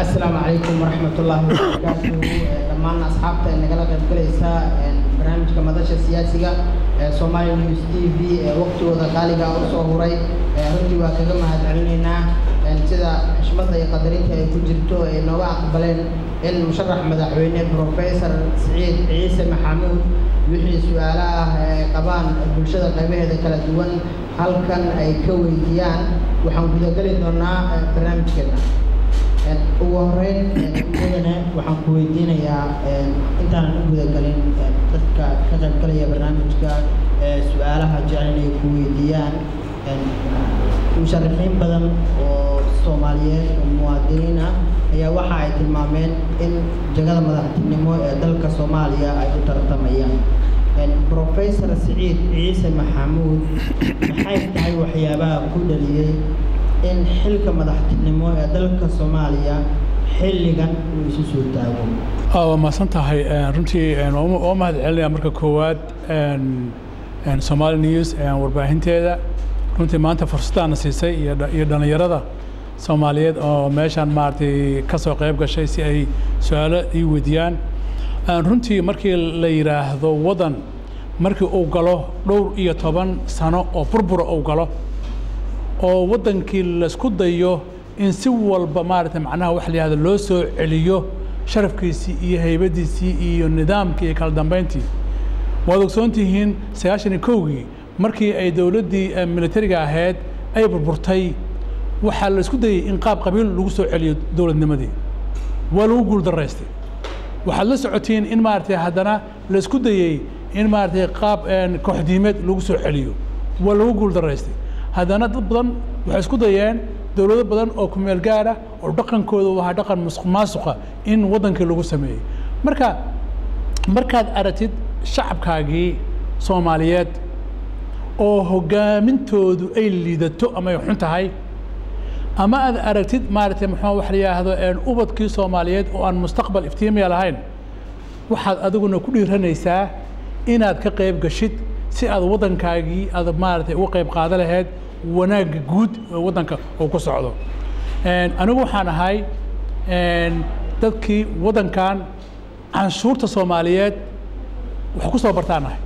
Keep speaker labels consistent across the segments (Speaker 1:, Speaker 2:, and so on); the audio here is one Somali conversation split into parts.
Speaker 1: asalaamu calaykum waraxmatullaahi wabarakaatuhu dhammaan asxaabta ee nagala qayb galaysa barnaamijka madasha siyaasiga ee Somali News TV ee waqtigooda qaaliga ah u soo huray runtii waa kaga mahadcelinaynaa sida xushmadda iyo qadarinta ay ku jirto ay nooga aqbaleen in musharax madaxweyne professor Siciid Ciise Maxamuud wixii su'aalo ah ee qabaan bulshada qaybaheeda kala duwan halkan ay ka weydiiyaan waxaan gudageli doonaa barnaamijkeena ugu horeyn mudane waxaan ku weydiinayaa intaanan u gudagelin dadka ka qaybgalaya barnaamijka su-aalaha jecel inay ku weydiiyaan musharaxiin badan oo soomaaliyeed oo muwaadiniin ah ayaa waxa ay tilmaameen in jagada madaxtinimo ee dalka soomaaliya ay u tartamayaan professor siciid ciise maxamuud maxay tahay waxyaabaha ku dhaliyey in xilka madaxtinimo ee dalka soomaaliya xilligan uu isu soo taago
Speaker 2: waa mahadsan tahay runtii waa mahad celinaya marka koowaad Somali News warbaahinteeda runtii maanta fursadaana siisay iyo dhallinyarada soomaaliyeed oo meeshaan maaragtay ka soo qayb gashay si ay su-aalo ii weydiiyaan runtii markii la yidhaahdo waddan markii uu galo dhowr iyo toban sano oo burbura uu galo oo waddankii laisku dayo in si walba maaragtay macnaha waxa la yihahdo loo soo celiyo sharafkiisii iyo haybadiisii iyo nidaamkii iyo kala dambeyntii waad ogsoon tihiin sagaashan iyo kowgii markii ay dowladdii militariga ahayd ay burburtay waxaa la isku dayey in qaab qabiil lagu soo celiyo dowladnimadii waa lagu guuldaraystay waxaad la socotiin in maaragtay haddana la isku dayey in maaragtay qaab kooxdiimeed lagu soo celiyo waa lagu guuldaraystay haddana dad badan waxay isku dayeen dowlado badan oo kumeel gaara oo dhaqankooda u ahaa dhaqan musuq maasuqa in waddankii lagu sameeyey marka markaad aragtid shacabkaagii soomaaliyeed oo hogaamintoodu ay liidato ama ay xun tahay ama aad aragtid maaragtay muxuu wax la yidhaahdo ubadkii soomaaliyeed oo aan mustaqbal iftiimiya lahayn waxaad adiguna ku dhiiranaysaa inaad ka qayb gashid si aad waddankaagii aad maaragtay uga qayb qaada lahayd wanaagga guud ee waddanka uu ku socdo anigu waxaan ahay dadkii waddankan canshuurta soomaaliyeed wax ku soo bartaan ahay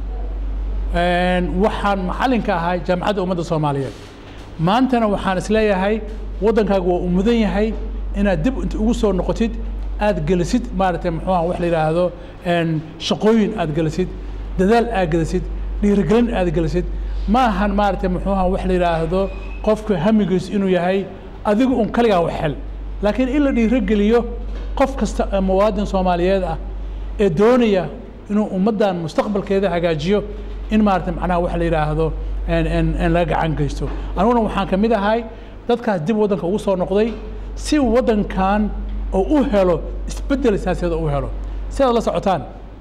Speaker 2: waxaan macallinka ahay jaamacadda ummadda soomaaliyeed maantana waxaan isleeyahay waddankaagu waa u mudan yahay inaad dib inta ugu soo noqotid aad gelisid maaragtay muxuuha wax la yidhaahdo shaqooyin aad gelisid dadaal aad gelisid dhiirigelin aad gelisid ma ahan maaragtay muxuuha wax la yidhaahdo qofka hamigiis inuu yahay adigu un kaligaa wax hel laakiin in la dhiirogeliyo qof kasta ee muwaadin soomaaliyeed ah ee doonaya inuu ummaddan mustaqbalkeeda hagaajiyo in maaragtay macnaha wax la yidhaahdo in laga gacan geysto aniguna waxaan ka mid ahay dadkaas dib waddanka ugu soo noqday si waddankan oo u helo isbeddel siyaasadeed oo u helo si aad la socotaan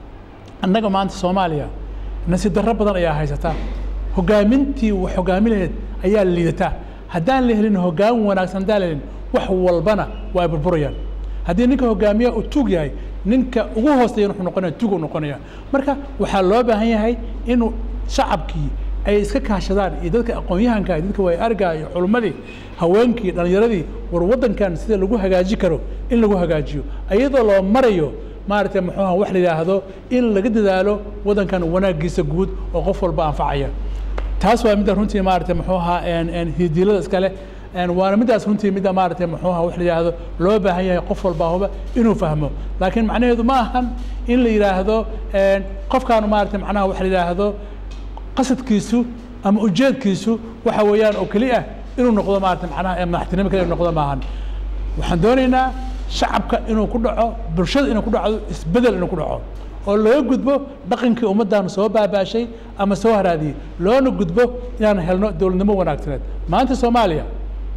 Speaker 2: annaga maanta soomaaliya nasiib darro badan ayaa haysataa hogaamintii wax hogaami lahayd ayaa liidataa haddaan la helin hogaamin wanaagsan haddaan la helin wax walbana waa ay burburayaan haddii ninka hogaamiyaha uu tuug yahay ninka ugu hooseeya wuxuu noqonaya tuug uu noqonaya marka waxaa loo baahan yahay inuu shacabkii ay iska kaashadaan iyo dadka aqoon-yahanka dadka waay argaa iyo culummadii haweenkii dhallinyaradii war waddankan sida lagu hagaaji karo in lagu hagaajiyo iyadoo loo marayo maaragtay muxuuha wax la yidhaahdo in laga dadaalo waddankan wanaaggiisa guud oo qof walba anfacaya taas waa midda runtii maaragtay muxuu ahaa hidiilada iskale waana middaas runtii midda maaragtay muxuu ahaa wax la yidhaahdo loo baahan yahay qof walbaahuba inuu fahmo laakiin macnaheedu ma ahan in la yidhaahdo qofkaan maaragtay macnaha wax la yidhaahdo qasadkiisu ama ujeedkiisu waxa weeyaan oo keli ah inuu noqdo maaragtay macnaha madaxtinimo kale inuu noqdo maahan waxaan doonaynaa shacabka inuu ku dhaco bulshada inuu ku dhacdo isbedel inuu ku dhaco oo looga gudbo dhaqankii ummaddan soo baabaashay ama soo haraadiyey loona gudbo inaan helno dowladnimo wanaagsaneed maanta soomaaliya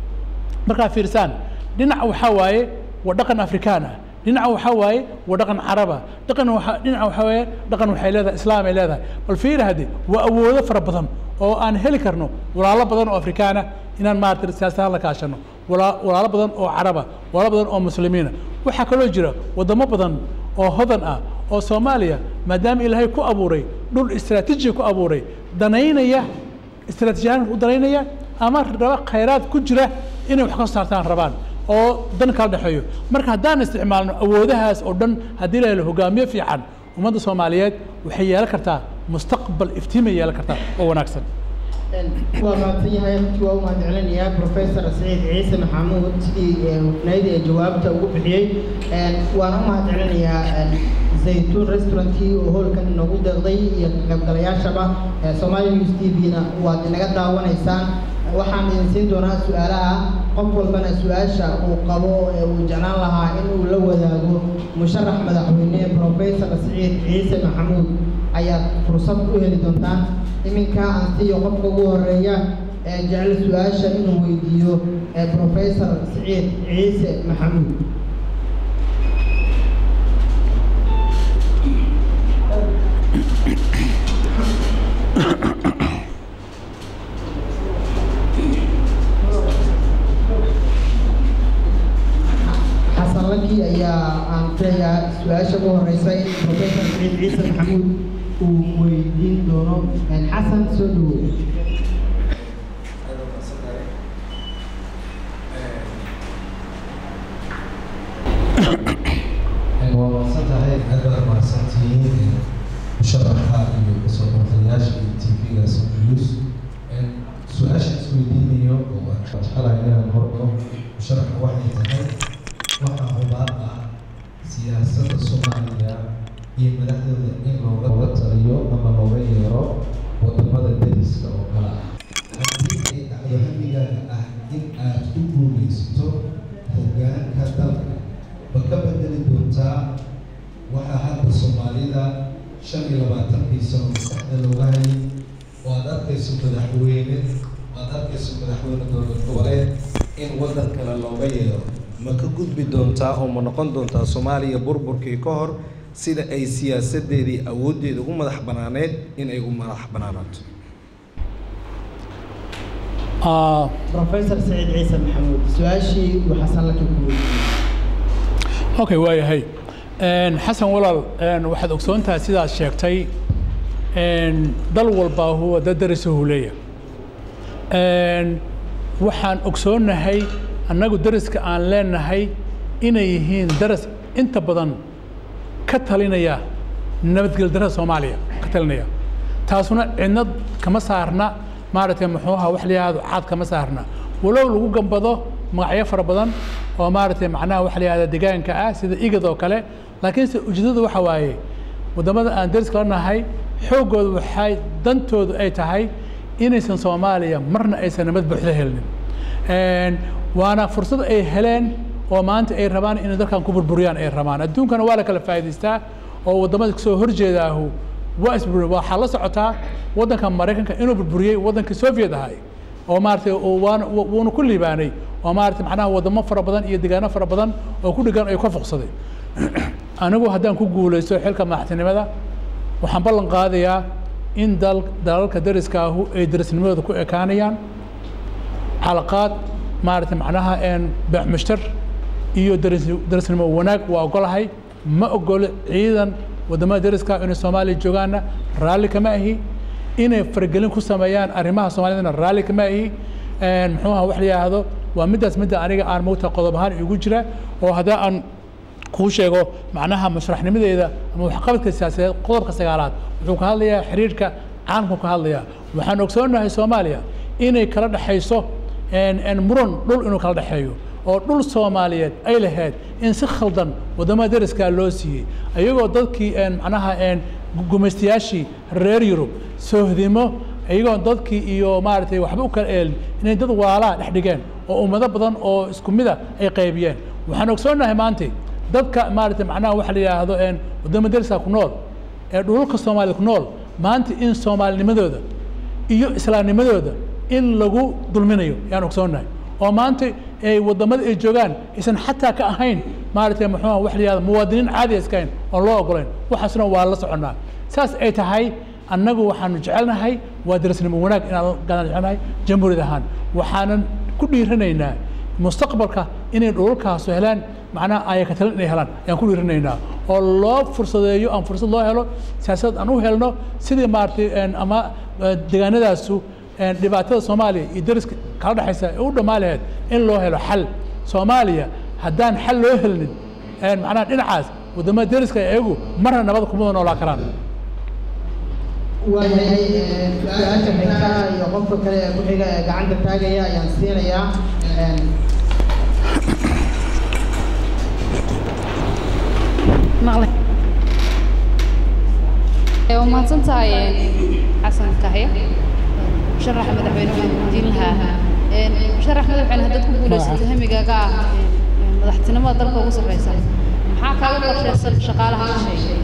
Speaker 2: markaa fiirsaan dhinac waxaa waaye waa dhaqan afrikaan ah dhinaca waxaa waaye waa dhaqan caraba dhaqan waa dhinaca waxaa waaye dhaqan waxay leedahay islaam ay leedahay bal fiir hadde waa awoodo fara badan oo aan heli karno walaalo badan oo afrikaana inaan maaragtay siyaasadahaan la kaashano walaalo badan oo caraba walaalo badan oo muslimiina waxaa kaloo jira waddamo badan oo hodan ah oo soomaaliya maadaama ilaahay ku abuuray dhul istaraatiiji ku abuuray danaynaya istaraatiijiyahaan u danaynaya ama raba khayraad ku jira inay wax ka saartaan rabaan oo dan kala dhexeeyo marka haddaan isticmaalno awoodahaas oo dhan haddii la helo hogaamiye fiican ummadda soomaaliyeed waxay yeelan kartaa mustaqbal iftiimay yeelan kartaa oo wanaagsan
Speaker 1: waa mahadsan yahay runtii waa u mahad celinayaa professor saciid ciise maxamuud sidii hufnayd ee jawaabta ugu bixiyey waan u mahad celinayaa zaytuun restaurantkii oo hoolkan inoogu deeqday iyo qaybgalayaashaba soomaali news t v-na waad inaga daawanaysaan waxaan idin siin doonaa su-aalaha qof walbana su-aasha uu qabo ee uu jeclaan lahaa in uu la wadaago musharax madaxweyne professor saciid ciise maxamuud ayaad fursad u heli doontaan iminka aan siiyo qofka ugu horeeya ee jecel su-aasha inuu weydiiyo professor saciid ciise maxamuud xasan laki ayaa aan filayaa su-aasha ugu horeysa in professor saciid ciise maxamuud uu weydiin doono xasan soo dhawow
Speaker 3: waa mahadsan tahay aad baad mahadsantihiin musharaxa iyo kasoo qortayaasha iyo tv-gaas news su-aasha isweydiinayo oo aan jecelahay inaan hordo musharaxa waxay tahay waxaa hubaal ah siyaasadda soomaaliya iyo madaxdooda in looga looga taliyo ama looga yeero wadamada dariska oo kale ah haddii ay dhacdo hamigaaga ah in aad ku guuleysato hoggaanka dalka ma ka bedeli doontaa waxaa hadda soomaalida shan iyo labaatankii sano maskaxda looga hayay oo aad arkayso madaxweyne aad arkayso madaxweyne dowlad goboleed in waddan kale looga yeero ma ka gudbi doontaa oo ma noqon doontaa soomaaliya burburkii ka hor sida ay siyaasadeedii awooddeeda ugu madax banaaneed in ay u madax banaanaato
Speaker 1: professor saciid ciise maxamuud su-aashii uu xasan laki ku weydiiyey
Speaker 2: okay waayahay xasan walaal waxaad ogsoon tahay sidaad sheegtay dal walbaa huwa dad darisuhu leeyahay waxaan ogsoonnahay annagu dariska aan leenahay inay yihiin daras inta badan ka talinaya nabadgel darada soomaaliya ka talinaya taasuna cidna kama saarna maaragtay muxuuha wax la yihahdo caad kama saarna walow lagu gambado magacyo fara badan oo maaragtay macnaha waxa la yihahda deegaanka ah sida igad oo kale laakiinse ujeedadu waxa waaye waddamada aan dariska la nahay xooggooda waxay dantoodu ay tahay inaysan soomaaliya marna aysan nabad buuxda helnin waana fursad ay heleen oo maanta ay rabaan inay dalkan ku burburiyaan ay rabaan adduunkana waa la kala faa'idaystaa oo waddamada kasoo horjeedaahu waa isburin waxaa la socotaa waddanka maraykanka inuu burburiyey waddankii soviet ahay oo maaragtay waana wuuna ku liibaanay oo maaragtay macnaha waddamo fara badan iyo deegaano fara badan oo ku dhigan ay ka foqsaday anigu haddaan ku guulaysto xilka madaxtinimada waxaan ballan qaadayaa in dal dalalka dariskaahu ay darisnimadooda ku ekaanayaan calaqaad maaragtay macnaha beec mushtar iyo daris darisnimo wanaag waa ogolahay ma ogolo ciidan waddamada dariska inay soomaaliya joogaanna raalli kama ahi inay faragelin ku sameeyaan arrimaha soomaaliyadna raalli kama ahi muxuuha wax la yidhaahdo waa middaas midda aniga aan mogta qodob ahaan igu jira oo haddii aan kuu sheego macnaha mashraxnimadeeda ama waxqabadka siyaasadeed qodobka sagaalaad wuxuu ka hadlayaa xiriirka caalamku ka hadlayaa waxaan ogsoonahay soomaaliya inay kala dhexayso muran dhul inuu kala dhexeeyo oo dhul soomaaliyeed ay lahayd in si khaldan waddamada dariskaa loo siiyey iyagoo dadkii macnaha gumaystayaashii reer yurub soohdimo iyagoo dadkii iyo maaragtay waxba u kala eelin inay dad waalaa dhex dhigeen oo ummado badan oo isku mida ay qaybiyeen waxaan ogsoonahay maanta dadka maaragtay macnaha waxa la yidhaahdo waddamada dariska ku nool ee dhululka soomaalida ku nool maanta in soomaalinimadooda iyo islaamnimadooda in lagu dulminayo yaan ogsoonahay oo maanta ay waddamada ay joogaan aysan xataa ka ahayn maaragtay muxuuha wax la yihahdo muwaadiniin caadi iska ahayn oon loo ogolayn waxaasna waa la soconnaa saas ay tahay annagu waxaanu jecelnahay waa darasnimo wanaag inaan gaadaan jecelnahay jamhuuriyad ahaan waxaanan ku dhiiranaynaa mustaqbalka inay dhulalkaasu helaan macnaha ayaka talin inay helaan ayaan ku dhiiranaynaa oo loo fursadeeyo aan fursad loo helo siyaasad aan u helno sidii maaragtay ama deegaanadaasu dhibaatada soomaaliya iyo dariska kala dhexaysa ee u dhammaan lahayd in loo helo xal soomaaliya haddaan xal loo helnin een macnaha dhinacaas waddamada deriska iyagu marna nabad kuma wada noolaa karaan
Speaker 1: waayahay een, su-aasha xigta iyo qofka kale ee ku xiga ee gacanta taagaya ayaan siinayaa een,
Speaker 4: maqle waa mahadsan tahay xasan kahya musharaxa madaxweyne waxaan weydiin lahaa musharax madaxweyne haddaad ku guulaysato hamigaaga ah madaxtinimada dalka ugu sarreysa maxaa kaaga qorshaysan shaqaalaha shisheeye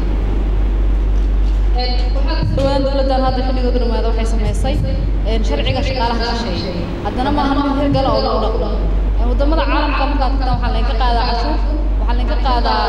Speaker 4: dhawaan dowladdan hadda xilligooda dhamaada waxay samaysay sharciga shaqaalaha shisheeye haddana maaha mid hirgala oo lagu dhaqmo wadamada caalamka markaad tagtaan waxaa laynka qaadaa cashuur waxaa laynka qaadaa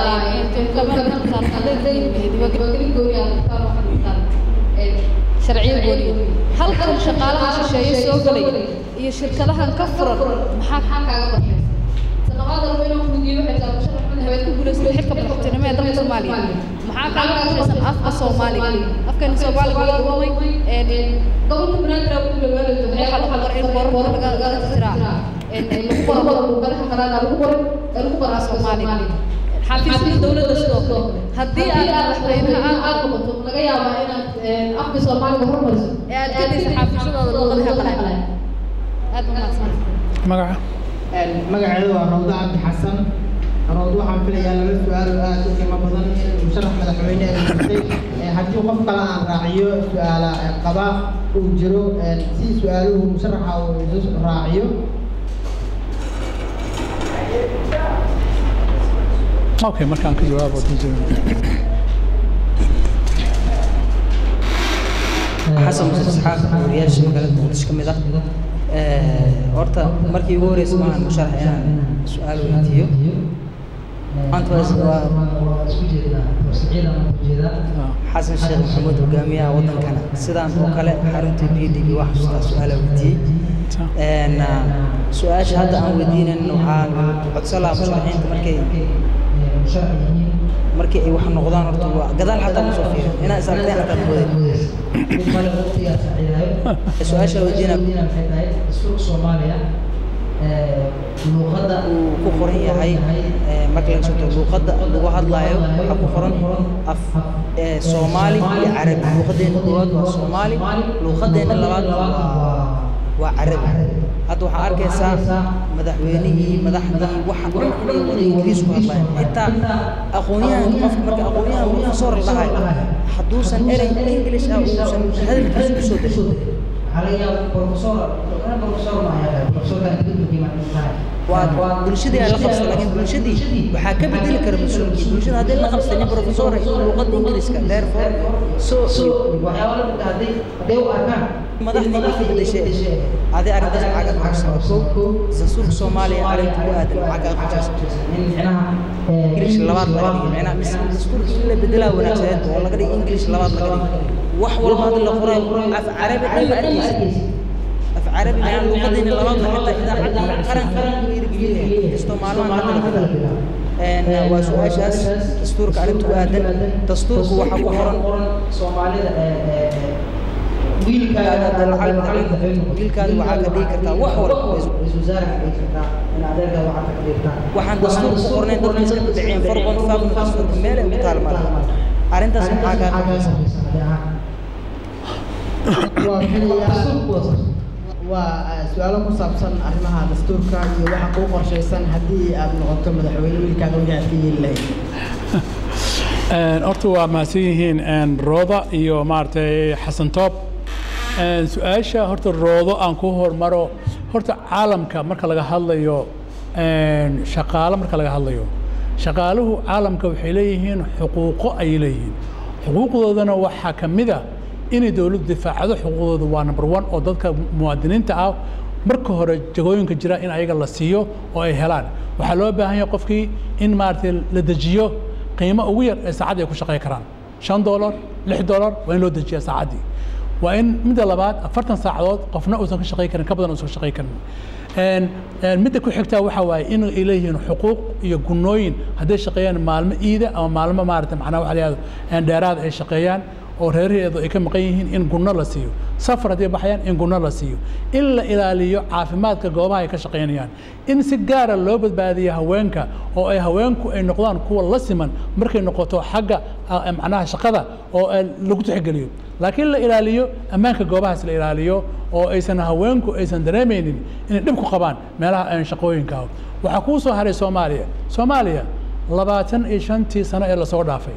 Speaker 4: diiwaangelin gooni ah sharciyo gooniya halkan shaqaalaha shisheeye soo gelay iyo shirkadahan ka furan maxaa kaaga qorshaysan sanaqaada rabeyna kugiyo waxay tahay musharax madaxweed ku guulaysatay xilka madaxtinimo ee dalka soomaaliya maxaa kaaga qorshaysan afka soomaaliga afkani soomaaliga waa lumay gobolka banaadir ku dhawaanayo waxaa lagu qoray in borar laga laga tiraa lagu qoro luqadaha qalaada lagu qoro lagu qoraa soomaaliga xafiisyada dowladda sidoo kale haddii aad madaxweynaha aad noqoto laga yaabaa inaad afka soomaaliga hormariso ee aad gadaysa xafiisyadooda luqadaha qalaada aad u mahadsan
Speaker 2: magaca
Speaker 1: magaceedu waa rawdo cabdi xasan rawdo waxaan filayaa laba su-aal oo aad u qiimo badan in musharax madaxweyne ay jirtay haddii qof kale aan raaciyo su-aala qaba uu jiro si su-aaluhu musharaxa uu isu raaciyo
Speaker 2: okay markaan ka jawaabo
Speaker 5: xasan muuse isxaaq wariyaasha magaalada muqdisho ka mid ah horta markii ugu horeysa maahan musharax inaan su-aal weydiiyo maanta waa xasan sheekh maxamuud hogaamiyaha wadankana sidaan oo kale xarunta b d wax xustaa su-aala weydiiyey su-aasha hadda aan weydiinayn waxaan codsan lahaa musharaxiinta markay markii ay wax noqdaan horta waa gadaal xataa ma soo fiirin inaa is aragteen xataa ma wadayn su-aasha la weydiinaa luuqadda uu ku qoran yahay marka laga soo tago luuqadda lagu hadlaayo waxaa ku qoran af soomaali iyo carabi luuqadeena koowaad waa soomaali luuqadeena labaad waa waa carabi hadda waxaa arkaysaa madaxweynihii madaxdii waxa dhan inay wada ingiriis ku hadlayaan xitaa aqoonyahanka qofka marka aqoonyahan professor la dhahay hadduusan erey english ah uusan hadalkiisa kusoo darin waa bulshadii aan la qabsan laakiin bulshadii waxaa ka bedeli kara mas-uulkii bulshada haddii la qabsanin professor iyo luuqadda ingiriiska therefore so madaxdii way ka bedeshay adi arrintaas maxaa ka qabsan kow dastuurka soomaaliya arrinta ku aadan maxaa ka qabsan ingilish labaad laga dhigay macnaha mise dastuurka in la bedelaa wanaagsaneed oo laga dhigay ingilish labaad laga dhigay wax walba hadda la qorayo af carabi dhan ma arkaysa af carabi macnaha luuqadeena labaad waa xitaa idaacadda qaranka lagu dhiirigelinayo kastoo maalmaha hadda la bedelo waa su-aashaas dastuurka arrinta ku aadan dastuurku waxaa ku qoran soomaalida wiilkaada wiilkaada waxaa ka dhigi kartaa wax walba waxaan dastuur ku qornayn dadka iska bidaceen farqon faaqna dastuurka meel ay ku taal male arrintaas maxaa kaa qabaysa
Speaker 1: waa su-aalo ku saabsan arrimaha dastuurka iyo waxa kuu qorshaysan haddii aad noqoto madaxweyne wiilkaaga wixii aad ka yeeli lahayd
Speaker 2: horta waa mahadsan yihiin rooda iyo maaragtay xasan toob su-aasha horta roodo aan ku hormaro horta caalamka marka laga hadlayo shaqaalo marka laga hadlayo shaqaaluhu caalamka waxay leeyihiin xuquuqo ayay leeyihiin xuquuqdoodana waxaa ka mid a inay dowladdu difaacdo xuquuqdooda waa number one oo dadka muwaadiniinta ah marka hore jagooyinka jira in ayaga la siiyo oo ay helaan waxaa loo baahan yahay qofkii in maaragtay la dejiyo qiimo ugu yar ee saacadda ay ku shaqey karaan shan dolar lix dolar waa in loo dejiyaa saacaddii waa in midda labaad afartan saacadood qofna uusan ka shaqey karin ka badan uusan ka shaqey karin midda ku xigtaa waxa waaye in ay leeyihiin xuquuq iyo gunooyin hadday shaqeeyaan maalmo iida ama maalmo maarata macnaa waxa la yihahdo dheeraad ay shaqeeyaan oo reeraheedu ay ka maqan yihiin in gunno la siiyo safar haddii baxayaan in gunno la siiyo in la ilaaliyo caafimaadka goobaha ay ka shaqaynayaan in si gaara loo badbaadiyo haweenka oo ay haweenku ay noqdaan kuwa la siman markay noqoto xagga ah, macnaha shaqada oo ah, lagu tixgeliyo laakiin la ilaaliyo ammaanka goobahaas la ilaaliyo oo aysan haweenku aysan dareemaynin inay dhib ku qabaan meelaha aan shaqooyinka ah waxaa kuu soo haray soomaaliya soomaaliya labaatan iyo shantii sano ee lasoo dhaafay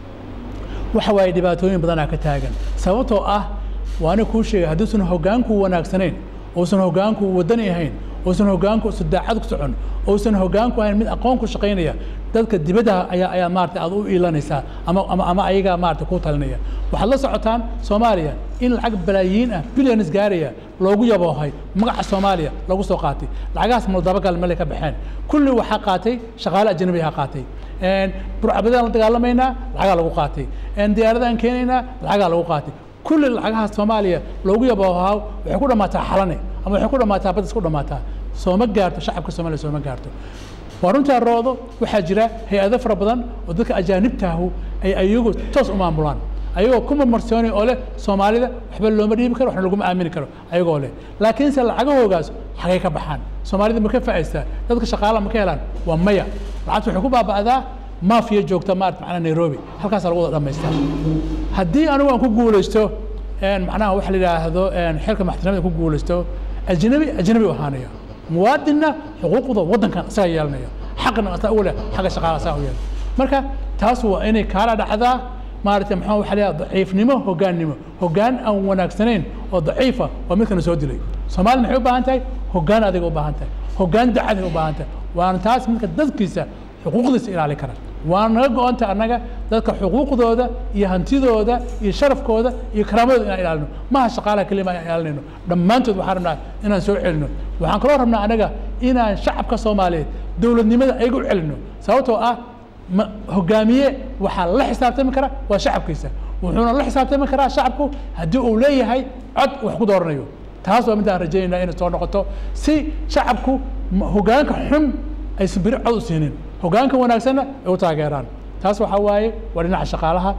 Speaker 2: waxa waaye dhibaatooyin badanaa ka taagan sababtoo ah waana kuu sheegay hadduusan hoggaanku wanaagsanayn uusan hoggaanku wadani ahayn uusan hoggaanku usan daacad ku socon uusan hoggaanku ahayn mid aqoon ku shaqaynaya dadka dibadda ayaa ayaa maarata aad u iilanaysaa ama ama ama ayagaa maarata ku talinaya waxaad la socotaan soomaaliya in lacag balaayiin ah billions gaaraya loogu yaboohay magaca soomaaliya lagu soo qaatay lacagahaas maldabagal male ka baxeen kulli waxaa qaatay shaqaale ajnabi ha qaatay burcabadaan la dagaalamaynaa lacagaa lagu qaatay diyaaradaan keenaynaa lacagaa lagu qaatay kulli lacagaha soomaaliya loogu yaboohaa waxay ku dhammaataa xalane ama waxay ku dhammaataa badis ku dhammaataa sooma gaarto shacabka soomaaliya sooma gaarto waa runtaa roodo waxaa jira hay-ado fara badan oo dadka ajaanibtaahu ay ayagu toos u maamulaan ayagoo ku marmarsoonay oo leh soomaalida waxba looma dhiibi karo waxna laguma aamini karo ayagoo leh laakiinse lacagahoogaas xagay ka baxaan soomaalida ma ka faa'iistaa dadka shaqaalaha ma ka helaan waa maya lacagta waxay ku baaba'daa maafiya joogta maarata macnaha nairobi halkaasaa lagu wada dhamaystaa haddii anigu aan ku guulaysto macnaha waxa la yidhaahdo xilka maxkamadda ku guulaysto ajnabi ajnabi u ahaanaya muwaadinna xuquuqda waddankan isaga yeelanaya xaqna asaa ugu leh xagga shaqaala asaa u yeelan marka taas waa inay kaala dhacdaa maaragtay maxaa waxa la yidhahda daciifnimo hoggaannimo hoggaan aan wanaagsanayn oo daciifa waa midkana soo dilay soomaalida maxay u baahan tahay hoggaan adiga u baahan tahay hoggaan dacaday u baahan tahay waana taas midka dadkiisa xuquuqdiisa ilaali kara waana naga go-anta annaga dadka xuquuqdooda iyo hantidooda iyo sharafkooda iyo karaamadooda inaan ilaalino maha shaqaalaha kelima aan ilaalinayno dhammaantood waxaan rabnaa inaan soo celino waxaan kaloo rabnaa annaga inaan shacabka soomaaliyeed dowladnimada ayaga u celino sababtoo ah ma hogaamiye waxaa la xisaabtami kara waa shacabkiisa wuxuuna la xisaabtami karaa shacabku haddii uu leeyahay cod wax ku dooranayo taas waa midaan rajaynayna inay soo noqoto si shacabku hoggaanka xun aysan beri cod u siinin hoggaanka wanaagsanna ay u taageeraan taas waxaa waaye waa dhinaca shaqaalaha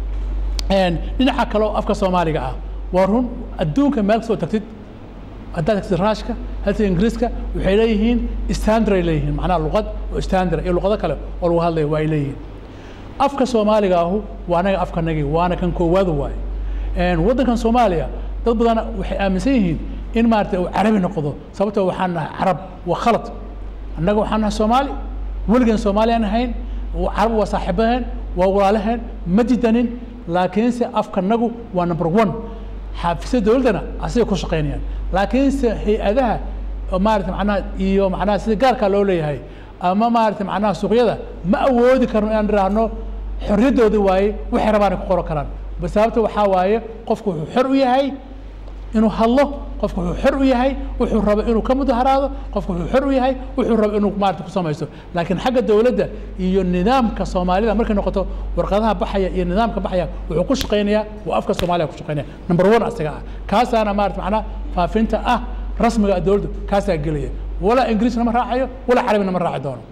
Speaker 2: dhinaca kale oo afka soomaaliga ah waa run adduunka meel kasoo tagtid haddaad tagtid raashka hadtid ingiriiska waxay leeyihiin standard ay leeyihiin macnaha luqad oo standard iyo luqado kale oo lagu hadlaya waa ay leeyihiin afka soomaaliga ahu waa anaga afkanagii waana kan koowaadu waaye waddankan soomaaliya dad badan waxay aaminsan yihiin in maarata uu carabi noqdo sababtoo waxaan nahay carab waa khalad annaga waxaan nahay soomaali weligan soomaaliyaan ahayn carab waa saaxiibaheen waa walaalaheen ma didanin laakiinse afkanagu waa number one xaafisada dowladdana asagay ku shaqaynayaan laakiinse hay-adaha maarata macnaha iyo macnaha sida gaarkaa loo leeyahay ama maarata macnaha suuqyada ma awoodi karno inaan idhaahno xorriyaddoodi waaye waxay rabaanay ku qoran karaan sababta waxaa waaye qofku wuxuu xor u yahay inuu hadlo qofku wuxuu xor u yahay wuxuu rabo inuu ka mudaharaado qofku wuxuu xor u yahay wuxuu rabo inuu maarata ku samaysto laakiin xagga dowladda iyo nidaamka soomaalida markay noqoto warqadaha baxaya iyo nidaamka baxaya wuxuu ku shaqaynayaa waa afka soomaaliya ku shaqaynaya number one asaga ah kaasaana maarata macnaha faafinta ah rasmiga dowladdu kaasaa gelaya walaa ingiriisna ma raacayo walaa carabina ma raaci doono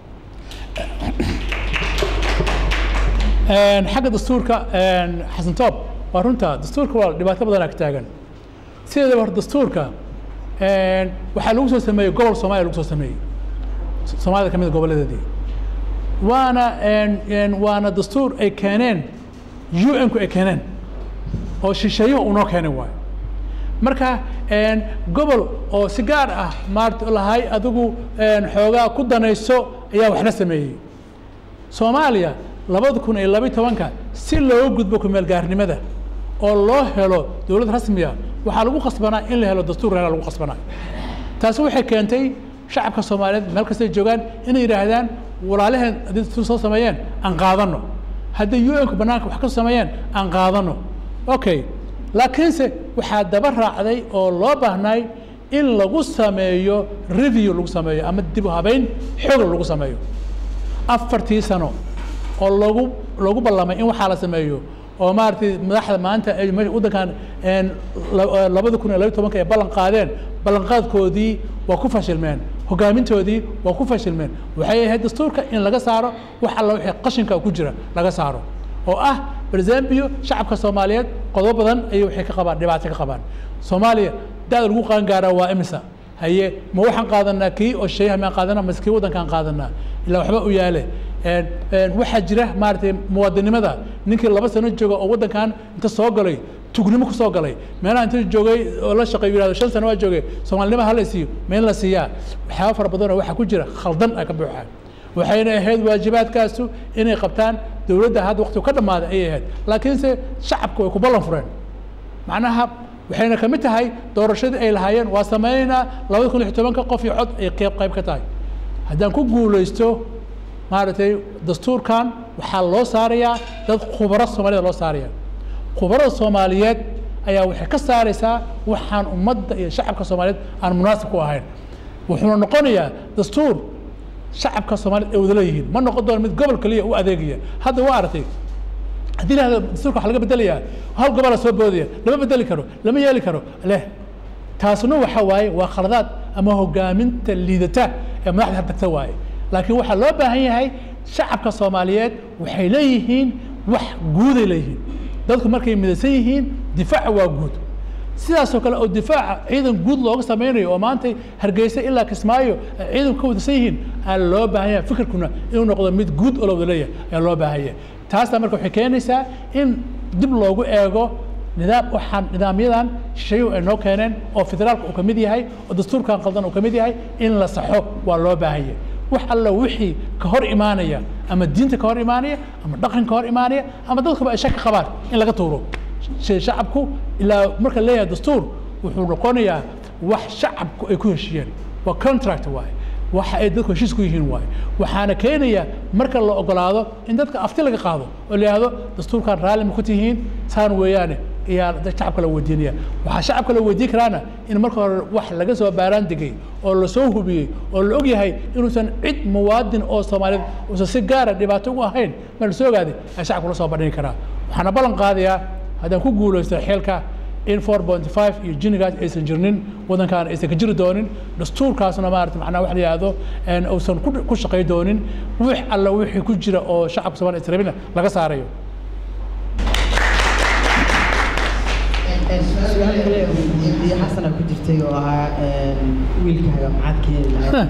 Speaker 2: xagga dastuurka xasan toob waa runta dastuurka waa dhibaato badanaa ka taagan sideedaba hor dastuurka waxaa lagu soo sameeyey gobol soomaaliya lagu soo sameeyey soomaalida ka mid gobolladeedii waana waana dastuur ay keeneen un ku ay keeneen oo shisheeyuhu unoo keenay waayo marka gobol oo si gaar ah maarata lahay adigu xoogaa ku danayso ayaa waxna sameeyey soomaaliya labada kun iyo labiyi tobanka si looga gudbo kumeel gaarnimada oo loo helo dowlad rasmiya waxaa lagu qasbanaa in la helo dastuur reera lagu qasbanaa taasi waxay keentay shacabka soomaaliyeed meel kastay joogaan inay yidhaahdaan walaalaheen haddii dastuur soo sameeyeen aan qaadano haddii un-ku banaanka wax ka sameeyeen aan qaadano okay laakiinse waxaa daba raacday oo loo baahnay in lagu sameeyo review lagu sameeyo ama dib u habeyn xoog lagu sameeyo afartii sano oo lagu lagu ballamay in waxaa la sameeyo oo maaragtay madaxda maanta ay waddankan labada kun iyo labiyi tobanka ay ballan qaadeen ballanqaadkoodii waa ku fashilmeen hogaamintoodii waa ku fashilmeen waxay ahayd dastuurka in laga saaro wax alla wixii qashinka ku jira laga saaro oo ah barzambio shacabka soomaaliyeed qodobo badan ayay waxay ka qabaan dhibaato ka qabaan soomaaliya da-da lagu qaangaaraa waa imisa haye ma waxaan qaadanaa kii oo sheeyaha maan qaadanaa mase kii waddankaan qaadanaa ilaa waxba u yaale een- een waxaa jira maaragtay muwaadinimada ninkii laba sano jooga oo waddankan inta soo galay tugnimo kusoo galay meelaha inta joogay oo la shaqeeyo yihahdo shan sano waa joogay soomaalinimo hala siiyo ma in la siiyaa waxyaaba fara badan oo waxaa ku jira khaldan ay ka buuxaan waxayna ahayd waajibaadkaasu inay qabtaan dowladda hadda waqtigu ka dhammaaday ayay ahayd laakiinse shacabku way ku ballan fureen macnaha waxayna ka mid tahay doorashadii ay lahaayeen waa sameynaynaa labada kun iyo tobanka qof iyo cod ay qeyb qayb ka tahay haddaan ku guulaysto maaragtay dastuurkan waxaa loo saarayaa dad khubaro soomaalida loo saaraya khubarada soomaaliyeed ayaa waxay ka saaraysaa waxaan ummadda iyo shacabka soomaaliyeed aan munaasib ku ahayn wuxuuna noqonayaa dastuur shacabka soomaaliyed ay wada leeyihiin ma noqon doono mid gobol kaliya u adeegaya hadda waa aragtay haddii lahado dastuurka waxa laga bedelayaa hal gobola soo boodaya lama bedeli karo lama yeeli karo leh taasna waxa waaye waa khaladaad ama hogaaminta liidata ee madaxda tagta waaye laakiin waxaa loo baahan yahay shacabka soomaaliyeed waxay leeyihiin wax guuday leeyihiin dadku markay midaysan yihiin difaaca waa guud sidaasoo kale oo difaaca ciidan guud looga sameynayo oo maanta hargeysa ilaa kismaayo ay ciidanku ka wadaysan yihiin aa loo baahan yahay fikirkuna inuu noqdo mid guud oo la wada leeyahay ayaa loo baahan yahay taasna marka waxay keenaysaa in dib loogu eego nidaam waxaan nidaamyadan shisheeyuhu ay noo keeneen oo federaalka uu ka mid yahay oo dastuurkan qaldan uu ka mid yahay in la saxo waa loo baahan yahay wax alla wixii ka hor imaanaya ama diinta ka hor imaanaya ama dhaqanka ka hor imaanaya ama dadkuba ay shaki qabaan in laga tuuro shay shacabku ilaa marka la leeyahay dastuur wuxuu noqonayaa wax shacabku ay ku heshiiyeen waa contract waaye waxa ay dadku heshiis ku yihiin waaye waxaana keenaya marka la ogolaado in dadka afti laga qaado oo la yidhahdo dastuurkan raalli ma ku tihiin saan weeyaane ayaa dad shacabka la weydiinaya waxaa shacabka la weydiin karaana in marka hore wax laga soo baaraan degay oo lasoo hubiyey oo la og yahay inuusan cid muwaadin oo soomaaliyeed uusan si gaara dhibaato ugu ahayn ma lasoo ogaaday ayaa shacabka la soo bandhigi karaa waxaana ballan qaadayaa haddaan ku guulaysto xeelka in 4.5 iyo jinigaas aysan jirnin waddankaan aysan ka jiri doonin dastuurkaasna maarata macnaha wax la yidhaahdo een uusan ku ku shaqay doonin wix alla wixii ku jira oo shacabka soomaaliya is rabina laga saarayo
Speaker 1: su-aal kale oo weydiiyey xasana ku jirtay oo ahaa wiilkaaga maxaad keeni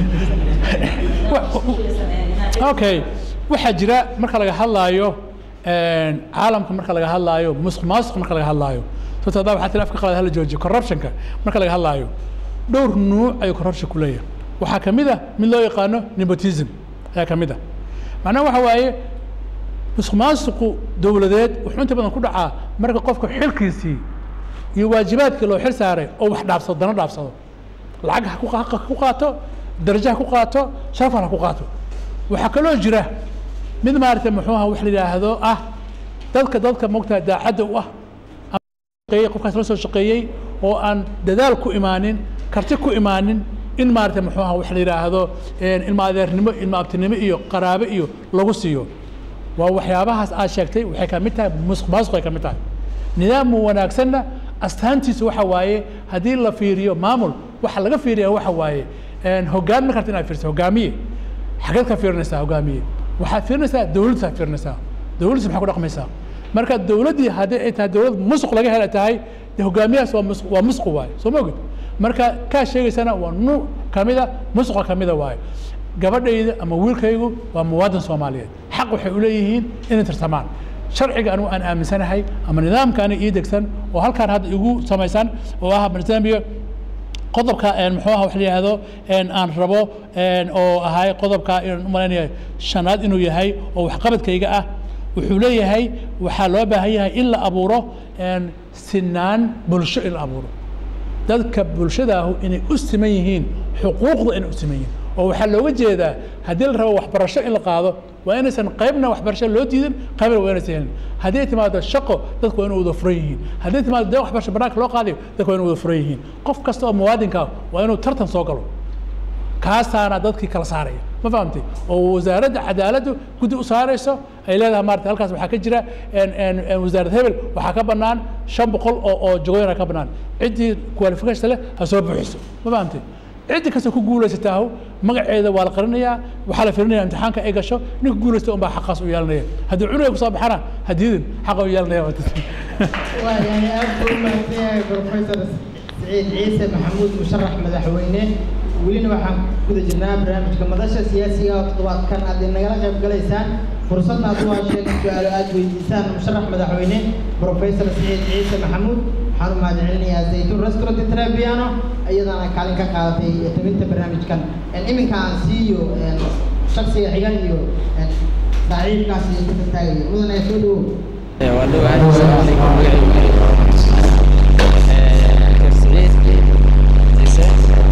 Speaker 2: Wa- okay waxaa jira marka laga hadlaayo een, caalamka marka laga hadlaayo musuq maasuq marka laga hadlaayo sababto haddaa waxaa tiri afka qalad hala joojiyo corruptionka marka laga hadlaayo dhowr nuuc ayuu corruption ku leeyahay waxaa ka mid ah mid loo yaqaano nepotism ayaa ka mid ah macnaha waxa waaye musuq maasuqu dowladeed wuxuu inta badan ku dhacaa marka qofka xilkiisii iyo waajibaadkii loo xil saaray oo wax dhaafsado dana dhaafsado lacag ha ku qa- ha ku qaato darajo ha ku qaato sharafan ha ku qaato waxaa kaloo jira mid maaragtay muxuu aha wax la yidhaahdo ah dadka dadka mogtaha daacadda u ah shaqeeyey qofkaas la soo shaqeeyey oo aan dadaal ku imaanin karti ku imaanin in maaragtay muxuu aha wax la yidhaahdo een, ilma adeernimo ilma abtinimo iyo qaraabe iyo lagu siiyo waa waxyaabahaas aad sheegtay waxay ka mid tahay musuq maasuq ay ka mid tahay nidaam wanaagsanna astaantiisu waxa waaye haddii la fiiriyo maamul waxa laga fiiriya waxa waaye een, hoggaan ma karta inaad fiiriso hogaamiye xageed ka fiirinaysaa hogaamiye waxaad fiirinaysaa dowladdaad fiirinaysaa dowladdiis maxay ku dhaqmaysaa marka dowladdii haddii ay tahay dowlad musuq laga hela tahay dee hogaamiyahaas waa musuq waa musuq waaye soo ma ogid marka kaa sheegaysana waa nuuc kamida musuqa kamida waaye gabadhayda ama wiilkaygu waa muwaadin soomaaliyeed xaq waxay u leeyihiin inay tartamaan sharciga anigu aan aaminsanahay ama nidaamkaani ii degsan oo halkaan hadda igu samaysan oo ah barnaamijka qodobka een, muxuu aha wax la yidhaahdo een, aan rabo een, oo ahay qodobka inaan u malaynayo shanaad inuu yahay oo waxqabadkayga ah wuxuu leeyahay waxaa loo baahan yahay in la abuuro een, sinaan bulsho in la abuuro dadka bulshadaahu inay u siman yihiin xuquuqda inay u siman yihiin oo waxaa looga jeedaa haddii la rabo waxbarasho in la qaado waa inaysan qaybna waxbarasho loo diidin qaybna waa inaysan helin haddii ay timaado shaqo dadku waa inay wada furan yihiin haddii ay timaado dee waxbarasho banaanka loo qaadayo dadku waa inay wada furan yihiin qof kasta oo muwaadinka ah waa inuu tartan soo galo kaasaana dadkii kala saaraya ma fahamtay oo wasaaradda cadaaladdu guddi u saarayso ay leedahay maarata halkaas waxaa ka jira een- een- een wasaarad hebel waxaa ka bannaan shan boqol oo oo jagooyina ka bannaan ciddii qualification leh ha soo buuxiso ma fahamtay ciddi kasta ku guulaysataahu magaceeda waa la qarinayaa waxaa la firinaya imtixaanka ay gasho ninka guulaysta unbaa xaqaas u yeelanaya haddii cunuga kusoo baxana hadiyadin xaqa u yeelanaya
Speaker 1: waayahay aad buu u mahadsan yahay professor سعيد عيسى محمود مشرح مدحوينه ولينا waxaan ku guda jirnaa barnaamijka madasha siyaasiga oo toddobaadkan aad inagala qayb galaysaan fursadna aad u hesheen su-aalo aad weydiisaan musharax madaxweyne professor سعيد عيسى محمود waxaan u mahadcelinayaa zaytuun restaurant trabiano iyadana kaalin ka qaadatay tabinta barnaamijkan iminka aan siiyo shaksiga xigan iyo saaxiibkaas iyo ku taagayo mudan ee soo dhawow
Speaker 6: waa dhawahay asalaamu calaykum magacaygu siciid ciise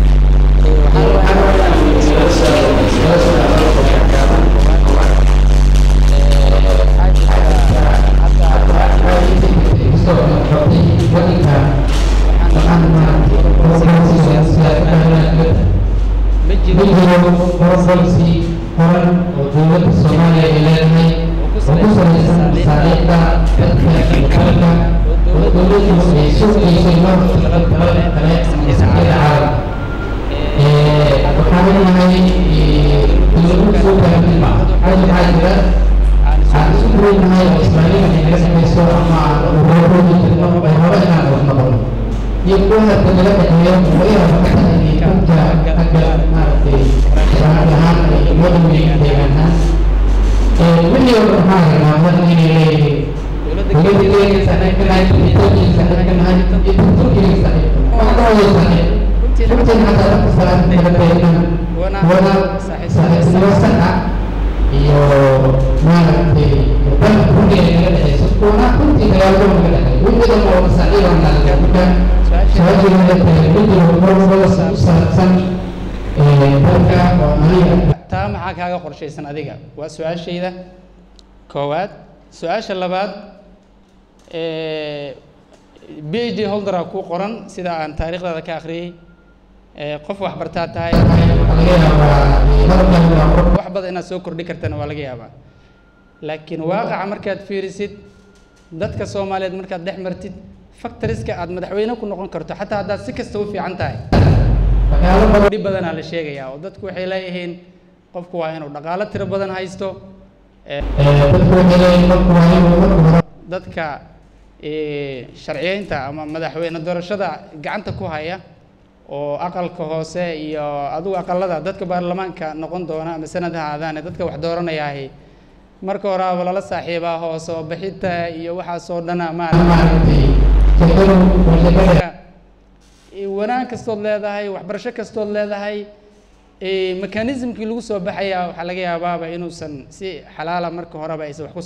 Speaker 7: horan oo dowladda soomaaliya ay leedahay oo ku salaysan masaariicda dadka iyo dalka oo dowladdu ay sugayso loo talagalo kale masaakiida caalam waxaan leenahay dowladdu soo gaartay hal waxaa jira aan isu weynahay oo ismaaciil ay naga samayso ama aan urooroogi jirno oo hore inaan wax noqono iyo kuwa hadda naga dhexeeyo laga yaabo ka tahay inay dadka xagga maaragtay sharaacad ahaan ay wada weyn deegaan ahaan wixii oo dhan waxaa rabnaa mar inay leeyihiin dowladda kenya saaxiibkanahay etoobiya saaxiibkanahay iyo turkiga saaxiibkanahay waa ka wada saaxiib runtiin xataa dadka salaada naga beegan wana saaxiibtinimo sax ah iyo maaragtay dalka runtiga naga dhexeyso kuwana runtii dagaalada naga dhexeeyo wixii dhan oo masaaciid oo naga marka su-aashii naga tahay wixii oo marwada u saabsan dalka oo aniga
Speaker 6: taa maxaa kaaga qorshaysan adiga waa su-aashayda koowaad su-aasha labaad b h d holdera ku qoran sida aan taariikhdaada ka akhriyey qof waxbartaa tahay wax badan inaad soo kordhi kartana waa laga yaabaa laakiin waaqaca markaad fiirisid dadka soomaaliyeed markaad dhex martid factoriska aad madaxweyne ku noqon karto xataa haddaad si kasta u fiican tahay dhib badanaa la sheegayaa oo dadku waxay leeyihiin qofku waa inuu dhaqaalo tiro badan haysto dadka sharciyeynta ama madaxweyne doorashada gacanta ku haya oo aqalka hoose iyo adigu aqalada dadka baarlamaanka noqon doona ama sanad ha aadaane dadka wax dooranayaahi marka horaaba lala saaxiibaa hoose oo bixinta iyo waxaasoo dhana maarata wanaag kastood leedahay waxbarasho kastood leedahay mekanismkii lagu soo baxayaa waxaa laga yaabaaba inuusan si xalaala marka horeba aysan wax ku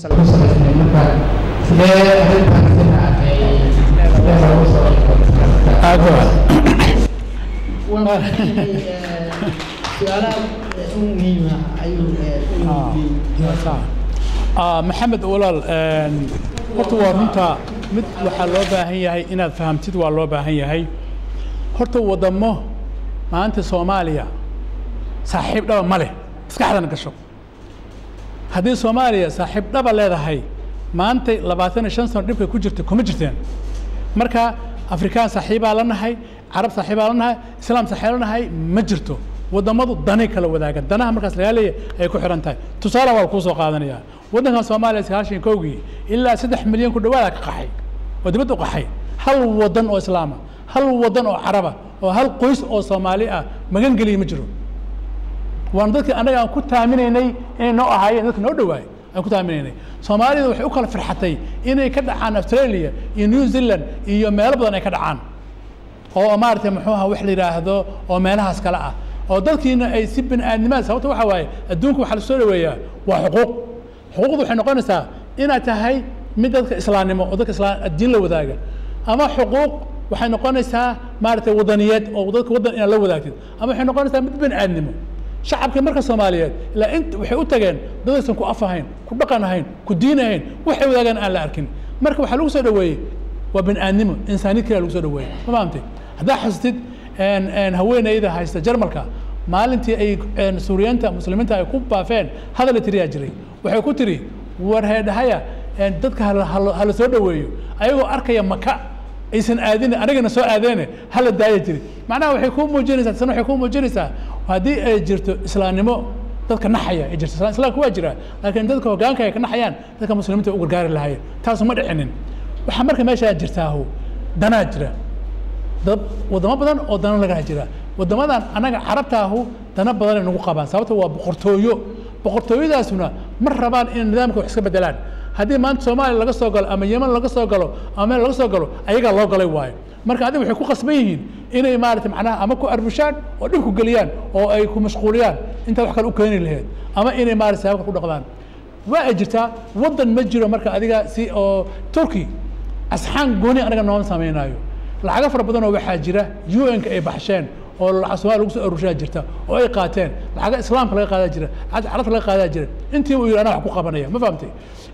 Speaker 2: maxamed walaal horta waa runta mid waxaa loo baahan yahay inaad fahamtid waa loo baahan yahay horta wadamo maanta soomaaliya saaxiib dhaba ma leh maskaxdana gasho haddii soomaaliya saaxiib dhaba leedahay maanta labaatan iyo shan sano dhibka ku jirta kuma jirteen marka afrikaan saaxiibaa la nahay carab saaxiibaa la nahay islaam saaxiib la nahay ma jirto wadamadu danay kala wadaagan danaha markaas lagaa leeyahay ay ku xihan tahay tusaale waa kuu soo qaadanaya waddankan soomaaliya sagaashan kowgii ilaa saddex milyan ku dhawaada ka qaxay oo dibadda u qaxay hal wadan oo islaama hal wadan oo caraba oo hal qoys oo soomaali ah magan geliya ma jiro waana dadkii annaga aan ku taaminaynay inay noo ahaayeen dadka noo dhawaay aan ku taaminaynay soomaalida waxay u kala firxatay inay ka dhacaan australia iyo new zealand iyo meelo badan ay ka dhacaan oo maaragtay muxuu aha wax la yidhaahdo oo meelahaas kale ah oo dadkiina ay si bini aadnimada sababta waxa waaye adduunka waxaa lasoo dhaweeyaa waa xuquuq xuquuqdu waxay noqonaysaa inaad tahay mid dadka islaamnimo oo dadka islaan diin la wadaaga ama xuquuq waxay noqonaysaa maaragtay wadaniyeed oo dadka waddan inaad la wadaagtid ama waxay noqonaysaa mid bini aadnimo shacabka marka soomaaliyeed ilaa int waxay u tageen dad aysan ku af ahayn ku dhaqan ahayn ku diin ahayn waxay wadaagaan aan la arkin marka waxaa lagu soo dhaweeyey waa bini aadnimo insaaniyad kaliya lagu soo dhaweeyey ma fahamtay haddaa xasutid haweeneyda haysta jarmalka maalintii ay suuriyiinta muslimiinta ay ku baafeen hadal tiriyaa jiray waxay ku tiri war heedhahaya dadka hala soo dhaweeyo ayagoo arkaya maka aysan aadin anigana soo aadeene hala daaya jiri macnaha waxay kuu muujinaysaa sana waxay kuu muujinaysaa haddii ay jirto islaamnimo dadka naxaya ay jirto islaamka waa jira laakiin dadka hoggaanka ay ka naxayaan dadka muslimiinta u gargaari lahaayeen taasu ma dhicinin waxaa marka meeshaa jirtaahu danaa jira dad wadamo badan oo dana laga jira wadamadan annaga carabtaahu dana badan ay nagu qabaan sababta waa boqortooyo boqortooyadaasuna ma rabaan inay nidaamka wax iska bedelaan haddii maanta soomaaliya laga soo galo ama yeman laga soo galo ama meel laga soo galo ayagaa loo galay waayo marka adiga waxay ku qasban yihiin inay maarata macnaha ama ku arbushaan oo dhib ku geliyaan oo ay ku mashquuliyaan intaa wax kale u keeni laheyd ama inay maarata saabka ku dhaqdaan waa ay jirtaa waddan ma jiro marka adiga si oo turkey asxaan gooni anaga nooma samaynayo lacago fara badan oo waxaa jira un-ka ay baxsheen oo lacag soomaaliya lagu soo arurshaa jirta oo ay qaateen lacaga islaamka laga qaadaa jira lacagta carabta laga qaadaa jira intii uu yidhi anaa wax ku qabanaya ma fahamtay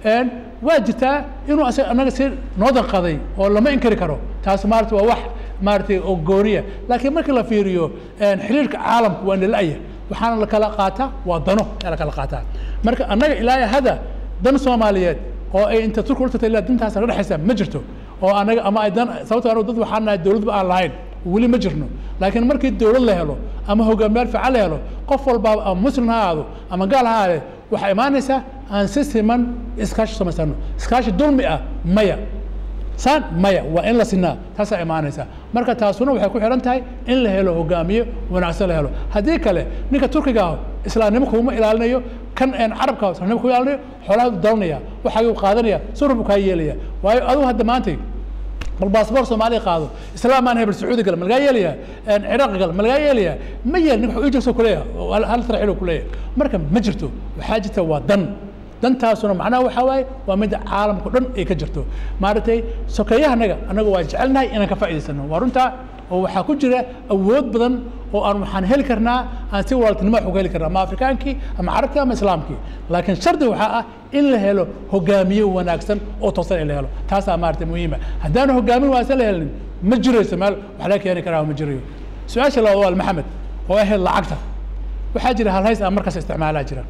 Speaker 2: waa jirtaa inuu asaga anaga si noo danqaday oo lama inkari karo taas maarata waa wax maaratay oo gooniya laakiin markii la fiiriyo xiriirka caalamku waa nala-aya waxaana la kala qaataa waa dano ayaa la kala qaataa marka annaga ilaa hada dan soomaaliyeed oo ay inta turku u tagtay ilaa dantaas la dhexaysa ma jirto oo anaga ama ay dan sababto anagu dad waxaan nahay dowladba aan lahayn weli ma jirno laakiin markii dowlad la helo ama hogaamiyaal fiican la helo qof walbaaba ama muslim ha ahaado ama gaal ha ahaade waxaa imaanaysaa aan si siman iskaashi samaysano iskaashi dulmi ah maya saan maya waa in la sinaa taasaa imaanaysa marka taasuna waxay ku xihan tahay in la helo hogaamiye wanaagsan la helo haddii kale ninka turkiga ah islaamnimo kuma ilaalinayo kan carabka islaamnimo kuma ilaalinayo xoolaha u dalanaya waxaaguu qaadanaya surur buu kaa yeelaya waayo adigu hadda maantay bal baasboor soomaaliya qaado islaam aan hebel sacuudi gala ma lagaa yeelaya ciraaq gala ma lagaa yeelaya ma yeel nin wuxuu ijirso kuleeyahay hal tarxilo kuleeyahay marka ma jirto waxaa jirta waa dan dantaasuna macnaha waxaa waaye waa midda caalamka dhan ay ka jirto maaragtay sokeeyahanaga annaga waa jecelnahay inaan ka faa'idaysano waa runtaa oo waxaa ku jira awood badan oo aan waxaan heli karnaa aan si walaaltinimo wax uga heli karnaa ama afrikaankii ama carabkii ama islaamkii laakiin shardi waxaa ah in la helo hogaamiye wanaagsan oo toosan in la helo taasaa maarata muhiima haddaanu hogaamin wanaagsan la helin ma jirayso meel wax laga keeni karaa ma jirayo su-aasha labaad waa maxamed oo ahayd lacagta waxaa jira halhays aan markaas isticmaalaa jira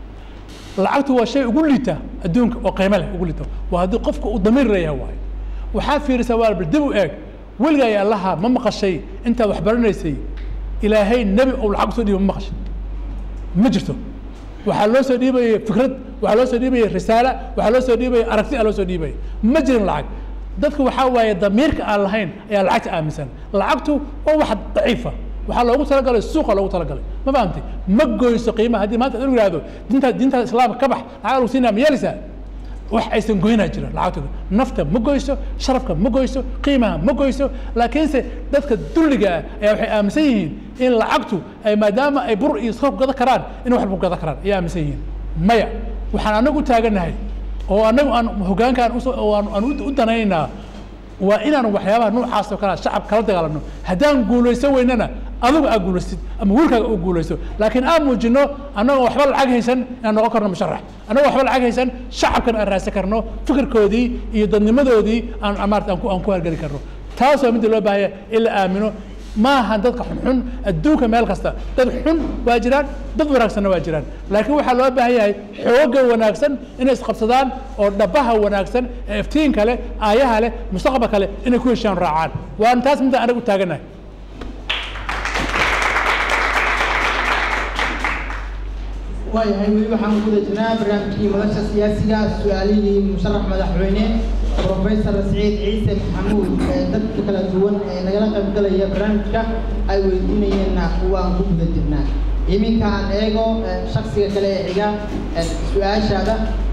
Speaker 2: lacagtu waa shay ugu liita adduunka oo qiimo leh ugu liita waa haddii qofka uu damiir leeyahay waayo waxaa fiirisaa waa bal dib u eeg weligaa ya allaha ma maqashay intaad wax baranaysay ilaahay nebi ou lacag usoo dhiiba ma maqashay ma jirto waxaa loo soo dhiibayay fikrad waxaa loo soo dhiibayay risaala waxaa loo soo dhiibayay aragti aa loo soo dhiibaya ma jirin lacag dadka waxaa waaye damiirka aan lahayn ayaa lacagta aaminsan lacagtu waa wax daciifa waxaa loogu talagalay suuqa loogu talagalay ma fahamtay ma goyso qiimaha haddii maanta inu yihahdo diinta diinta islaamka ka bax lacag lagu siinaya ma yeelaysaa wax aysan goynaa jira lacagtooda nafta ma goyso sharafka ma goyso qiimaha ma goyso laakiinse dadka dulliga ah ayaa waxay aaminsan yihiin in lacagtu ay maadaama ay bur iyo soor gada karaan in wax walba gada karaan ayay aaminsan yihiin maya waxaan anagu u taaganahay oo anagu aan hogaankaan aan u danaynaynaa waa inaan waxyaabaha noocaas oo kale shacab kala dagaalano haddaan guulaysan weynana adigu aad guulaystid ama wiilkaaga uu guulaysto laakiin aan muujino annagoo waxba lacag haysan inaan noqon karno musharax annagoo waxba lacag haysan shacabkan aan raadsan karno fikirkoodii iyo dadnimadoodii aan maarata aan ku aan ku hargeli karno taas waa midda loo baahaya in la aamino maaha dadka xunxun adduunka meel kasta dad xun waa jiraan dad wanaagsanna waa jiraan laakiin waxaa loo baahan yahay xooga wanaagsan inay isqabsadaan oo dhabaha wanaagsan ee iftiinka leh aayaha leh mustaqbalka leh inay ku heshaan raacaan waan taas midda anagu taaganahay
Speaker 1: waayahay weli waxaan ku guda jirnaa barnaamijkii madasha siyaasiga su-aalihii musharax madaxweyne professor siciid ciise maxamuud ee dadka kala duwan ee nagala qaybgalaya barnaamijka ay weydiinayeenna waan ku guda jirnaa iminka aan eego shaksiga kale ee xiga su-aashaada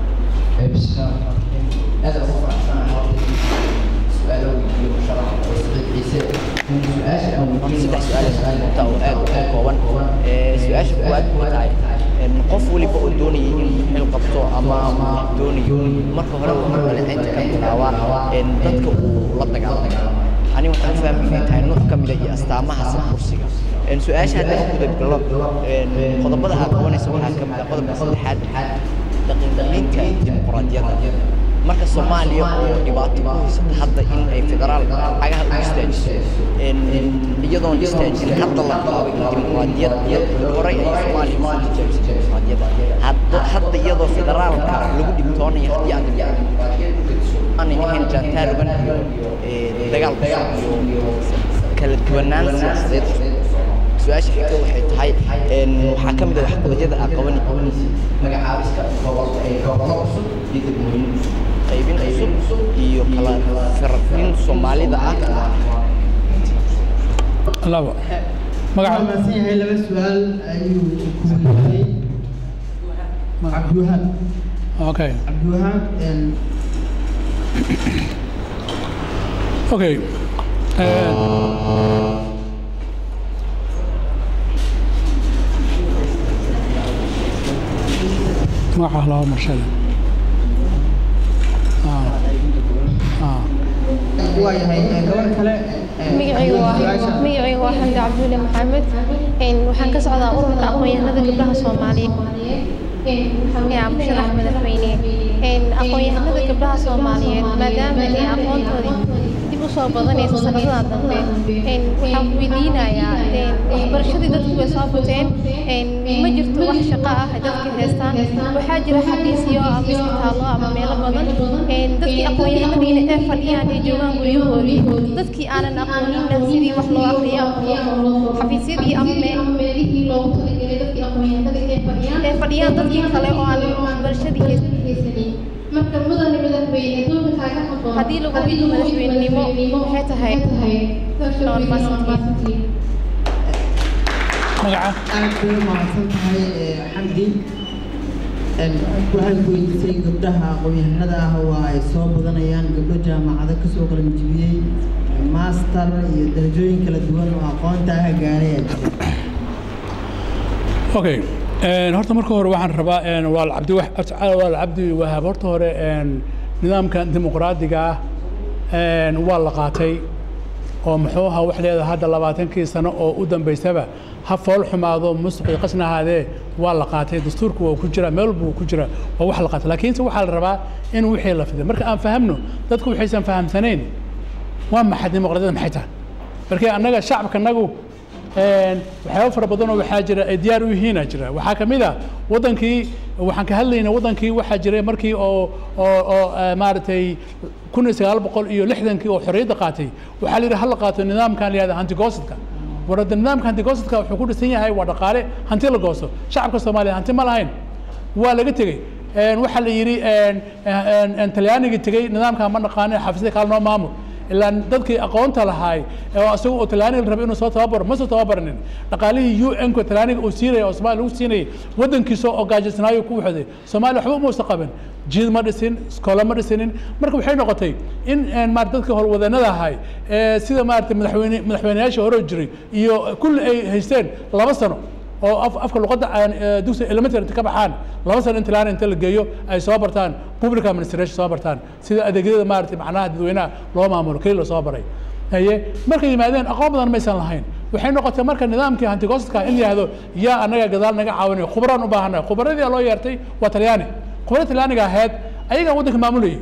Speaker 7: aad ugu faraxsanahay horta su-aalo iyo musharax oo siciid ciise su-aasha aan
Speaker 8: saddex su-aal inta oo aad u kooban su-aasha koowaad waxay tahay qof waliba oo doonayay inuu xil qabto ama doonayo marka hore wuxuu dhaleeceynta ka bilaabaa dadka uu la dagaalamo ani waxaan u fahmay inay tahay nuuc ka mida iyo astaamaha kursiga su-aasha haddaan u guda galo qodobada aad qabanaysa waxaa ka mid ah qodobka saddexaad daqiiqaynta dimuqraadiyadda marka soomaaliya oo dhibaato ku haysata hadda in ay federaal cagaha u istaajiso iyadoon istaajin hadda la bilaabay in dimuqraadiyad horey ay soomaaliya usoo tijaabisay dimuqraadiyadda hadda hadda iyadoo federaalka lagu dhibtoonayo haddii aan dimuqraadiyad u gediso aanay ahayn jaantaarugan iyo dagaal dagaal iyo kala duwanaan siyaasadeed su-aasha xigta waxay tahay een, waxaa ka mid ah waxqabadyada aad qabani magacaabista gobollo cusub iyo degmooyin cusub qaybin cusub iyo kala farqin soomaalida ah
Speaker 2: labo
Speaker 1: waxaa
Speaker 2: magaca
Speaker 1: mahadsan yahay laba su-aal ayuu ku weydiiyey cabdiwahaab
Speaker 2: okay
Speaker 1: cabdiwahaab een,
Speaker 2: okay Eh, magaca laba marshada Ah. Ah.
Speaker 1: waa yahay ee, gabar kale ee,
Speaker 9: magacaygu waa
Speaker 1: su-aasha-
Speaker 9: magacaygu waa xamdi cabdulle maxamed Een, waxaan ka socdaa ururka aqoon-yahanada gabdhaha soomaaliyeed yaa musharax madaxweyne Een, aqoon-yahanada gabdhaha soomaaliyeed maadaama ay aqoontoodii dib u soo badanayso sanadaha dambe Een, waxaan ku weydiinayaa een, waxbarashadii dadku way soo bateen Een, ma jirto wax shaqo ah ay dadka haystaan waxaa jira xafiisyo ama isbitaallo ama meelo badan Een, dadkii aqoon-yahanadiina ee fadhiyaan ay joogaan guryahoodii dadkii aanan aqooninna sidii wax loo aqriyo xafiisyadii ama meelihii loogu talagalay dadkii aqoon-yahanada ee fadhiyaan ee fadhiyaan dadkii kale oo aan waxbarashadii haysanin marka mudane madaxweyne doonka kaaga haboon haddii lagu dhigo madaxweynenimo waxay tahay noon maasantiin
Speaker 2: magaca
Speaker 1: aad bay u mahadsan tahay ee, xamdi Een, waxay ku weydiisay gabdhaha aqoon-yahanada ah waa ay soo badanayaan gabdho jaamacado kasoo qalan jibiyey master iyo darajooyin kala duwan oo aqoonta ah gaaray ayaa jira
Speaker 2: okay Een, horta marka hore waxaan rabaa een, waa cabdi waa cabdi wahaab horta hore een, nidaamkan dimuqraadiga ah een, waa la qaatay oo muxuu ahaa wax leedahay hadda labaatankii sano oo u dambaysaba ha fool xumaado musuq iyo qasna ahaadee waa la qaatay dastuurku waa ku jira meel walba wuu ku jira waa wax la qaatay laakiinse waxaa la rabaa in wixii la fiday marka aan fahamno dadku waxaysan fahamsanayn waa maxay dimuqraadiyada maxay tahay markii annaga shacabka nagu een, waxyaabo fara badan oo waxaa jira ay diyaar u yihiina jira waxaa ka mid ah wadankii waxaan ka hadlaynaa wadankii waxaa jiray markii oo oo oo eh, maaragtay kun iyo sagaal boqol iyo lixdankii oo xorriyadda qaatay waxaa la yidhi ha la qaato nidaamkan la yihahda hantigoosadka warada nidaamka hantigoosadka wuxuu ku dhisan yahay waa dhaqaale hanti la goosto shacabka soomaaliya hanti ma lahayn waa laga tegey Een, waxaa la yidhi een, een, een, talyaanigii tegey nidaamka ma naqaanin xafiisyada kaale noo maamul ilaa dadkii aqoonta lahaay oo isaga oo talyaaniga la rabay inuu soo tababaro ma soo tababaranin dhaqaalihii u n ku talyaaniga uu siinaya oo soomaaliya lagu siinayay waddankiisa oo gaajisnaayo ku waxday soomaaliya waxba uma uusan qaban jiid ma dhisin iskoolo ma dhisinin marka waxay noqotay in een, maarata dadkii howlwadanada ahay ee sida maarata madaxweyne madaxweyneyaashii hore jiray iyo kulli ay haysteen laba sano oo af- afka luqadda aan eh, dugsiga elementary inta ka baxaan laba sano in tilaana inta la geeyo ay soo bartaan public administration soo bartaan sida adeegyada maaragtay macnaha dadweynaha loo maamulo keli lasoo baray haye markay yimaadeen aqoon badan maysan lahayn waxay noqotay marka nidaamkii hantigoosadka in la yihahdo yaa annaga gadaal naga caawinayo khubaraan u baahanay khubaradii loo yeertay waa talyaani khubarada talyaaniga ahayd ayagaa waddanka maamulayay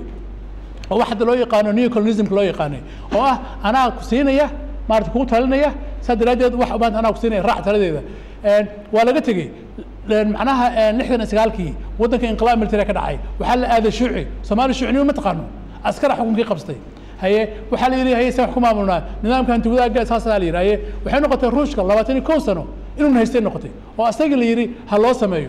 Speaker 2: oo wax hadda loo yaqaano neocolonisimka loo yaqaanay oo ah anaa ku siinaya maarata kugu talinaya saa daraaddeed wax maanta anaa ku siinaya raac taladeeda Een, waa laga tegey Een, macnaha een, lixdan iyo sagaalkii waddanka inqilaab military ka dhacay waxaa la aaday shuuci soomaali shuucinimo ma taqaano askara xukunkii qabstay haye waxaa la yidhi haye saan wax ku maamulnaa nidaamka hanti wadaagga saasaa la yidhi haye waxay noqotay ruushka labaatan iyo kow sano inuu haystay noqotay oo asagii la yidhi ha loo sameeyo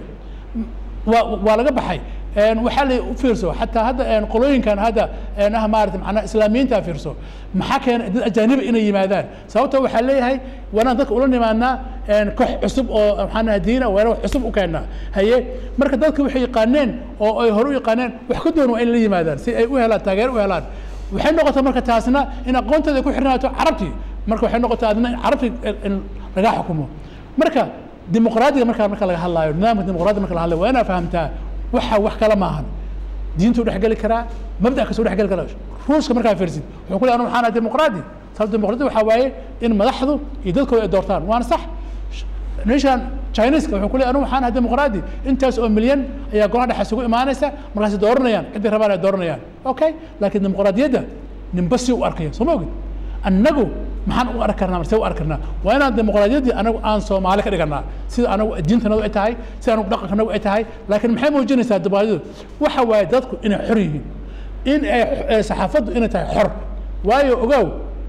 Speaker 2: waa waa laga baxay Een, waxaa la u fiirso xataa hadda een, qolooyinkan hadda een, ah maarata macnaa islaamiyiinta fiirso maxaa keena dad ajaaniba inay yimaadaan sababtoo waxaa leeyahay waanaan dadka ula nimaadnaa een, koox cusub oo maxaana diina waana wax cusub u keennaa haye marka dadka waxay yaqaaneen oo ay hore u yaqaaneen wax ka doon waa in la yimaadaan si ay u helaan taageero u helaan waxay noqotay marka taasna in aqoontooda ay ku xirnaato carabtii marka waxay noqotay adna in carabti in laga xukumo marka dimuqraadiga markaa marka laga hadlaayo nidaamka dimuqraadiga marka laga hadlayo waa inaa fahamtaa waxa wax kale maahan diintu dhex geli karaa mabda kasoo dhex geli karaa ruuska markaa fiirsid wuxuu ku leeyahay anu waxaan ahay dimuqraadi sababta dimuqraadi waxaa waaye in madaxdu iyo dadkooda ay doortaan waana sax meeshaan chineska wuxuu ku leeyahay anu waxaan ahay dimuqraadi intaas oo milyan ayaa golaha dhexe isugu imaanaysa markaasay dooranayaan ciddii rabaan ay dooranayaan okay laakiin dimuqraadiyadda ninba si u arkaya soo ma ogid annagu maxaan u arki karnaa marse u arki karnaa waa inaan dimuqraadiyaddii anagu aan soomaali ka dhiganaa sida anagu diintanadu ay tahay sida anagu dhaqankanagu ay tahay laakiin maxay muujinaysaa dimuqraadiyadu waxa waaye dadku inay xor yihiin in ay eh, saxaafaddu inay tahay xor waayo ogow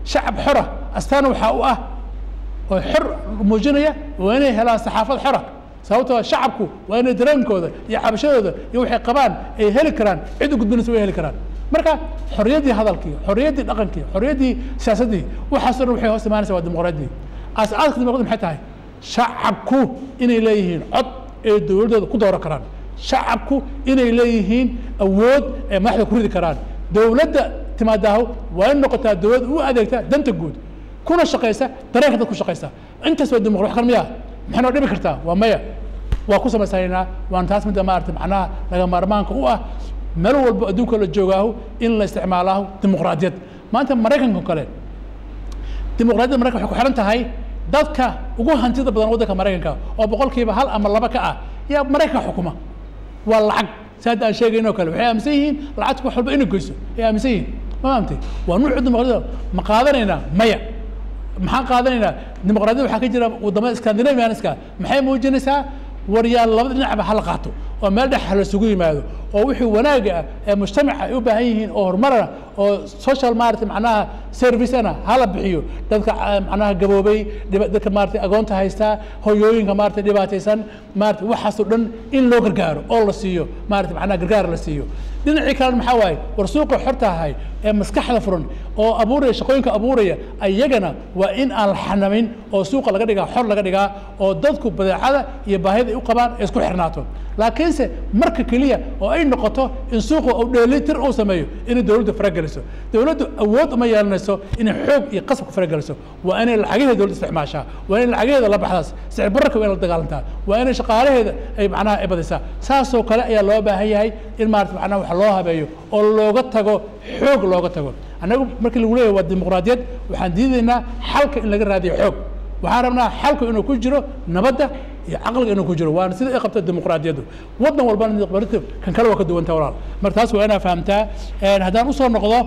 Speaker 2: shacab xora astaana waxaa u ah oo xor muujinaya waa inay helaan saxaafad xora sababtoo shacabku waa inay dareenkooda iyo cabashadooda iyo waxay qabaan ay heli karaan cid u gudbinaysa way heli karaan marka xorriyaddii hadalkii xorriyaddii dhaqankii xorriyaddii siyaasaddii waxaasoo dhan waxay hoos imaanaysa waa dimuqraadiyadii aas-aaska dimuqraadiyada maxay tahay shacabku inay leeyihiin cod ee dowladdooda ku dooran karaan shacabku inay leeyihiin awood ee madaxda ku ridi karaan dowladda timaadaaho waa in noqotaa dowlad u adeegta danta guud kuna shaqaysa dareenka dad ku shaqaysa intaas waa dimuqra wax kale miya maxay noo dhibi kartaa waa maya waa ku samaysanayna waan taas midda maarata macnaha laga maarmaanka u ah meel walbo adduunka la joogaahu in la isticmaalaahu dimuqraadiyad maanta maraykanka kale dimuqraadiyadda maraykan waxay ku xiran tahay dadka ugu hantida badan waddanka maraykanka oo boqolkiiba hal ama laba ka ah yaa maraykanka xukuma waa lacag si hadda aan sheegayn oo kale waxay aaminsan yihiin lacagtu wax walba inay goyso ay aaminsan yihiin ma fahamtay waa nuucu dimuqraadiyada ma qaadanaynaa maya maxaan qaadanaynaa dimuqraadiyada waxaa ka jira wadamada scandinavianiska maxay muujinaysaa waryaal labada dhinacba hala qaato oo meel dhex hala isugu yimaado oo wixii wanaaga ah ee mujtamaca ay u baahan yihiin oo horumarana oo social maarata macnaha servicena hala bixiyo dadka macnaha gaboobay dadka maarata agoonta haystaa hoyooyinka maarata dhibaataysan maarata waxaasoo dhan in loo gargaaro oo la siiyo maarata macnaha gargaar la siiyo dhinacii kalena maxaa waaye war suuqa xorta ahay ee maskaxda furan oo abuuraya shaqooyinka abuuraya ayagana waa in aan la xanamin oo suuqa laga dhigaa xor laga dhigaa oo dadku badeecada iyo baahida ay u qabaan ay isku xirnaato laakiinse marka keliya oo ay noqoto in suuqa uu dheelitir uu sameeyo inay dowladdu farageliso dowladdu awood uma yeelanayso inay xoog iyo qasab ku farageliso waa inay lacagaheeda dowladda isticmaashaa waa inay lacagaheeda la baxdaas sicir bararka waa in la dagaalantaa waa inay shaqaalaheeda ay macnaha ay badisaa saasoo kale ayaa loo baahan yahay in maarata macnaha wax loo habeeyo oo looga tago xoog looga tago annagu markii lagu leeyahay waa dimuqraadiyad waxaan diidaynaa xalka in laga raadiyo xoog waxaan rabnaa xalku inuu ku jiro nabadda iyo caqliga inuu ku jiro waana sida ay qabta dimuqraadiyaddu waddan walbana dimuqraadiyaddu kan kale waa ka duwanta walaal marka taas waa inaa fahamtaa haddaan usoo noqdo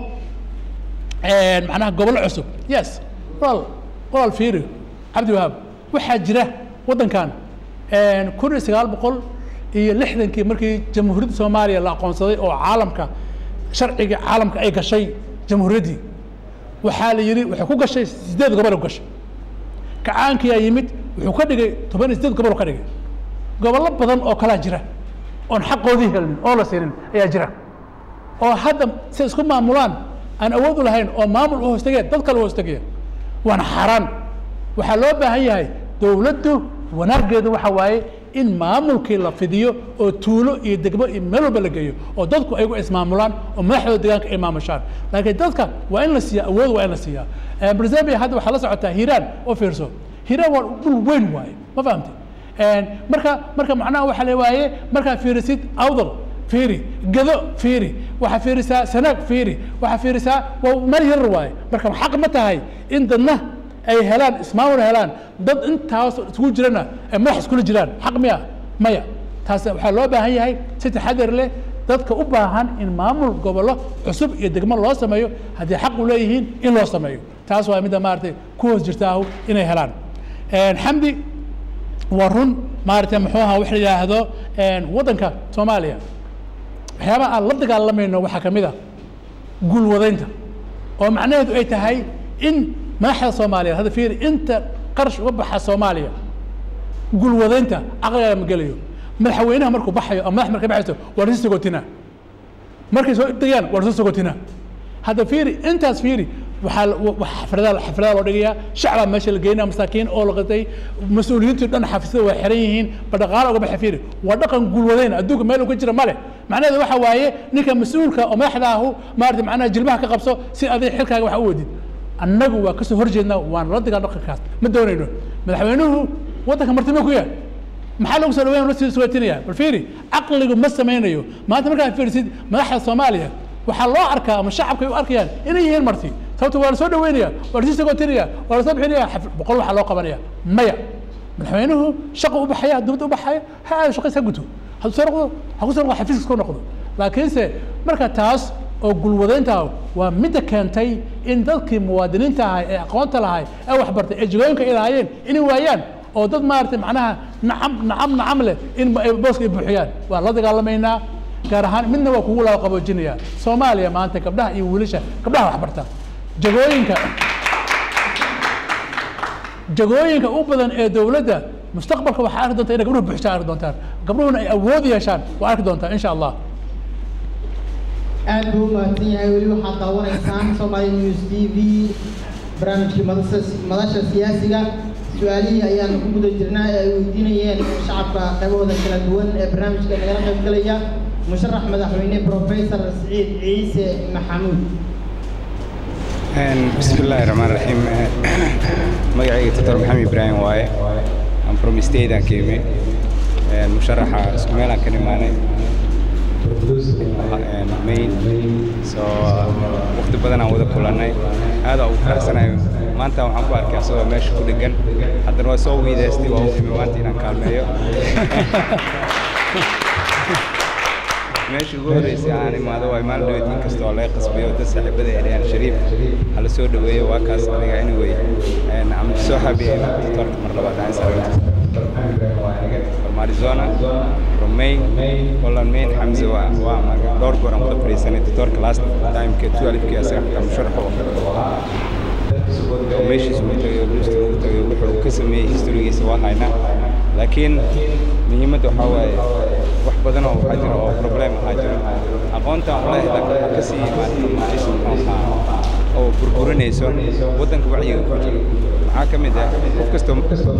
Speaker 2: macnaha gobollo cusub yes walaal walaal fiiri cabdi wahaab waxaa jira waddankan kun iyo sagaal boqol iyo lixdankii markii jamhuuriyadda soomaaliya la aqoonsaday oo caalamka sharciga caalamka ay gashay jamhuuriyaddii waxaa la yidhi waxay ku gashay sideed gobol ku gashay kacaankiyaa yimid wuxuu ka dhigay toban iyo sideed gobol ka dhigay gobollo badan oo kalaa jira oon xaqoodii helin oo la siinin ayaa jira oo hadda si isku maamulaan aan awood u lahayn oo maamul u hoostageen dad kale u hoostagaya waana xaaraan waxaa loo baahan yahay dowladdu wanaaggeedu waxa waaye in maamulkii la fidiyo oo tuulo iyo degmo iyo meel walba la geeyo oo dadku ayagu ismaamulaan oo madaxdooda deegaanka ay maamushaan laakiin dadka waa in la siiya awood waa in la siiyaa brazambia hadda waxaa la socotaa hiiraan oo fiirso hiiraan waa dhul weyn waaye ma fahamtay marka marka macnaha waxa le waaye markaa fiirisid awdal fiiri gado fiiri waxaa fiirisaa sanaag fiiri waxaa fiirisaa waa meel yarar waaye marka xaq ma tahay in dadna ay helaan ismaamul helaan dad intaas isugu jirana ay madax iskula jiraan xaq miya maya taas waxaa loo baahan yahay si taxadar leh dadka u baahan in maamul gobollo cusub iyo degmo loo sameeyo haddii xaq u leeyihiin in loo sameeyo taas waa midda maaragtay ku hoos jirtaahu inay helaan xamdi waa run maaragtay muxuu ahaa wax la yidhaahdo waddanka soomaaliya waxyaabaha aan la dagaalamayno waxaa ka mid a guulwadaynta oo macnaheedu ay tahay in madaxda soomaaliyeed hadda fiiri inta qarash uga baxa soomaaliya guulwadaynta caqligaa ma gelayo madaxweynaha markuu baxayo ama madax markay baxayso waa lasu sagootinaa markay soo degayaan waa lasu sagootinaa hadda fiiri intaas fiiri waxaa xafladaha xafladaha loo dhigayaa shacbaa meesha la geynaya masaakiin oo la qatay mas-uuliyiintu dhan xafisyada waa xiran yihiin ba dhaqaala uga baxa fiiri waa dhaqan guulwadayn adduunka meel uu ka jira male macnaheedu waxa waaye ninka mas-uulka oo madaxda ahu maarata macnaha jilbaha ka qabso si adig xilkaaga wax u wadid annagu waa kasoo horjeednaa waan la digaa dhaqankaas ma doonayno madaxweynuhu waddanka martimo ku yaal maxaa lagu soo dhaweyn lasii suwaatinaya bal fiiri caqligu ma samaynayo maanta markaad fiirisid madaxda soomaaliya waxaa loo arkaa ama shacabka ay u arkayaan inay yihiin marti sababto waa lasoo dhaweynaya waa lasii sagootinaya waa lasoo bixinaya boqol waxaa loo qabanaya maya madaxweynuhu shaqo u baxaya dowladda u baxaya ha aado shaqadiis ha guto hadduu soo noqdo ha ku soo noqdo xafiiska ku noqdo laakiinse marka taas oo gulwadaynta waa midda keentay in dadkii muwaadiniinta ahay ee aqoonta lahay ee waxbartay ee jigooyinka ay lahaayeen inay waayaan oo dad maaragtay macnaha nacam nacam nacam leh in booska ay buuxiyaan waan la dagaalamaynaa gaar ahaan midna waa kugu laba qaboojinaya soomaaliya maanta gabdhaha iyo wiilasha gabdhaha waxbarta jagooyinka jagooyinka u badan ee dowladda mustaqbalka waxaa arki doontaa inay gabdhuhu buuxshaan arki doontaan gabdhuhuna ay awood yeeshaan waa arki doontaa insha allah
Speaker 1: aad buu u mahadsan yahay weli waxaad daawanaysaan Somali News TV barnaamijkii madasha madasha siyaasiga su-aalihii ayaan ku guda jirnaa ee ay weydiinayeen shacabka qaybahooda kala duwan ee barnaamijka nagala qayb galaya musharax madaxweyne professor Siciid Ciise Maxamuud
Speaker 10: بسم الله الرحمن الرحيم magacayga doctor maxamed ibraahim waaye I'm from state aan ka imi musharaxa isku meel aan ka imaanay main so waqti badan aan wada kulannay aad ugu faraxsanayo maanta waxaan ku arkay asagoo meesha ku dhegan haddana waa soo wiidaystay waa u imi maanta inaan kaalmeeyo meeshii ugu horreysay aan imaado waa imaan dhaweyd in kasta oo laga qasbayo dad saaxiibada eriyaan shariif hala soo dhaweeyo waa kaas aniga anyway I'm so happy inaan doctorka mar labaad aan sarayto from Arizona from Maine Holland Maine Hamza waa waa maga dhowr goor aan wada fadhiisanay doctorka last time ke 12 ke asaga xitaa musharax oo meeshiisa uu tagay luusta uu tagay wuxuu ka sameeyey historigiisa waa haynaa laakiin muhiimadda waxaa waaye wax badan oo waxaa jira oo problem ahaa jira aqoonta walahi waxaa ka sii imaatay oo burburinayso waddanka wacyiga ku jira maxaa ka mid ah qof kastoo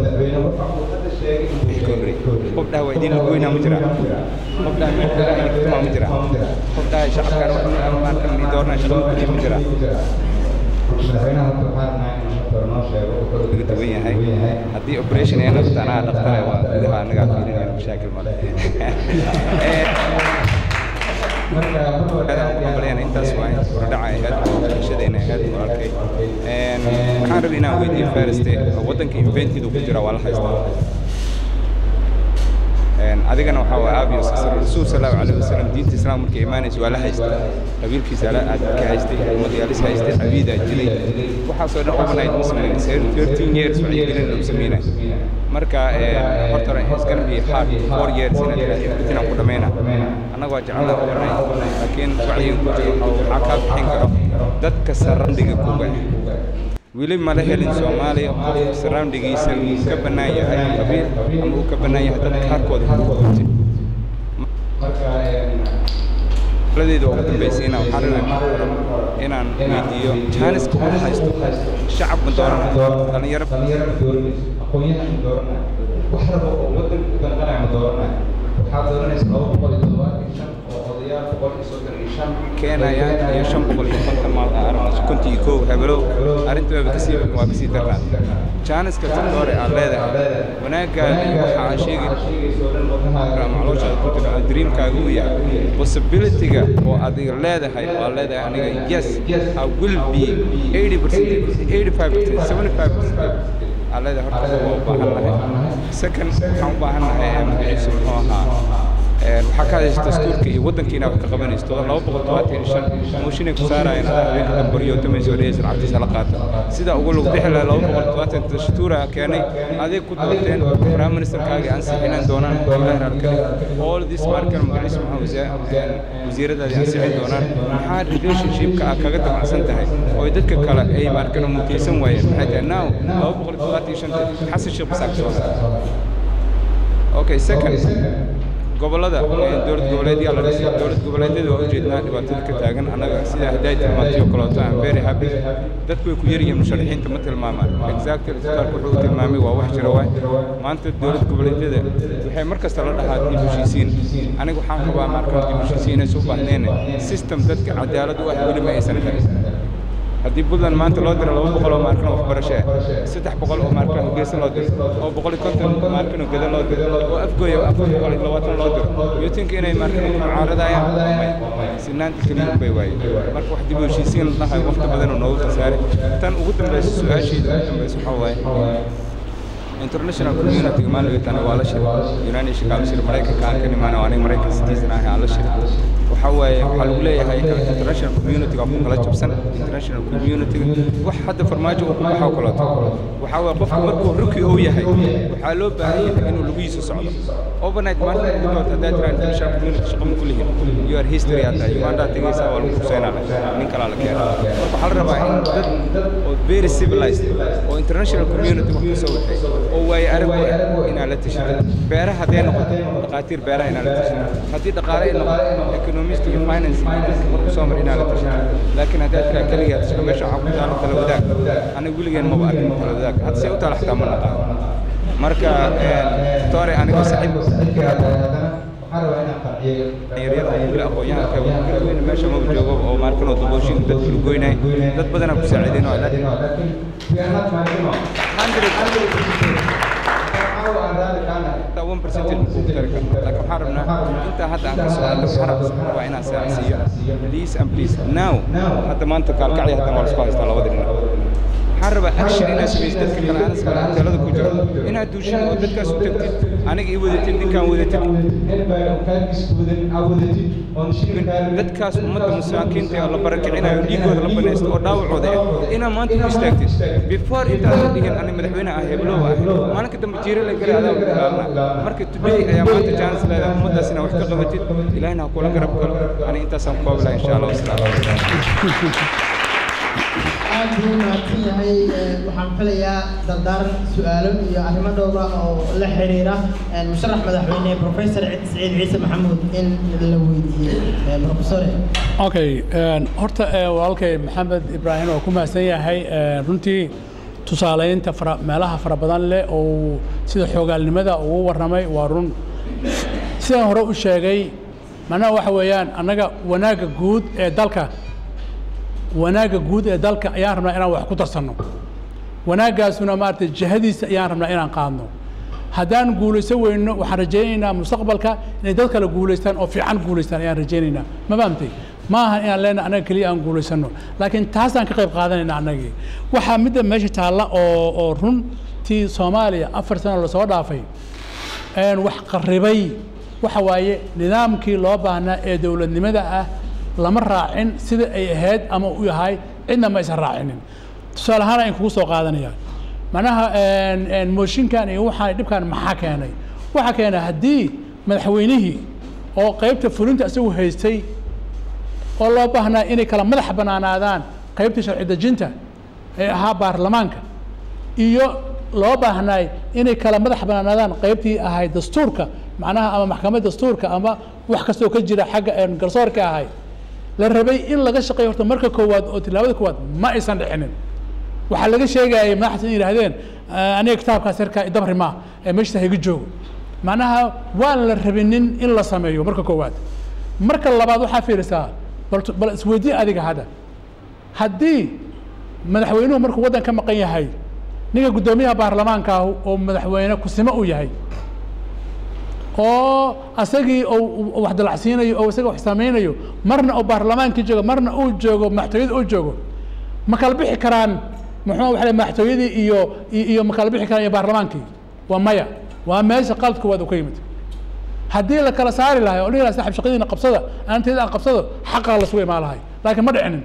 Speaker 10: qof dhaha waa idin lagoynaa ma jira qof dhaha meelkala idinkutumaa ma jira qof dhaha shacabkaan wax maarkan ii doornaa shaqada kuliya ma jira laga duwan yahay haddii operation ay noqoto anaa dhaqtare waa gudaha anagaa fiirinayna mashaakil male marka intaas waa kordhaca ahayd bulshadeena ahayd walaalkay waxaan rabay inaan weydiiyo fariste waddanka inventidu ku jira waa la haystaa adigana waxaa waa aabiyo rasuul sallallahu calayhi wasallam diinta islaam markay imaanayso waa la haystay qabiilkiisa aad ka haystay ummadiyaalis haystay cabiidaa jiray waxaasoo dhan overnight ma sameyn thirteen years wacyigelin lagu sameynay marka horta hore it's gonna be hard four years inaad everything aan ku dhammayna annaga waa jecelnaa overnight laakiin wacyiga ku jiro waxaa kaa bixin karo dadka sarandhiga kuga weli mala helin soomaaliya qof surroundigiisa uu ka bannaan yahay qabiil ama uu ka bannaan yahay dad qaarkooda kuguurtay ladeeda ugu dambaysiina waxaan rabay inaan weydiiyo jaaniska uu haysto shacab ma doorana dhalinyaro aqoonyahan ma doorana wax rabo oo waddanka u danqanaya ma doorana waxaad dooranaysa laba boqol iyo todobaatan iyo shan oo odayaal boqol iyo soddon iyo shan keenayaan iyo shan boqol iyo konton maal aragno konton iyo kow hebelow arrinta waaba kasii waa kasii darnaad jaaniska doctore aad leedahay wanaaggaada waxa aan sheegayso dhan wadnahaaga macluushaada ku jira oo dreamkaaga uu yahay possibilityga oo adiga leedahay oo aad leedahay aniga yes I will be 80 percent 85 percent 75 percent aad leedahay horta waa u baahan nahay second waxaan u baahan nahay magaciisu muxuu ahaa waxaa ka hadaysa dastuurka iyo waddankiina wax ka qabanayso todoba laba boqol todobaatan iyo shan mooshinay ku saarayaan adaa haweenka dambaryo tamayso dhehaysa lacagtiisa la qaata sida ugu lug bixi lahaa laba boqol todobaatan dastuura keenay adeeg ku doorteen prime ministerkaaga ansixinaan doonaan ilaah raalkale all this markan magaciisu maxaa wasiiradaadi ansixin doonaan maxaa relationshipka ah kaga damacsan tahay oo dadka kale ay markan mutaysan waayeen maxay tahay now laba boqol todobaatan iyo shanta xasan sheekh basaa kasoo haray okay second gobolada dowlad goboleedyaa la dhisay dowlad goboleedyada waa ujeednaa dhibaatada ka taagan annaga sida hadday tilmaantay oo kaleeto aan very happy dadku way ku yaryihiin musharaxiinta ma tilmaamaan exactly isbitaalku wuxuu u tilmaamay waa wax jira waay maanta dowlad goboleedyada waxay mar kasta la dhahaa dib heshiisiin aniga waxaan qabaa markaan dib heshiisiin inaysu u baahneen system dadka cadaalad u ah weli ma aysan helin haddii puntland maanta loo diro laba boqol oo maarkan oo waxbarasho ah saddex boqol oo maarkan hargeysa loo diro oo boqol iyo konton maarkan oo gada loo diro oo afgooya afar boqol iyo labaatan loo diro you think inay maarkan ku mucaaradayaan sinaanta keliya bay waaye marka wax dib u heshiisiin la dhahayo waqti badan oo noogu khasaaray tan ugu dambaysa su-aasheeda ugu dambaysa waxaa waaye international community maalin weytana waa la shiray united nations la shiray maraykanka aan ka nimaana oo aniga maraykan citizen ahay aan la shiray waxaa waaye waxaa lagu leeyahay international community waa ku kala jabsan international community wax hadda farmaajo uu ku baxo kaleeto waxaa waaye qofku markuu ruki uu yahay waxaa loo baahan yahay inuu lugihiisa socdo overnight maalinta gudood haddaa jiraan international community shaqo ma kulihin you are history hadda uganda tegaysaa waa lagu kuseynaa nin kalaa la keena marka waxaa la rabaa in dad oo very civilized oo international community wax kusoo waxay oo waaye arag u ah inaa la tashato beeraha hadday noqoto dhaqaatiir beeraha inaa la tashato haddii dhaqaale ay noqoto economist iyo finance marku soo mar inaa la tashato laakiin haddaad tiraa keligaa tashato meesha waxaa ku taalo tala wadaag aniga weligeen maba arkin tala wadaag hadda see u taala xataa ma naqaan marka tore aniga saxiib yaryada oo kule aqoon-yahanka weyne meesha maba joogo oo maarkanoo dabooshin dad kala goynay dad badanaa ku saaciideen oo one percentage ku tari karno laakiin waxaan rabnaa intaa hadda aan ka soo hadlo waxaan waa inaan saacsiiyo please and please now hadda maanta kaalkacya haddan waa lasku haystaa labada dhinac waxaan rabaa action inaad samaysid dadka kale aan iskale talada ku jiro inaad duushin oo dadkaas u tagtid aniga ii wadatid ninkaan wadatid dadkaas ummadda masaakiinta ee la barakicinayo dhiigooda la banaysto oo dhaawacooda ah inaad maanta u istaagtid before intaadan dhihin ani madaxweyne ah heblow ah maalinka dambe jiiro la gala adaa ilaalina marka today ayaa maanta jaanis leedahay ummaddaas inaad wax ka qabatid ilaahina ha kula garab galo ani intaasaan ku koobi laha insha allah wasalaamu
Speaker 1: aad buu mahadsan yahay waxaan filayaa dardaaran su-aalo iyo arrimo dhowra oo la xiriira musharax madaxweyne professor saciid ciise maxamuud in la weydiiyey professore
Speaker 2: okay horta walaalkay maxamed ibraahim oo ku mahadsan yahay runtii tusaaleynta fara meelaha fara badan leh oo sida xoogaalnimada ugu warramay waa run sidaan hore u sheegay macnaha waxa weeyaan annaga wanaagga guud ee dalka wanaagga guud ee dalka ayaan rabnaa inaan wax ku darsanno wanaaggaasuna maaragtay jihadiisa ayaan rabnaa inaan qaadno haddaan guulaysan weyno waxaan rajaynaynaa mustaqbalka inay dad kale guulaystaan oo fiican guulaystaan ayaan rajaynaynaa ma fahamtay ma aha inaan leenahay annaga keliya aan guulaysanno laakiin taasaan ka qayb qaadanayna annagii waxaa midda meesha taalla oo oo runtii soomaaliya afar sano lasoo dhaafay wax qarribay waxa waaye nidaamkii loo baahnaa ee dowladnimada ah lama raacin sida ay ahayd ama u yahay cidna ma aysan raacinin tusaale ahaan ayn kugu soo qaadanaya macnaha mooshinkan iyo waxaan dhibkan maxaa keenay waxaa keenay haddii madaxweynihii oo qaybta fulinta isagu haystay oo loo baahnaa inay kala madax banaanaadaan qaybta sharci dejinta ee ahaa baarlamaanka iyo loo baahnaay inay kala madax banaanaadaan qaybtii ahayd dastuurka macnaha ama maxkamad dastuurka ama wax kastoo ka jira xagga garsoorka ahay la rabay in laga shaqeeyo horta marka koowaad oo tilaabada koowaad ma aysan dhicinin waxaa laga sheegayay madaxda in yidhaahdeen aniga kitaabkaas yarkaa idabri maa ee meeshta hayga joogo macnaha waan la rabinin in la sameeyo marka koowaad marka labaad waxaa fiirisaa bal bal isweydii adiga hadda haddii madaxweynuhu markuu waddan ka maqan yahay ninka guddoomiyaha baarlamaanka ah oo madaxweyne kusimo uu yahay oo asagii uu wax dalacsiinayo oo isaga wax samaynayo marna oo baarlamaankii joogo marna uu joogo madaxtooyada uu joogo ma kala bixi karaan muxuu waxa madaxtooyadii iyo iyo ma kala bixi karaan iyo baarlamaankii waa maya waa meesha qaladka waad u ka yimid haddii la kala saari lahay oo dhihi lahay saaxib shaqadiina qabsada aanteeda aan qabsado xaqaa la suga imaan lahay laakiin ma dhicinin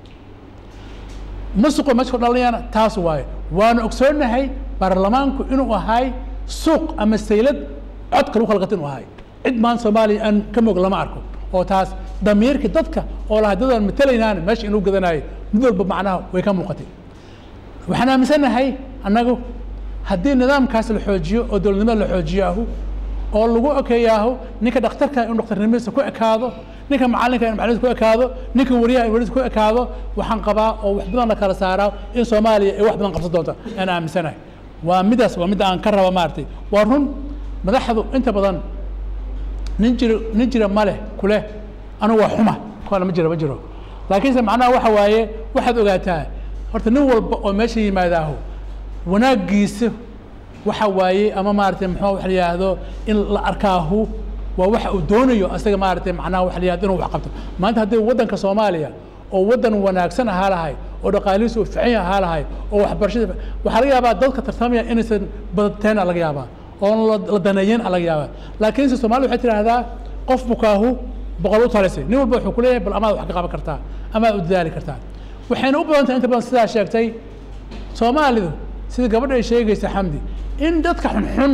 Speaker 2: musuqa meesha ku dhalinayana taas waaye waana ogsoonnahay baarlamaanku inuu ahay suuq ama saylad codka lagu kala gato inuu ahay cid maanta soomaaliya aan ka moog lama arko oo taas damiirka dadka oo lahaa dadaan matelaynaan meesha inuu gadanayo mid walba macnaha way ka muuqatay waxaan aaminsanahay annagu haddii nidaamkaas la xoojiyo oo dowladnimada la xoojiyo ahu oo lagu ekeeyaahu ninka dhakhtarka inuu dhakhtarnimadiisa ku ekaado ninka macallinka inuu macallinkiisa ku ekaado ninka wariyaha inuu wariyiisa ku ekaado waxaan qabaa oo wax badan la kala saaraa in soomaaliya ay wax badan qabsan doonta aan aaminsanahay waa midaas waa midda aan ka raba maaragtay waa run madaxdu inta badan nin jiro nin jira ma leh kuleh anigu waa xuma kuwana ma jiro ma jiro laakiinse macnaha waxa waaye waxaad ogaataa horta nin walba oo meesha yimaadaahu wanaaggiisa waxa waaye ama maaragtay muxuu wax la yidhaahdo in la arkaahu waa waxa uu doonayo asaga maaragtay macnaha wax la yidhahdo inuu wax qabto maanta haddii waddanka soomaaliya oo waddan wanaagsan ahaa lahay oo dhaqaalihiisu uu fican ahaa lahay oo waxbarashada waxaa laga yaabaa dadka tartamaya inaysan badateena laga yaabaa oon la- la daneeyeen laga yaabaa laakiinse soomaalida waxay tidhaahdaa qof bukaahu boqol u talisay nin walba wuxuu ku leeyahay bal amaad wax ka qaban kartaa amaad u dadaali kartaa waxayna u badan tahay inta badan sidaa sheegtay soomaalidu sida gabadha ay sheegaysa xamdi in dadka xunxun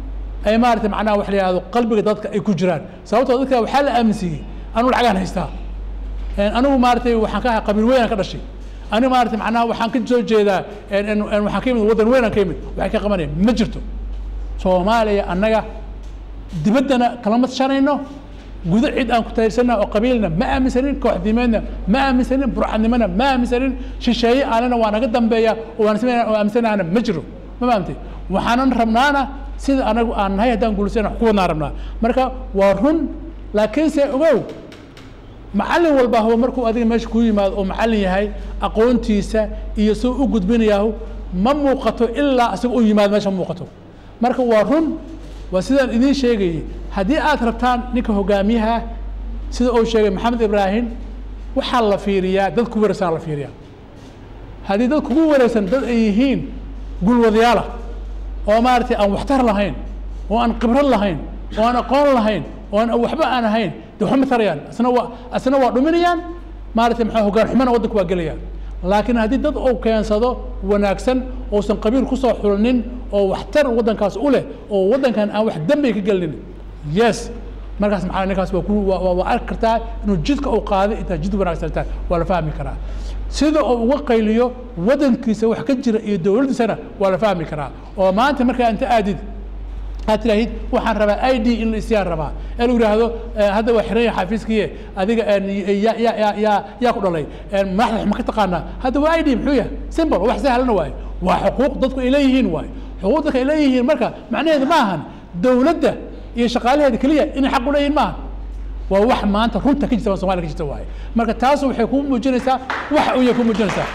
Speaker 2: ay maarata macnaha wax la yihahdo qalbiga dadka ay ku jiraan sababtoo dadka waxaa la aaminsiiyey anigu lacagaan haystaa Een, anigu maaratay waxaan ka ahay qabiil weynaan ka dhashay anigu maarata macnaha waxaan ka soo jeedaa een, een, een, waxaan ka yimid waddan weynaan ka yimid waxay ka qabanayaan ma jirto soomaaliya annaga dibaddana kalama tashanayno gudo cid aan ku taageersanna oo qabiilna ma aaminsanin kooxdimeedna ma aaminsanin burcadnimona ma aaminsanin shisheeye aanana waa naga dambeeya oo waan isma- oo aaminsanaana ma jiro ma fahamtay waxaanan rabnaana sida anagu aan nahay haddaan guulisana wax ku wadnaan rabnaa marka waa run laakiinse ogow macallin walba huba markuu adiga meesha ku yimaado oo macallin yahay aqoontiisa iyo suu u gudbinayaahu ma muuqato ilaa isaga u yimaado meesha ma muuqato marka waa run waa sidaan idiin sheegayay haddii aad rabtaan ninka hogaamiyaha sida uu sheegay maxamed ibraahim waxaa la fiiriyaa dad ku wareegsan la fiiriyaa haddii dad kugu wareegsan dad ay yihiin gulwadayaala oo maaragtay aan waxtar lahayn oo aan khibrad lahayn oo aan aqoon lahayn oo aan waxba aan ahayn de waxba ma tarayaan asna waa asna waa dhuminayaan maaragtay maxaa hoggaan xumana waddanka waa gelayaan laakiin haddii dad uu keensado wanaagsan uusan qabiil kusoo xulnin oo waxtar waddankaas u leh oo waddankan aan wax dembi ka gelinin yes markaas maxaa ninkaas waa ku waa waa- waa arki kartaa inuu jidka uu qaaday intaa jid wanaagsan tahay waa la fahmi karaa sida uu uga qayliyo waddankiisa wax ka jira iyo dowladdiisana waa la fahmi karaa oo maanta markaa inta aadid aad tidhaahid waxaan rabaa i d in la isyaan rabaa ee lagu yidhaahdo eh, hadda waa xiran yahay xafiiskiye adiga een, ya ya ya ya yaa ku dhalay een, madaxda wax ma ka taqaanaa hadda waa i d muxuu yahay simple wax sahlana waaye waa xuquuq dadku ay leeyihiin waaye xuquuq dadka ay leeyihiin marka macnaheedu ma ahan dowladda iyo shaqaalaheeda keliya inay xaq u leeyihiin maaha waa wax maanta runta ka jirta somalia ka jirta waaye marka taas waxay kuu muujinaysaa wax uu yahay kuu muujinaysaa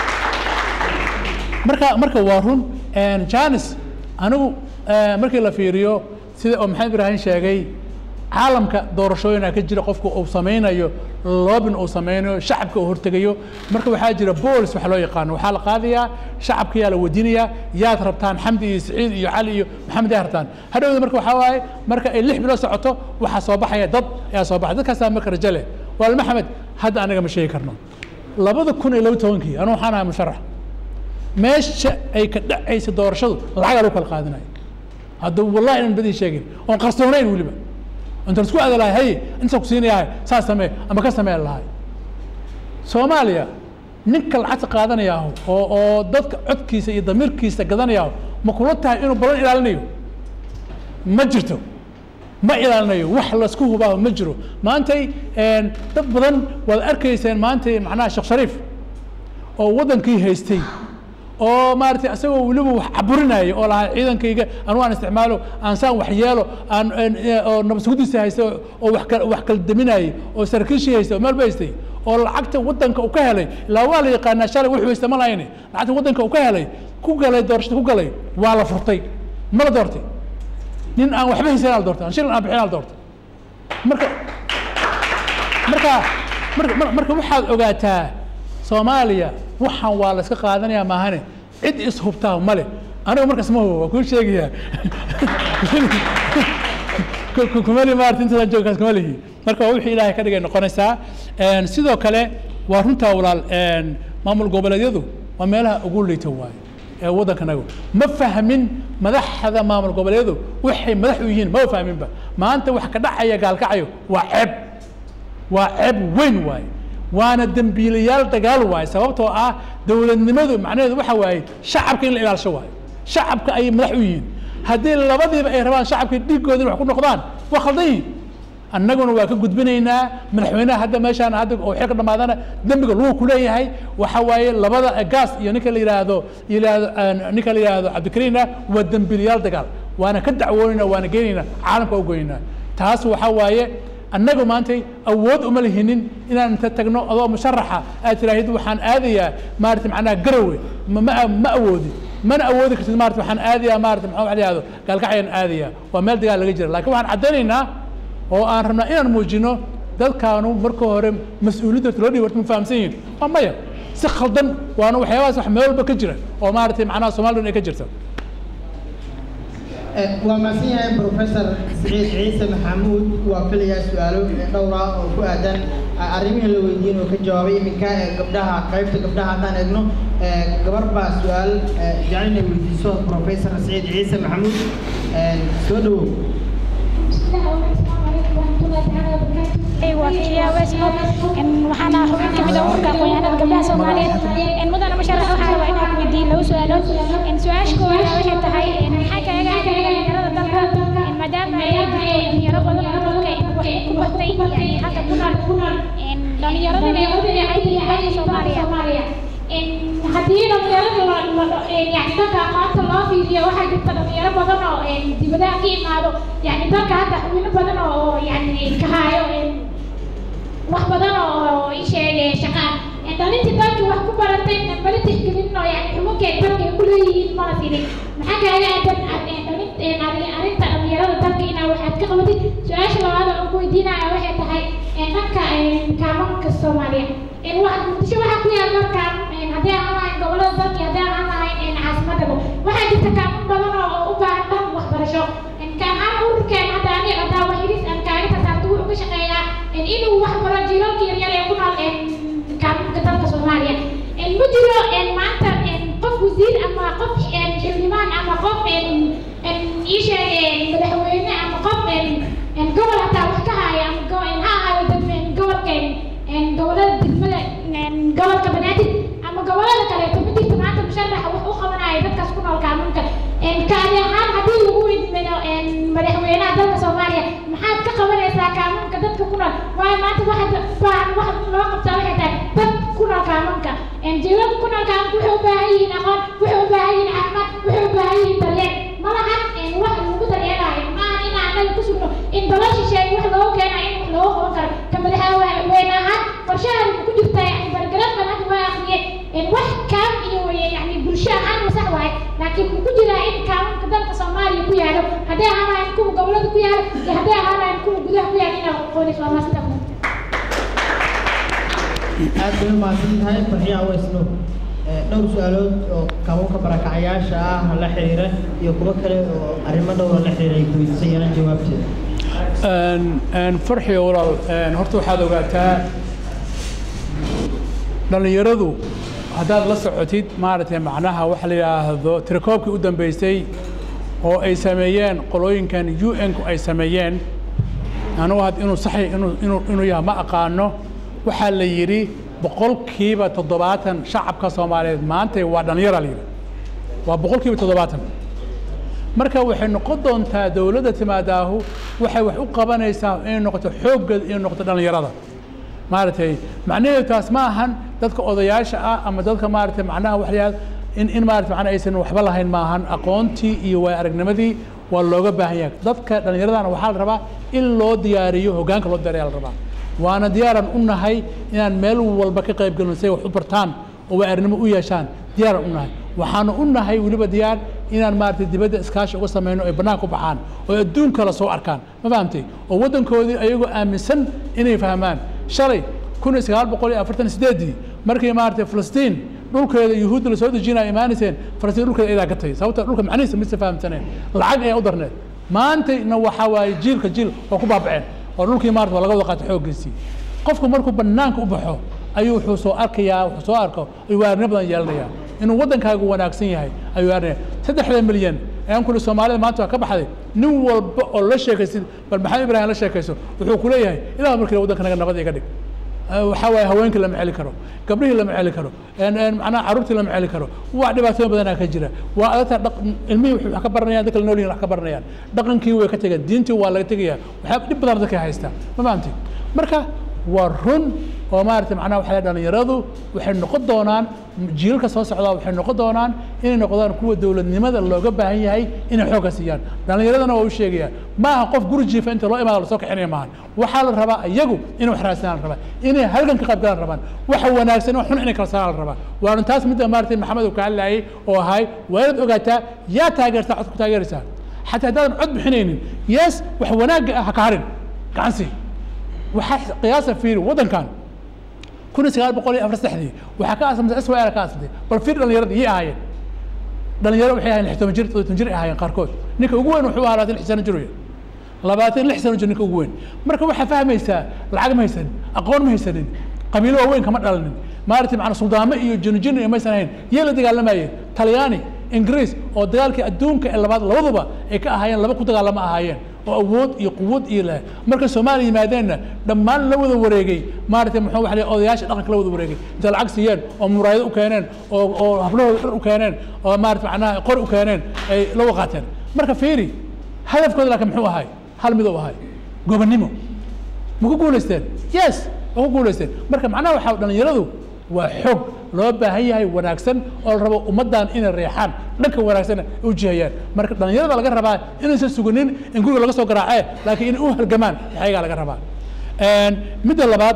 Speaker 2: marka marka waa run een, janis anigu eh, markii la fiiriyo sida oo maxamed ibraahim sheegay caalamka doorashooyina ka jira qofku uu samaynayo loobin uu samaynayo shacabka uu hortegayo marka waxaa jira boolis waxa loo yaqaano waxaa la qaadayaa shacabka yaa la weydiinayaa yaad rabtaan xamdi iyo saciid iyo cali iyo maxamed yaa rabtaan hadhowda marka waxaa waaye marka ay lix bilood socoto waxaa soo baxaya dad ayaa soo baxay dadkaasaa marka rajo leh waal maxamed hadda anaga ma sheegi karno labada kun iyo laba tobankii anu waxaan ahay musharax meesha ay ka dhacaysa doorashadu lacagaa lagu kala qaadinayo hadda wallahi inaan badii sheegin oon qarsoonayn weliba inta isku aada lahay haye inta ku siinayahay saas samee ama ka samee lahay soomaaliya ninka lacagta qaadanayaahu oo oo dadka codkiisa iyo damiirkiisa gadanayaahu ma kula tahay inuu balan ilaalinayo ma jirto ma ilaalinayo wax laisku hubaaho ma jiro maantay een, dad badan waad arkayseen maantay macnaha sheekh shariif oo waddankii haystay oo maaragtay isagoo weliba wax caburinaya oo lahaa ciidankayga anu aan isticmaalo aan saan wax yeelo aan aan, eh, oo nabadsugudiisa haysta oo wax kal wax kala daminayay oo saraakiishii haystay oo meel ba haystay oo lacagta waddanka uu ka helay ilaa waa la yaqaanaa shalay wuxuu haysta ma lahayne lacagta waddanka uu ka helay ku galay doorashada ku galay waa la furtay ma la doortay nin aan waxba haysan la doortay aan shilin aan bixin la doortay marka marka marka mar- marka waxaad ogaataa soomaaliya waxaan waa la iska qaadanaya maahane cid ishubtaa male aniga markaas ma hubo waa kuu sheegayaa Ku- ku- kumali maarata intaasaan joogkaas kuma lihi marka waa wixii ilaahay ka dhigay noqonaysaa Een, sidoo kale waa runtaa walaal een, maamul goboleedyadu waa meelaha ugu liita waaye ee waddankanagu ma fahmin madaxda maamul goboleedyadu waxay madax u yihiin ma fahminba maanta wax ka dhacaya gaalkacayo waa ceeb waa ceeb weyn waaye waana dembiilayaal dagaal waaye sababtoo ah dowladnimadu macnaheedu waxa waaye shacabka in la ilaalisho waaye shacabka ayay madax u yihiin haddii labadiiba ay rabaan shacabka dhiiggoodina wax ku noqdaan waa khaldan yihiin annaguna waa ka gudbinaynaa madaxweynaha hadda meeshaan hadda oo xilka dhamaadana dembiga lagu ku leeyahay waxa waaye labada gaas iyo ninka la yidhaahdo yidhaahdo aan- ninka la yidhaahdo cabdikariina waa dembiilayaal dagaal waana ka dacwoonayna waana geenaynaa caalamka u goynaa taas waxa waaye annagu maantay awood uma lihinin inaan inta tagno adoo musharaxa aad tiraahid waxaan aadayaa maarata macnaha garowe ma ma ma awoodi mana awoodi kartid maarata waxaan aadayaa maarata maxaa wax la yihahdo gaalkacyaan aadayaa waa meel dagaal laga jira laakiin waxaan caddaynaynaa oo aan rabnaa inaan muujino dadkaanu marka hore mas-uuliyadda loo dhihi warta ma fahamsan yihin waa maya si khaldan waana waxyaabahaas wax meel walba ka jira oo maaragtay macnaha somalilan ay ka jirta
Speaker 1: waa mahadsan yahay professor siciid ciise maxamuud waa filayaa su-aalo dhowr ah oo ku aadan arrimihii la weydiin oo ka jawaabay iminka ee gabdhaha qaybta gabdhaha haddaan eegno gabar baa su-aal jecel inay weydiiso professor siciid ciise maxamuud soo dhawow
Speaker 11: waxaana xubin kamid ah ururka aqoonyahanada gabdhaha soomaaliyeed mudana musharax waxaa rabaa inaan weydiin laba su-aalood su-aasha koowaad waxay tahay maxaa kaaga aaday dhalinyarada dalka maadaama ay dhalinyaro badan oo dalka wax ku bartay yani halka ku nool dhalinyaradana ay u fiican yihiin dalka soomaaliya haddii dhalinyarada yani dalka aqoonta loo fiiriyo waxaa jirta dhalinyaro badan oo dibadaha ka imaado yani dalka hadda xubino badan oo yani ka haayo wax badan oo ii sheegay shaqaan dhalintii dalkii wax ku baratay bali tixgelin oo yani xubunkay dalka ay ku leeyihiin mana siinin maxaa kaaga aadan arrinta dhalinyarada dalka inaa waxaad ka qabatid su-aasha labaad oo ku weydiinaya waxay tahay dhanka kaamanka soomaaliya waxaad muqdisho waxaa ku yaal dalkan haddii aan lahayn gobolada dalka haddii aan lahayn caasimadaba waxaa jirta kaaman badan oo u baahan dhan waxbarasho kaamaan ururkeen hadda ani hadaa waxiris aan kaaga tasaarto wuxuu ka shaqeeyaa inuu wax baro jiilalka yaryar ee ku nool kaamanka dalka soomaaliya ma jiro maanta qof wasiir ama qof xildhibaan ama qof ii sheeg madaxweyne ama qof gobol hataa wax ka haya ama ha ahayo gobolka gobolada degmada gobolka banaadir ama gobolada kaleeto ma jirto maanta musharaxa wax u qabanaya dadkaas ku nool kaamanka kaadi ahaan haddii lagu idmino madaxweynaha dalka soomaaliya maxaad ka qabanaysaa kaamanka dadka ku nool waayo maanta waxa baahan wax loo qabtaa waxay tahay dad ku nool kaamanka jiilalka ku nool kaamanka waxay u baahan yihiin aqoon waxay u baahan yihiin caafimaad waxay u baahan yihiin daryeel ma lahan wax lagu daryeelayo maahan in annaga ku sugno in dalal shisheeye wax loogu keenayo in wax loogu qaban karo ka madaxweyne ahaan qorshahan ku jirta yani bargaran ban hadda waa akhriyay wax kaam iyo yani bulsho ahaan masax waaye laakiin mu ku jiraa in kaamanka dalka soomaaliya ku yaalo hadday ahaan lahayn kuwa gobolada ku yaalo iyo hadday ahaan lahayn kuwa gudaha ku yaalo inaa aqoonayso waa maasita
Speaker 1: aad bay umahadsan tahay farxiya aweysno dhowr su-aalood oo kabanka barakacayaasha ah la xiriira iyo kuwo kale oo arrimo dhowra la xiriira ay kuweydiisayaan jawaabteeda
Speaker 2: farxiyo walaal horta waxaad ogaataa dhallinyaradu haddaad la socotid maaragtay macnaha waxa la yidhaahdo tirakoobkii u dambeysay oo ay sameeyeen qolooyinkan u n-ku ay sameeyeen anugu had inuu saxi inuu inuu inuu yahay ma aqaano waxaa la yidhi boqolkiiba toddobaatan shacabka soomaaliyeed maanta waa dhallinyara la yidhi waa boqolkiiba toddobaatan marka waxay noqon doontaa dowladda timaadaahu waxay wax u qabanaysaa inay noqoto xooggeed inay noqoto dhallinyarada maaragtay macnaheedu taas ma ahan dadka odayaasha ah ama dadka maaragtay macnaha waxyaal in in maaragtay macnaha aysan waxba lahayn maahan aqoontii iyo waay aragnimadii waa looga baahan yahay dadka dhallinyaradana waxaa la rabaa in loo diyaariyo hoggaanka loo diyaariya la rabaa waana diyaaran u nahay inaan meel walba ka qayb galno si ay wax u bartaan oo waay aragnimo u yeeshaan diyaaran u nahay waxaanu u nahay weliba diyaar inaan maaragtay dibadda iskaashi uga samayno ay bannaanka u baxaan oo adduun kale soo arkaan ma fahamtay oo waddankoodii ayagoo aaminsan inay fahmaan shalay kun iyo sagaal boqol iyo afartan sideedii markii maaragtay filistiin dhulkeeda yuhuudda lasoo dejinaya imaanayseen falastiin dhulkeeda iyadaa gatay sababta dhulka macnihiisa mise fahamsaneen lacag ayaa u darneed maantayna waxaa waaye jiilka jiil oo ku baabaceen oo dhulkii maarata waa laga wada qaatay xooggiisii qofku markuu bannaanka u baxo ayuu wuxuu soo arkayaa wuxuu soo arko ayuu waarnimo badan yeelanayaa inuu waddankaagu wanaagsan yahay ayuu waarnaya saddexda milyan ayaan kuli soomaalida maanta waa ka baxday nin walba oo la sheekaysid bal maxamed ibrahim la sheekayso wuxuu ku leeyahay ilaa markii waddanka naga nabad iga dhig waxaa waaye haweenkii lama celi karo gabdhihii lama celi karo macnaha carruurtii lama celi karo waa dhibaatooyin badanaa ka jira waa adagta ilmihii wuxuu wax ka baranayaan dadka la nool yihin wax ka baranayaan dhaqankii way ka tegeen diintii waa laga tegaya waxaa dhib badan dadka haystaa ma fahamtay marka waa run oo maaragtay macnaha waxaa dhalinyaradu waxay noqon doonaan jiilalka soo socdaa waxay noqon doonaan inay noqdaan kuwa dowladnimada looga baahan yahay inay xoogga siiyaan dhalinyaradana waa u sheegayaan ma aha qof guri jiifa inta loo imaado lasoo kaxinaya maahan waxaa la rabaa iyagu inay wax raadsanaan la rabaa inay halgan ka qayb galaan rabaan waxa wanaagsan oo xun inay kala saaraan la rabaa waana taas midda maaragtay maxamed uu ka hadlayay oo ahay waa inaad ogaataa yaa taageertaa cod ku taageeraysaa xataa haddaadan cod bixinaynin yes wax wanaagga ah ha ka harin gacansi waxaa qiyaasa fiiri waddankan kun iyo sagaal boqol iyo afar saddexdii waxaa ka aasamtay swal ka aasamtay bal fiir dhallinyarada iyay ahaayeen dhalinyaro waxay ahaayeen lix toban jir todoban jir ay ahaayeen qaarkood ninka ugu weyn wuxuu ahaa labaatan lix sano jir wey labaatan lix sano jir ninka ugu weyn marka waxaa fahmaysaa lacag ma haysanin aqoon ma haysanin qabiilo waaweyn kama dhalanin maaragtay macna suldaamo iyo jinujin iyo maysan ahayn yay la dagaalamayeen talyaani ingiriis oo dagaalkii adduunka ee labaad labaduba ay ka ahaayeen laba ku dagaalama ahaayeen oo awood iyo quwad iyo leh marka soomaaliya yimaadeenna dhammaan la wada wareegay maaragtay muxuu waxa la yidhaha odayaasha dhaqanka la wada wareegay intay lacag siiyeen oo muraayado u keeneen oo oo hablahooda dhar u keeneen oo maaragtay macnaha qori u keeneen ay la waqaateen marka fiiri hadafkooda laakiin muxuu ahay hal mid uu ahay gobonnimo ma ku guulaysteen yes ma ku guulaysteen marka macnaha waxaa dhalinyaradu waa xoog loo baahan yahay wanaagsan oo la rabo ummaddan inay reexaan dhanka wanaagsan ay u jihayaan marka dhalinyarada laga rabaa inaysan suganin in guriga laga soo garaacee laakiin inay u halgamaan ayagaa laga rabaa midda labaad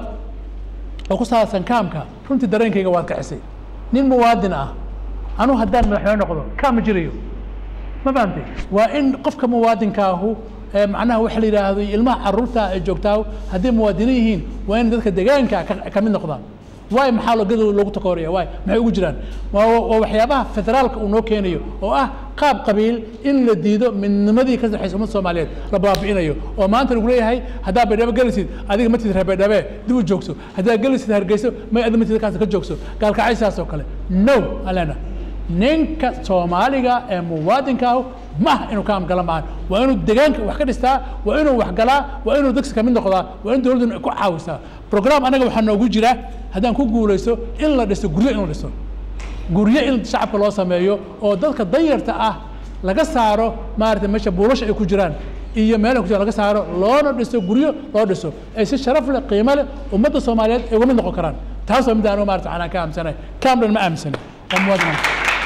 Speaker 2: oo ku saabsan kaamka runtii dareenkayga waad kacisay nin muwaadin ah anu haddaan madaxweyne noqdo kaam ma jirayo ma fahamtay waa in qofka muwaadinkaahu ee macnaha waxa la yidhaahdo ilmaha carruurta ay joogtaa hadday muwaadiniin yihiin waa in dadka deegaanka ka- ka mid noqdaan waay maxaa loo gadooda loogu takooraya waay maxay ugu jiraan waa waa waxyaabaha federaalka uu noo keenayo oo ah qaab qabiil in la diido midnimadii ka saxaysa ummadda soomaaliyeed la baabi'inayo oo maanta lagu leeyahay haddaa baydhabo gelisid adiga matid reer baydhabe dib u joogso haddaa gelisid hargeyso may ada matid kaas ka joogso gaalkacaysaas oo kale no alena ninka soomaaliga ee muwaadinkaahu ma aha inuu kaam gala maahan waa inuu deegaanka wax ka dhistaa waa inuu wax galaa waa inuu degsi kamid noqdaa waa in dowladdu ku caawisaa program anaga waxaa noogu jira haddaan ku guulaysto in la dhiso guryo in la dhiso guryo in shacabka loo sameeyo oo dadka danyarta ah laga saaro maaragtay meesha buulasha ay ku jiraan iyo meelaha ku jiraan laga saaro loona dhiso guryo loo dhiso ay si sharaf leh qiimo leh ummadda soomaaliyeed ay uga mid noqon karaan taas waa mid anigu maarata anaan ka aaminsanahay kaamdhan ma aaminsani waa muwaadin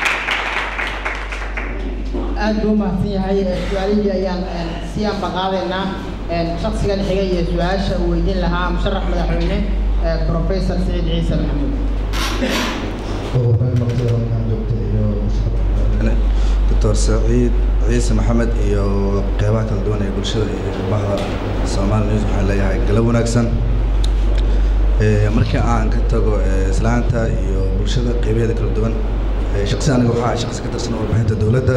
Speaker 1: aad buu mahadsan yahay Eh, su-aalihii ayaan eh, sii ambaqaadaynaa Eh, shakhsigan xiga iyo su-aasha uu weydiin lahaa musharax madaxweyne eh, professor siciid ciise maxamuud
Speaker 12: doctor saciid ciise maxamed iyo qeybaha kala duwan ee bulshada iyo bahda soomaali news waxaan leeyahay galab wanaagsan Eh, markii aan ka tago eh, islaanta iyo bulshada qeybaheeda kala duwan eh, shaqsi aniga waxaa shaqsi ka tirsan warbaahinta dowladda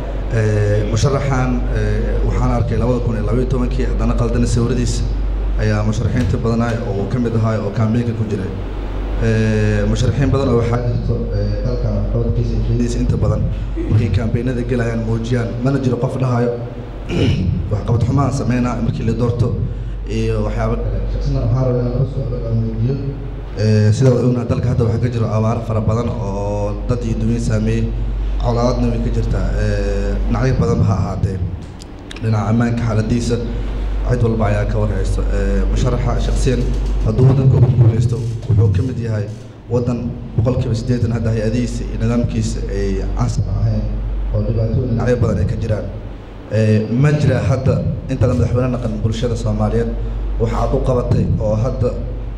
Speaker 12: Eh, musharaxan eh, waxaan arkay labada kun iyo labaiyo tobankii haddana qaldana sawiradiisa ayaa musharaxiinta badanaa oo uu ka mid ahaa oo kaambeynka ku jiray Eh, musharaxiin badan oo waxaa jirto eh, dalka codkiisa iyo qiimihiisa inta badan markay kaambeynada gelayaan muujiyaan mana jiro qof dhahayo waxqabad xumaan sameynaa markii la doorto iyo waxyaabo kale shaksina waxaa rabaa inaan la socdo aan weydiiyo Eh, sida wada ognahay dalka hadda waxaa ka jiro abaaro fara badan oo dad iyo dunya saameeyey colaadna way ka jirtaa Eh, dhinacyo badanba ha ahaatee dhinaca ammaanka xaaladiisa cid walba ayaa ka warhaysto Eh, musharaxa shaksiyan hadduu waddanka ugu guuleysto wuxuu ka mid yahay waddan boqolkiiba siddeetan hadda hay-adihiisa iyo nidaamkiisa ay casar ahayn oo dhibaatooyin dhinacyo badan ay ka jiraan Eh, ma jira hadda intaada madaxweyne naqan bulshada soomaaliyeed waxa aad u qabatay oo hadda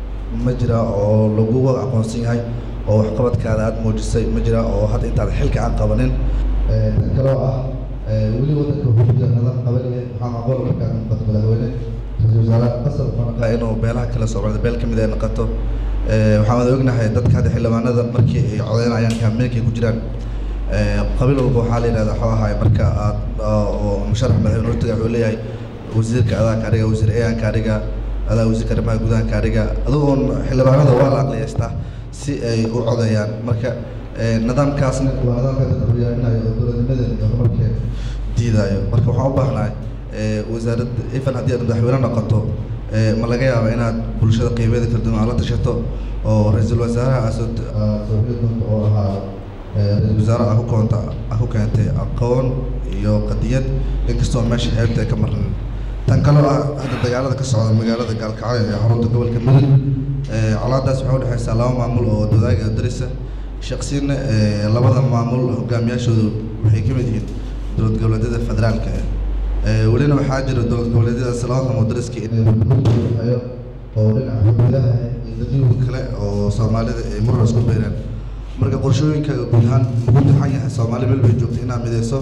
Speaker 12: ma jira oo lagu aqoonsan yahay oo waxqabadkaada aad muujisay ma jira oo hadda intaada xilka aan qabanin Eh, tan kaloo ah eh, weli waddanka wuxuu ku jira nidaam qabaliya waxaa macquul markaa noqoto madaxweyne ra-iisul wasaare qasab wuxuu noqdaa inuu beelaha kala soocdo beel ka mid ay noqoto Eh, waxaan wada ognahay dadka hadda xildhibaanada markii ay codeynayaan kaameenkay ku jiraan Eh, qabiil walba waxaa la yidhahdaa waxuu ahaay marka aad oo musharax madaxweyne hortaga wuxuu leeyahay wasiirka adaanka ariga wasiir eeyanka ariga adaa wasiirka arrimaha gudahanka ariga adugoon xildhibaanada waa la aqliyeystaa si ay u codeeyaan marka eh, nidaamkaasna waa nidaamka dadka horyaalinayo oo dowladnimadeeda iyo horumarkeeda diidayo marka waxaan u baahnahay eh, wasaaradda ifan haddii aad madaxweyne noqoto eh, ma laga yaaba inaad bulshada qeybeeda kala duwan aad la tashato oo ra-iisul wasaaraha aad soo aad soo heli doonto oo ahaa eh, ra-iisul wasaare aad ku koonta aad ku keentay aqoon iyo qadiyad inkastoo meesha xeebta ay ka marnin tan kaloo ah hadda dagaalada ka socda magaalada gaalkacyo ee xarunta gobolka mudug Eh, colaadaas waxay udhexeysaa laba maamul oo wadaaga darisa shaksiyana eh, labada maamul hogaamiyaashoodu waxay ka mid yihiin dowlad goboleedyada federaalka ah Eh, welina waxaa jira dowlad goboleedyadaas labada maamul dariska inay hayo oo dhinaca xuduudaha iyo dadweyne kale oo soomaalida ay murar isku beereen marka qorshooyinka guud ahaan ugu daxan yahay soomaali meel bay joogta inaad mideyso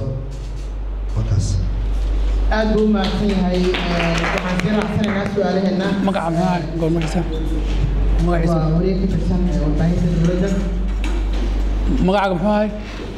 Speaker 12: markaas
Speaker 1: aad buu u mahadsan yahay Eh, waxaan sii raacsanaynaa su-aalaheena
Speaker 2: magaca maxaa goormarkiisa
Speaker 1: waa wareeg ka tirsan ee warbaahinta dowladda
Speaker 2: magacaaga muxuu ahay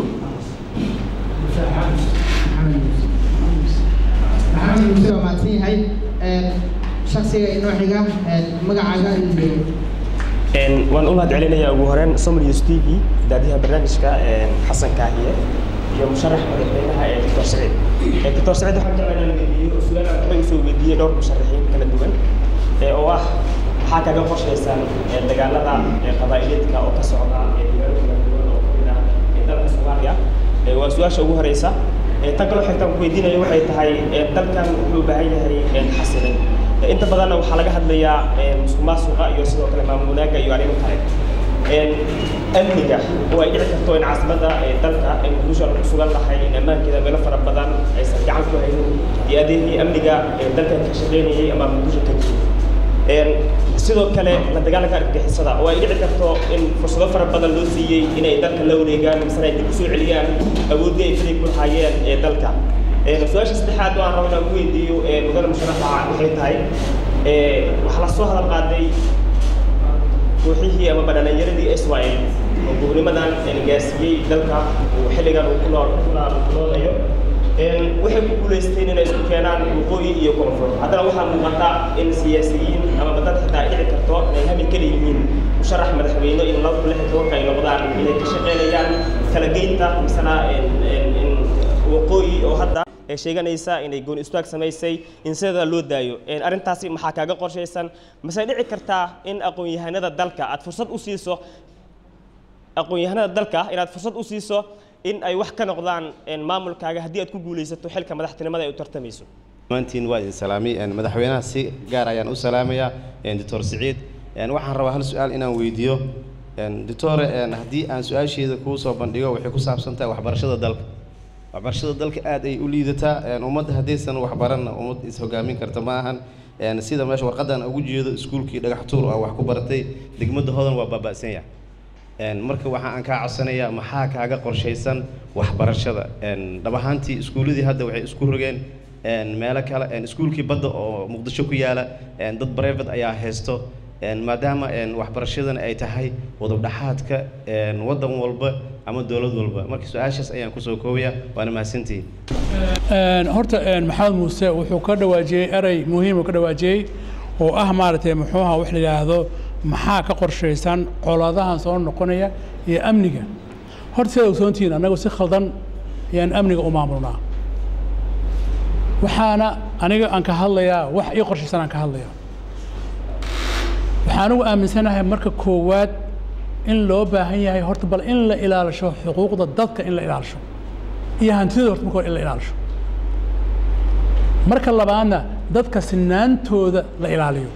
Speaker 1: maxamed muuse waa mahadsan yahay shaksiga inoo xiga magacaaga iyo
Speaker 13: waan u mahad celinayaa ugu horeen somali news t v daadiyaha barnaamijka xasan kaahiye iyo musharax madaxweynaha ee doctor saciid doctor saciid waxaan jeclaa inaan weydiiyo su-aal aan horey usoo weydiiyey dhowr musharaxiin kala duwan oo ah maxaa kaga qorshaysaan dagaalada qabaa'ileedka oo ka socda deegaano kala duwan oo kamid ah dalka soomaaliya waa su-aasha ugu horeysa tan kaloo xigtaan ku weydiinayo waxay tahay dalkan wuxuu u baahan yahay xasilin inta badanna waxaa laga hadlayaa musuq maasuqa iyo sidoo kale maamul wanaagga iyo arrimo kale amniga oo ay dhici karto in caasimadda dalka ay muqdisho ku sugan tahay in ammaankeeda meelo fara badan aysan gacan ku haynin iyo adeegii amniga dalkan ka shaqeynayay ama muqdisho ka jiro sidoo kale la dagaalanka argagixisada oo ay dhici karto in fursado fara badan loo siiyey inay dalka la wareegaan misena ay dib usoo celiyaan awooddii ay fadhi ku lahaayeen ee dalka su-aasha saddexaad oo aan rabo inaan ku weydiiyo mudane musharaxa waxay tahay waxaa lasoo hadal qaaday kooxihii amaba dhalinyaradii israel oo gobnimadan gaarsiiyey dalka uu xilligan uu ku noolayo waxay ku guulaysteen inay isku keenaan waqooyi iyo koonfur haddana waxaa muuqata in siyaasiyiin amaba dad xitaa ay dhici karto inay hami kala yihiin musharax madaxweyne in laba lix tobanka ay noqdaan inay ka shaqeynayaan kala geynta misena waqooyi oo hadda ee sheeganaysa inay gooni istaag samaysay in sidaa loo daayo arrintaasi maxaa kaaga qorshaysan mase dhici kartaa in aqoon-yahanada dalka aad fursad u siiso aqoon-yahanada dalka inaad fursad u siiso in ay wax ka noqdaan maamulkaaga haddii aad ku guulaysato xilka madaxtinimada ay u tartamayso
Speaker 14: maantiin waa idin salaamay madaxweynaha si gaar ayaan u salaamayaa doctor siciid waxaan rabaa hal su-aal inaan weydiiyo doctore haddii aan su-aasheeda kuu soo bandhigo waxay ku saabsan tahay waxbarashada dalka waxbarashada dalka aad ay u liidataa ummadda haddaysan waxbaranna ummad is-hogaamin karta ma ahan sida meesha warqadan ugu jeedo iskuulkii dhagax tuur ah wax ku baratay degmada hodan waa baaba'san yahay marka waxa aan kaa codsanayaa maxaa kaaga qorshaysan waxbarashada dhab ahaantii iskuuladii hadda waxay isku rogeen meelo kale iskuulkii badda oo muqdisho ku yaala dad brevet ayaa haysto maadaama waxbarashadana ay tahay wadabdhaxaadka waddan walba ama dowlad walba marka su-aashaas ayaan kusoo koobaya waana mahadsantihiin
Speaker 2: horta maxamed muuse wuxuu ka dhawaajiyey erey muhiim uu ka dhawaajiyey oo ah maaragtay muxuu ahaa wax la yidhaahdo maxaa ka qorshaysan colaadahan soo noqonaya iyo amniga horta sidaad ogsoontihiin annagu si khaldan ayaan amniga u maamulnaa waxaana aniga aan ka hadlayaa wax ii qorshaysan aan ka hadlayaa waxaan anigu aaminsanahay marka koowaad in loo baahan yahay horta bal in la ilaalisho xuquuqda dadka in la ilaalisho iyo hantidooda horta marka hore in la ilaalisho marka labaadna dadka sinaantooda la ilaaliyo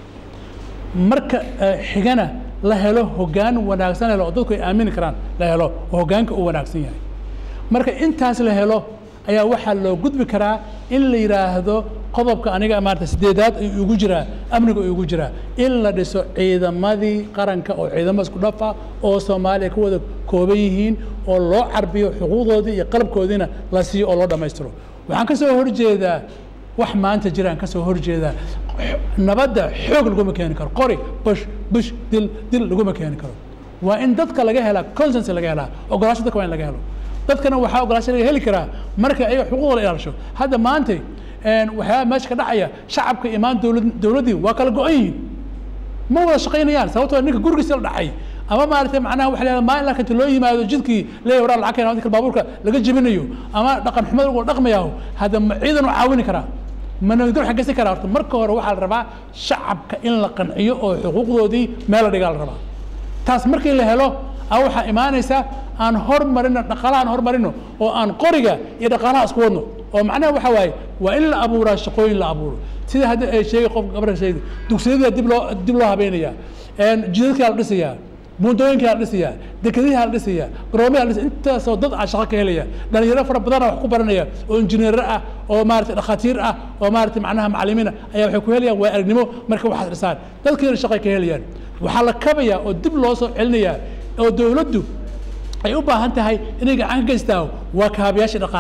Speaker 2: marka xigana la helo hoggaan wanaagsan helo oo dadku ay aamini karaan la helo oo hoggaanka uu wanaagsan yahay marka intaas la helo ayaa waxaa loo gudbi karaa in la yidhaahdo qodobka aniga maarata sideedaad ayuu igu jiraa amniga uu igu jiraa in la dhiso ciidamadii qaranka oo ciidamo isku dhaf ah oo soomaaliya ka wada kooban yihiin oo loo carbiyo xuquuqdoodii iyo qalabkoodiina la siiyo oo loo dhammaystiro waxaan ka soo horjeedaa wax maanta jiraan ka soo horjeedaa nabadda xoog laguma keeni karo qori bush bush dil dil laguma keeni karo waa in dadka laga helaa consens laga helaa ogolaasho dadka waa in laga helo dadkana waxaa ogolaasho laga heli karaa marka ayaga xuquuqda la ilaalisho hadda maanta waxyaaba meesha ka dhacaya shacabka imaan dowlad dowladdii waa kala go-an yihiin ma wada shaqaynayaan sababtoo ninka gurigiisa la dhacay ama maaragtay macnaha waxa leedahay maalin ilaa inta loo yimaado jidkii leeyahay waraa lacag keena dadka baabuurka laga jebinayo ama dhaqan xumada lagu dhaqmayaho hadda ma ciidan u caawini karaa ma nabadgelyo waxaa geysan karaa horta marka hore waxaa la rabaa shacabka in la qanciyo oo xuquuqdoodii meel la dhigaa la rabaa taas markii la helo a waxaa imaanaysa aan hormarino dhaqaalaha aan hormarino oo aan qoriga iyo dhaqaalaha isku wadno oo macnaha waxa waaye waa in la abuuraa shaqooyin la abuuro sida hadda ay sheegay qof gabarka sheegay dugsiyada dib loo dib loo habeynayaa jidadkaa la dhisayaa buundooyinkaa la dhisayaa dekadihaa la dhisayaa garoomayaa la dhisaya intaasoo dad aan shaqo ka helaya dhalinyaro fara badana wax ku baranaya oo injineero ah oo maarata dhakhaatiir ah oo maarata macnaha macalimiina ayaa waxay ku helayaan waa aragnimo marka waxaad dhisaan dadkiina shaqay ka helayaan waxaa la kabayaa oo dib loo soo celinayaa oo dowladdu ay u baahan tahay inay gacan ka geystaa waa kaabayaasha dhaqaalaha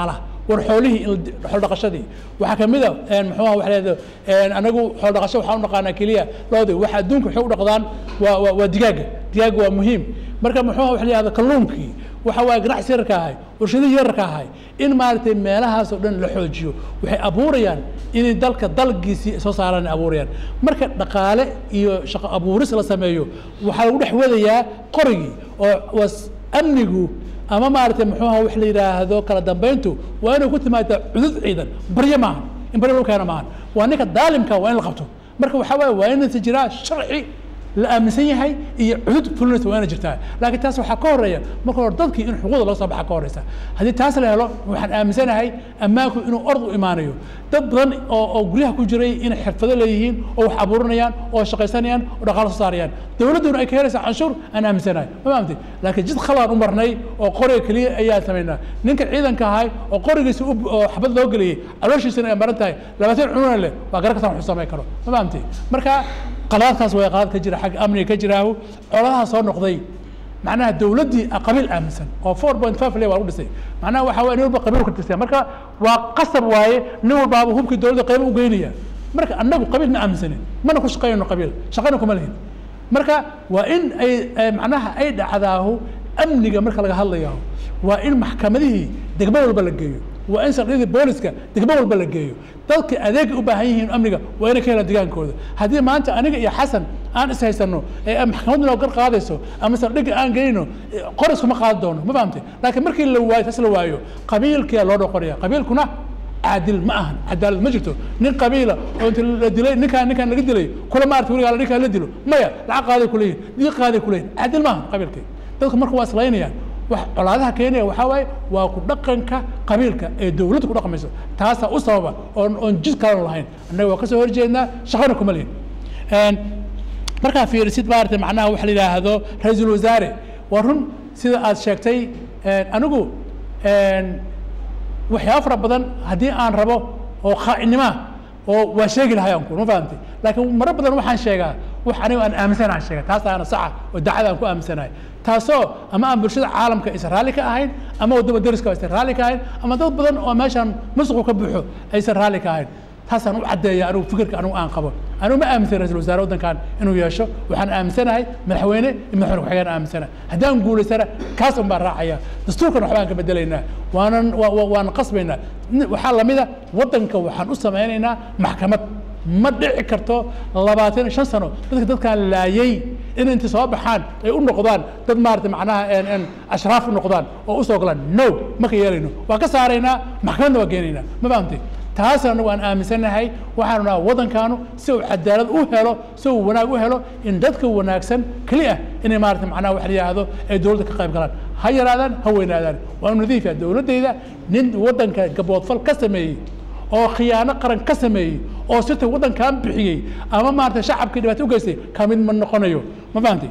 Speaker 2: war xoolihii in la- xoolo dhaqashadii waxaa ka mid a een, muxuu aha waxa leedahay anagu xoolo dhaqasho waxaan u naqaanaa keliya loodi waxa adduunka waxay u dhaqdaan waa waa waa digaaga digaaga waa muhiim marka muxuu aha waxa la yihahda kalluunkii waxa waaye ganacsi yararka ahay warshadihii yararka ahay in maaragtay meelahaas oo dhan la xoojiyo waxay abuurayaan inay dalka dalgiisii soo saaraan ay abuurayaan marka dhaqaale iyo shaqo abuuris la sameeyo waxaa lagu dhex wadayaa qorigii oo was amnigu ama maaragtay muxuu aha wax la yidhaahdo kala dambayntu waa inay ku timaada cudud ciidan baryo maaha in baryo lagu keena maahan waa ninka daalimka waa in la qabto marka waxaa waaye waa inaysa jiraa sharci la aaminsan yahay iyo cudud fulinaysa waa inay jirtaa laakiin taas waxaa ka horeeya marka hore dadkii in xuquuqda loo soo baxa ka horeysa haddii taas la helo waxaan aaminsanahay ammaanku inuu ord u imaanayo dad badan oo oo guryaha ku jiray inay xirfado leeyihiin oo wax abuurinayaan oo shaqaysanayaan oo dhaqaalo soo saarayaan dowladduna ay ka helaysaa canshuur aan aaminsanahay ma fahamtay laakiin jid khalaan u marnay oo qoriga keliya ayaan samaynaa ninka ciidanka ahay oo qorigiisa u- oo xabad loo geliyey calooshiisana ay maran tahay labaatan cununa leh waa garan kastaan wuxuu samayn karo ma fahamtay marka qalaadkaas waa qalaad ka jira xagga amniga ka jiraahu coladaha soo noqday macnaha dowladdii qabiil aaminsan oo four point five le waa lagu dhisay macnaha waxa waye nin walba qabiil ka tirsan marka waa qasab waaye nin walbaaba hubkii dowladda qaybo u geynaya marka annagu qabiil ma aaminsanin mana ku shaqaynno qabiil shaqana kuma lihin marka waa in ay ay macnaha ay dhacdaahu amniga marka laga hadlayo waa in maxkamadihii degmo walba la geeyo waa in saldhigyadii booliska degmo walba la geeyo dadka adeega u baahan yihiin amniga waa inay ka helaan digaankooda haddii maanta aniga iyo xasan aan is haysano ee maxkamaddu noo gar qaadayso ama saldhigga aan geyno qoris kuma qaadi doono ma fahamtay laakiin markii la waayo taas la waayo qabiilkiyaa loo dhoqoraya qabiilkuna caadil ma ahan cadaalad ma jirto nin qabiila oo inta la dilay ninkaan ninkaan laga dilay kula maarata weligaa ninkaan la dilo maya lacag qaaday kuleeyihin diiq qaaday kuleeyihin caadil ma ahan qabiilkii dadku marka waa islaynayaan wax colaadaha keenaya waxaa waaye waa ku dhaqanka qabiilka ee dowladda ku dhaqmayso taasaa u sababa oon oon jid kalan lahayn annaga waa kasoo horjeednaa shaqana kuma lihin markaa fiirisid maarata macnaha waxa la yidhaahdo ra-iisul wasaare waa run sida aad sheegtay anigu waxyaaba fara badan haddii aan rabo oo khaa'inima oo waa sheegi lahay aan ku ma fahamtay laakiin maro badan waxaan sheegaa wax aniga aan aaminsanahay aan sheega taas aana saxa oo dacada aan ku aaminsanahay taasoo ama aan bulshada caalamka aysan raalli ka ahayn ama waddama deriska aysan raalli ka ahayn ama dad badan oo meeshaan musuqu ka buuxo aysan raalli ka ahayn taasaan u caddeeya anigu fikirka anigu aan qabo anigu ma aaminsan ra-isul wasaare waddankan inuu yeesho waxaan aaminsanahay madaxweyne iyo madaxweyne ku-xigeen aaminsanahay haddaan guulaysana kaas un baan raacaya dastuurkan waxbaan ka bedelaynaa waanan waan qasbaynaa waxaa lamida waddanka waxaan u samaynaynaa maxkamad ma dhici karto labaatan shan sano dadka dadkaan laayay in inta soo baxaan ay u noqdaan dad maarata macnaha ashraaf u noqdaan oo usoo galaan no ma ka yeelayno waan ka saaraynaa maxkamadna waa geenaynaa ma fahamtay taas anagu aan aaminsanahay waxaanu naha waddankaanu si uu cadaalad u helo si uu wanaag u helo in dadka wanaagsan keli ah inay maarata macnaha wax la yidhaahdo ay dowladda ka qayb galaan ha yaraadaan ha weynaadaan waanu nadiif yahay dowladdayda nin waddanka gaboodfal ka sameeyey oo khiyaano qaran ka sameeyey oo sita waddankan bixiyey ama maarata shacabkii dhibaato u geystay ka mid ma noqonayo ma fahamtay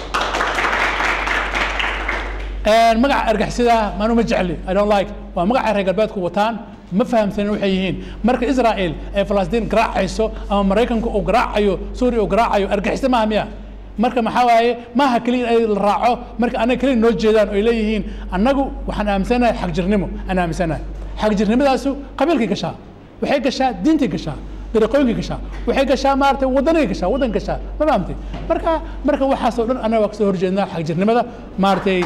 Speaker 2: magaca argixisada maanu ma jecli i don't like waa magaca reer galbeedku wataan ma fahamsanin waxay yihiin marka israel ay falastiin garaacayso ama maraykanku uu garaacayo suuriya uu garaacayo argixisa maaha miya marka maxaa waaye maaha keliya in ay la raaco marka anaga keliya noo jeedaan oo ay leeyihiin annagu waxaan aaminsanahay xagjirnimo aan aaminsanahay xagjirnimadaasu qabiilkay gashaa waxay gashaa diintay gashaa dariiqooyinkay gashaa waxay gashaa maaragtay waddanay gashaa waddan gashaa ma fahamtay marka marka waxaasoo dhan annaga waa kasoo horjeednaa xagjirnimada maaragtay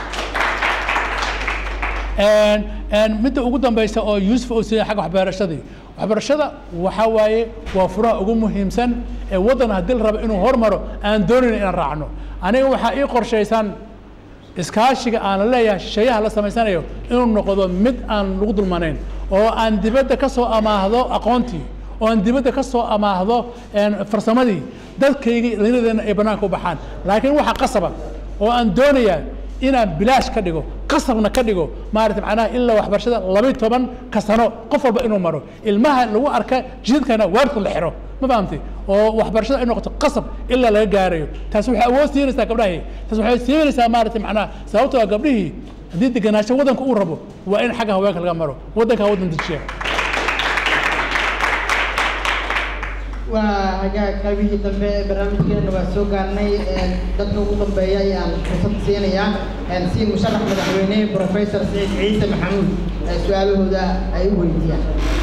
Speaker 2: midda ugu dambaysa oo yuusuf uu siiyay xagga waxbarashadii waxbarashada waxaa waaye waa furaha ugu muhiimsan ee waddan haddii la rabo inuu hormaro aan doonayn inaan raacno aniga waxaa ii qorshaysan iskaashiga aan la leeyahay shisheeyaha la samaysanayo inuu noqdo mid aan lagu dulmanayn oo aan dibadda ka soo amaahdo aqoontii oo aan dibadda ka soo amaahdo farsamadii dadkaygii dhallinyadeena ay bannaanka u baxaan laakiin waxaa qasaba oo aan doonayaa inaan bilaash ka dhigo qasabna ka dhigo maarata macnaha ilaa waxbarashada laba toban ka sano qof walba inuu maro ilmaha lagu arka jidadkana waarta la xiro ma fahamtay oo waxbarashada ay noqoto qasab ilaa laga gaarayo taas waxay awood siinaysaa gabdhahii taas waxay siinaysaa maarata macnaha sababtoo ah gabdhihii haddii degenaansho waddanka uu rabo waa in xagga haweenka laga maro waddanka waddan dejiya
Speaker 1: waa hagaag qaybihii dambe ee barnaamijkeena waa soo gaarnay een, dadka ugu dambeeya ayaan fursad siinayaa een, si musharax madaxweyne professor saciid ciise maxamuud ee su-aalahooda ay u weydiiyaan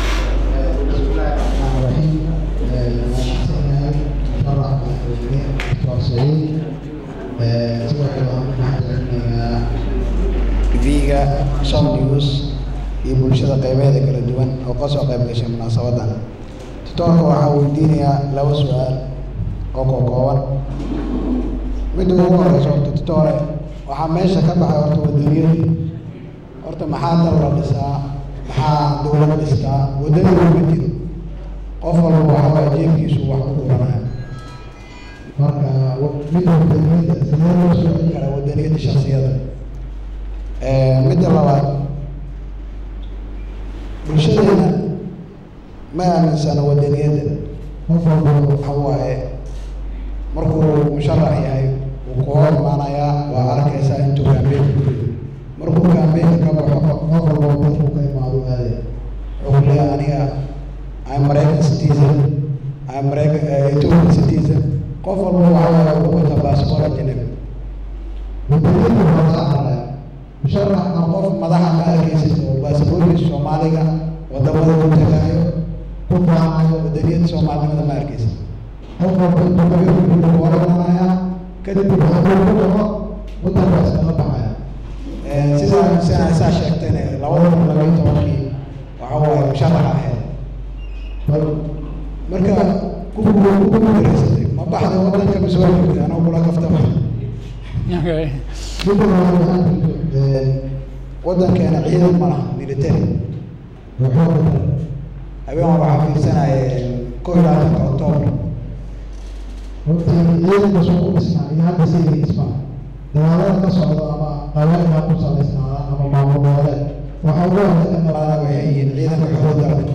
Speaker 15: tv-ga som news iyo bulshada qaybeeda kala duwan oo ka soo qayb gashay munaasabadan tutoorka waxaa weydiinayaa laba su-aal oo kookooban midda ugu horeysa horta tutoore waxaa meesha ka baxay horta wadaniyadii horta maxaa dal la dhisaa maxaa dowlad dhistaa wadaniga ma jiro qof walba waxaa waa jeebkiisu wax ku guranaya marka midda wadaniyada sidee loo soo celin karaa wadaniyada shaksiyada midda labaad bulshadeena ma aaminsana wadaniyadda qof walba waxa waaye markuu musharax yahay wuu ku hor imaanayaa waa arkaysaa intuu kaambeyn ku jiro markuu kaambeynka ka baxo qof walba dadku ka imaado aadaya wuxuu leeyahay aniga I'm American citizen I'm American uh, Ethiopian citizen qof walba waxa waaye wuxuu wataa baasboor ajnabi wadaniyadda waxaa laga cararaya musharax aan qof madaxa ka arkaysid oo baasaboorkiisa soomaaliga wadamada ku tagaayo ku faanayo wadaniyada soomaalinimada ma arkaysid qof walba intuu kabeerku ku oranaya kadib hadduu ku dhaco wadankaas kala baxaya sidaa sidaa saa sheegtayna labada kun laba iyo tobankii waxa waaye musharax ahayd bal marka kuwa ku guuleysatay ma baxday wadanka mise waa joogtay anoo kula kaftama wadankeena ciidan ma laha military habeen hore waxaa fiirsanaya kow iyo labaatanka octoobar hortii ciidanka soo u dhisnaa iyo hadda sidii dhismaa dagaalada ka socda ama qabailka ku salaysnaadaan ama maamul goboleed waxa ugu horey ka qalaana waxay yihiin ciidanka xoogga dalka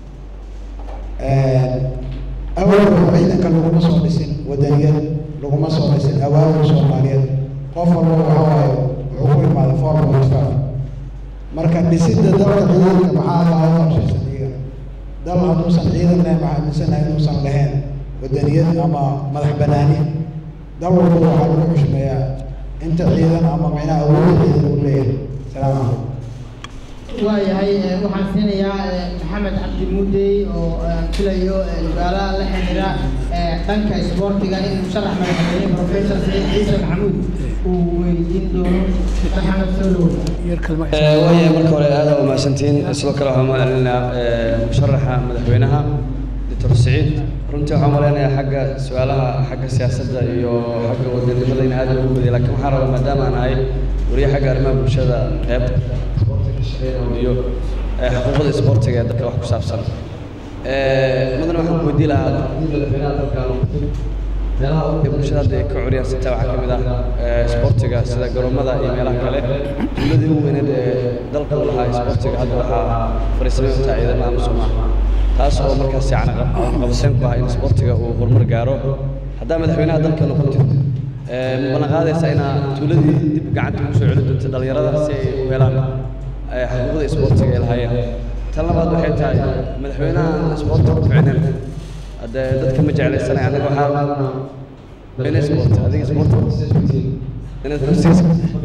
Speaker 15: awalba ciidanka laguma soo dhisin wadaniyad laguma soo dhisin awaawil soomaaliyeed qof walba waxa waaye wuxuu ku imaaday four point five marka dhisidda dalka ciidanka maxaa laaga qorshaysan iyaga dal hadduusan ciidan lahayn waxaa aaminsanahay inuusan lahayn wadaniyad ama madax banaani dal walba waxaa lagu xushmeeyaa inta ciidan ama micnaha awoodda ciidan uu leeyahay salaamu calaykum
Speaker 1: waayahay ee, waxaan siinayaa ee, maxamed cabdi muudey oo aan filayo ee, su-aalaha la xiriira ee, dhanka isboortiga in musharax madaxweyne professor saciid ciise maxamuud uu weydiin doono maxamed soo dhawow
Speaker 16: waayahay marka hore aad u mahadsantihiin sidoo kale waxaan mahadcelinayaa musharaxa madaxweynaha doctor saciid runtii waxaan malaynayaa xagga su-aalaha xagga siyaasadda iyo xagga wadanimada in aad ugu badiyay laakiin waxaan rabaa maadaama aan ahay wariye xagga arrimaha bulshada qeyb iyo eh, xuquuqda isboortiga ee dalka wax ku saabsan mudane waxaan ku weydiin lahaa madaxweynaha dalka meelaha ugu ee bulshada hadda ay ka curiyaan sitaa waxaa ka mid ah eh, isboortiga sida garoomada iyo meelaha kale dowladii ugu weyneed ee dalka u lahaa isboortiga hadda waxaa fariisamay untaa ciidamada amisom ah taas oo markaas yacni qabseen ku ah in isboortiga uu horumar gaaro haddaa madaxweynaha dalka noqotid eh, ma ballan qaadaysaa inaa tuuladii dib gacanta ugu soo celin doonto dhalinyarada si ay u helaan eh, xuquuqda isboortiga ay lahaayeen tan labaad waxay tahay madaxweynaha isboortiga ku ficneen hadde dadka ma jeclaysanay anaga waxaa in sport adiga sport inaad kursiga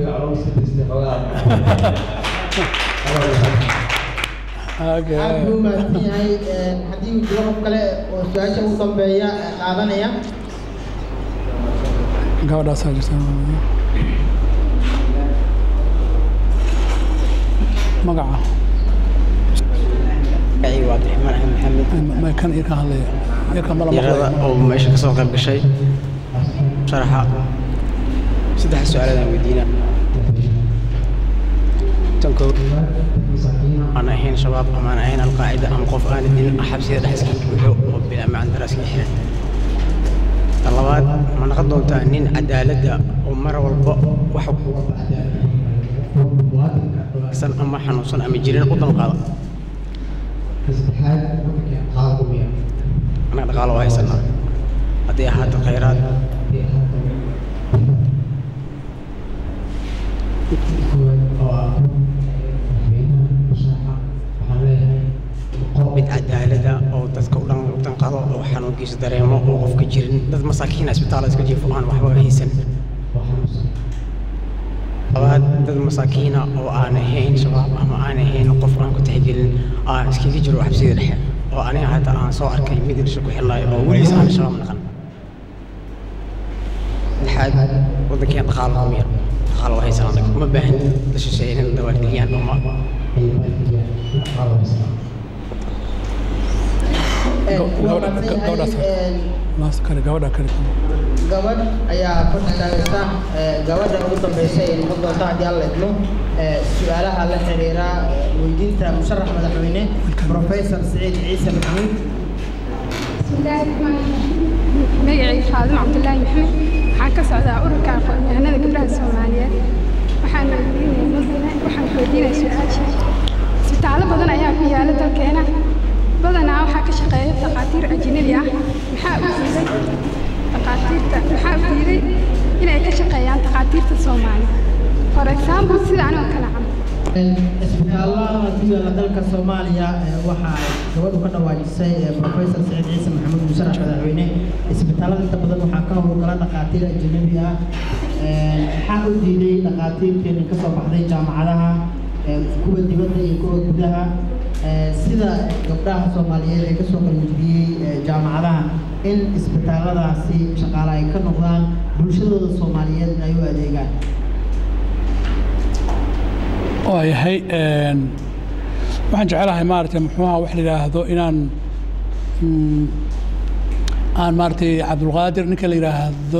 Speaker 1: aad buu mahadsan yahay ee, haddii uu jiro qof kale oo su-aasha ugu dambeeya ee, qaadanaya
Speaker 2: gabadhaasaa jirta magaca
Speaker 17: magacayga waa cabdiraxmaan axmed maxamed
Speaker 2: ma kan iyo kan hadlaya iyo kan mala
Speaker 17: yarada oo meesha kasoo qayb gashay sharaxa saddex su-aaladan weydiina tan koow aan ahayn shabaab ama aan ahayn alqaacida ama qof aan idin xabsiyada dhex iska buuxo oo bilaa macaan daraaska xiran tan labaad ma noqon doontaa nin cadaaladda oo mar walba wax san ama xanuunsan ama jirin u danqaada anaga dhaqaalo waa haysanaa haddii ahaato khayraad mid cadaalada oo dadka u dhan u danqado oo xanuun xanuunkiisa dareemo oo qofka jirin dad masaakiina isbitaala iska jiifo aan waxba haysan labaad dad masaakiina oo aan ahayn shabaab ama aan ahayn qof aan ku tixgelin aan iskaga jiro xabsida dhexe oo aniga hadda aan soo arkay mid irsha ku xillaayo oo weligiis aan shabaab naqan lixaad waddankeen dhaqaalo kuma yar dhaqaalo waa haysan anaga uma baahan la shisheeye in dawaardigiyaan ama
Speaker 2: gabadha kale
Speaker 1: gabadh ayaa ku taagaysa gabadha ugu dambeysa ee noqon doonta haddii alla idmo su-aalaha la xiriira weydiinta musharax madaxweyne professor siciid ciise maxamuud
Speaker 18: magacayga faadimo cabdulaahi maxamed waxaan ka socdaa ururka aqoon-yahanada gabdhaha soomaaliyeed waxaan waxaan weydiinaya su-aasha isbitaallo badan ayaa ku yaala dalkeena badanaa waxaa ka shaqeeya dhakhaatiir ajnabi ah maxaa u diiday dhakhaatiirta maxaa u diiday inay ka shaqeeyaan dhakhaatiirta soomaaliya for example sida anigoo kale camal
Speaker 1: isbitaallada ku yaala dalka soomaaliya waxaa gabadhu ka dhawaajisay professor saciid ciise maxamuud musharax madaxweyne isbitaallada inta badan waxaa ka howlgala dhakhaatiir ajnabi ah maxaa u diiday dhakhaatiirteeni ka soo baxday jaamacadaha kuwa dibadda iyo kuwa gudaha sida gabdhaha soomaaliyeed ee kasoo qalinjibiyey jaamacadaha in isbitaalladaasi shaqaale ay ka noqdaan bulshadooda soomaaliyeed ay u adeegaan
Speaker 2: oo yahay waxaan jecelahay maaragtay muxuuha wax la yidhaahdo inaan aan maaragtay cabdulqaadir ninka la yidhaahdo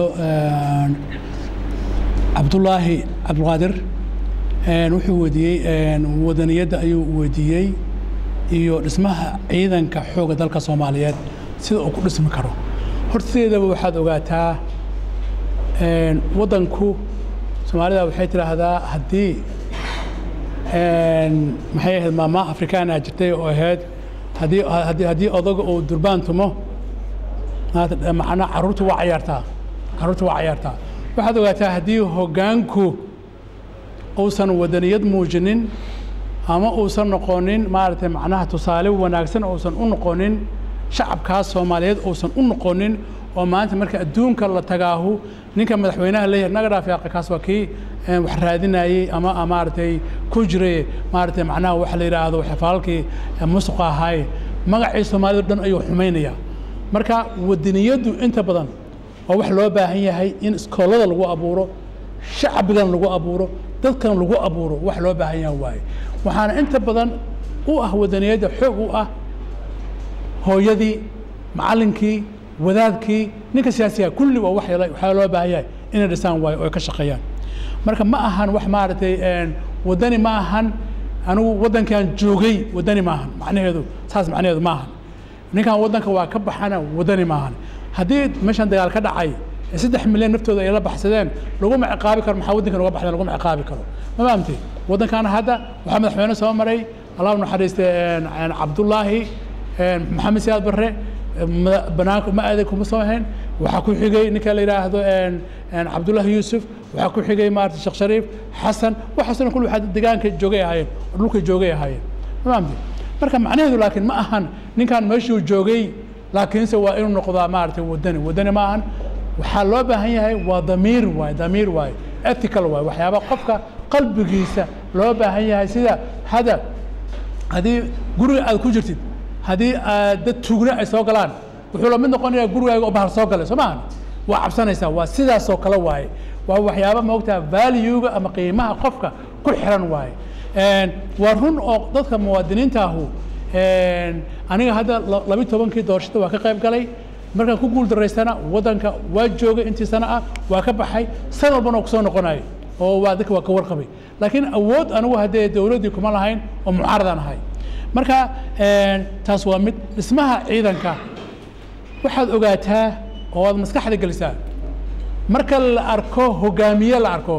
Speaker 2: cabdullaahi cabdulqaadir wuxuu weydiiyey wadaniyadda ayuu weydiiyey iyo dhismaha ciidanka xoogga dalka soomaaliyeed sida uu ku dhismi karo horteedaba waxaad ogaataa waddanku soomaalida waxay tidhaahdaa haddii maxay ahayd maama afrikaana jirtay oo ahayd haddii haddii haddii odaga uu durbaan tumo macnaa carruurta waa cayaartaa carruurta waa cayaartaa waxaad ogaataa haddii hoggaanku uusan wadaniyad muujinin ama uusan noqonin maaragtay macnaha tusaale wanaagsan uusan u noqonin shacabkaas soomaaliyeed uusan u noqonin oo maanta marka adduunka la tagaahu ninka madaxweynaha leeyahay naga dhaaf yaaqi kaas waa kii wax raadinayey ama maaragtay ku jiray maaragtay macnaha waxa la yidhaahdo xafaalkii musuqa ahaaye magacii soomaalida dhan ayuu xumaynaya marka wadaniyaddu inta badan waa wax loo baahan yahay in iskoolada lagu abuuro shacbigan lagu abuuro dadkan lagu abuuro wax loo baahan yahay waaye waxaana inta badan u ah wadaniyadda xoog u ah hooyadii macallinkii wadaadkii ninka siyaasiga kulli waa wax waxaa loo baahan yahay inay dhisaan waayo oo ay ka shaqeeyaan marka ma ahan wax maaragtay wadani ma ahan anigu waddankan joogay wadani ma ahan macnaheedu saas macnaheedu ma ahan ninkan waddanka waa ka baxana wadani ma ahan haddii meeshan dagaal ka dhacay saddex milyan naftooda ay la baxsadeen laguma ciqaabi karo maxaa waddankan uga baxdeen laguma ciqaabi karo ma fahamtay waddankan hadda waxaa madaxweyne soo maray allah u naxariistay cabdullaahi maxamed siyaad barre banaanka ma aaday kuma soo ahayn waxaa ku xigay ninka la yidhaahdo cabdullaahi yuusuf waxaa ku xigay maarata sheekh shariif xasan waxaasna kulli waxaa deegaanka joogay ahaayeen oo dhulka joogay ahaayeen ma fahamtay marka macnaheedu laakiin ma ahan ninkan meeshuu joogay laakiinse waa inuu noqdaa maaragtay wadani wadani ma ahan waxaa loo baahan yahay waa damiir waaye damiir waaye ethical waaye waxyaaba qofka qalbigiisa loo baahan yahay sida hada haddii guriga aad ku jirtid haddii dad tugna ay soo galaan wuxuu la mid noqonayaa gurigaaga oo bahar soo galay soo maahan waa cabsanaysaa waa sidaasoo kale waaye waa waxyaaba moogtaa valuega ama qiimaha qofka ku xiran waaye waa run oo dadka muwaadiniinta ahu aniga hadda labi tobankii doorashada waa ka qayb galay markaan ku guul daraystana waddanka waa joogay intii sano ah waa ka baxay san walbana kusoo noqonayo oo waa dadka waa ka warqabay laakiin awood anigu haddee dowladdii kuma lahayn oo mucaaradaan ahay marka taas waa mid dhismaha ciidanka waxaad ogaataa oo aad maskaxda gelisaa marka la arko hogaamiye la arko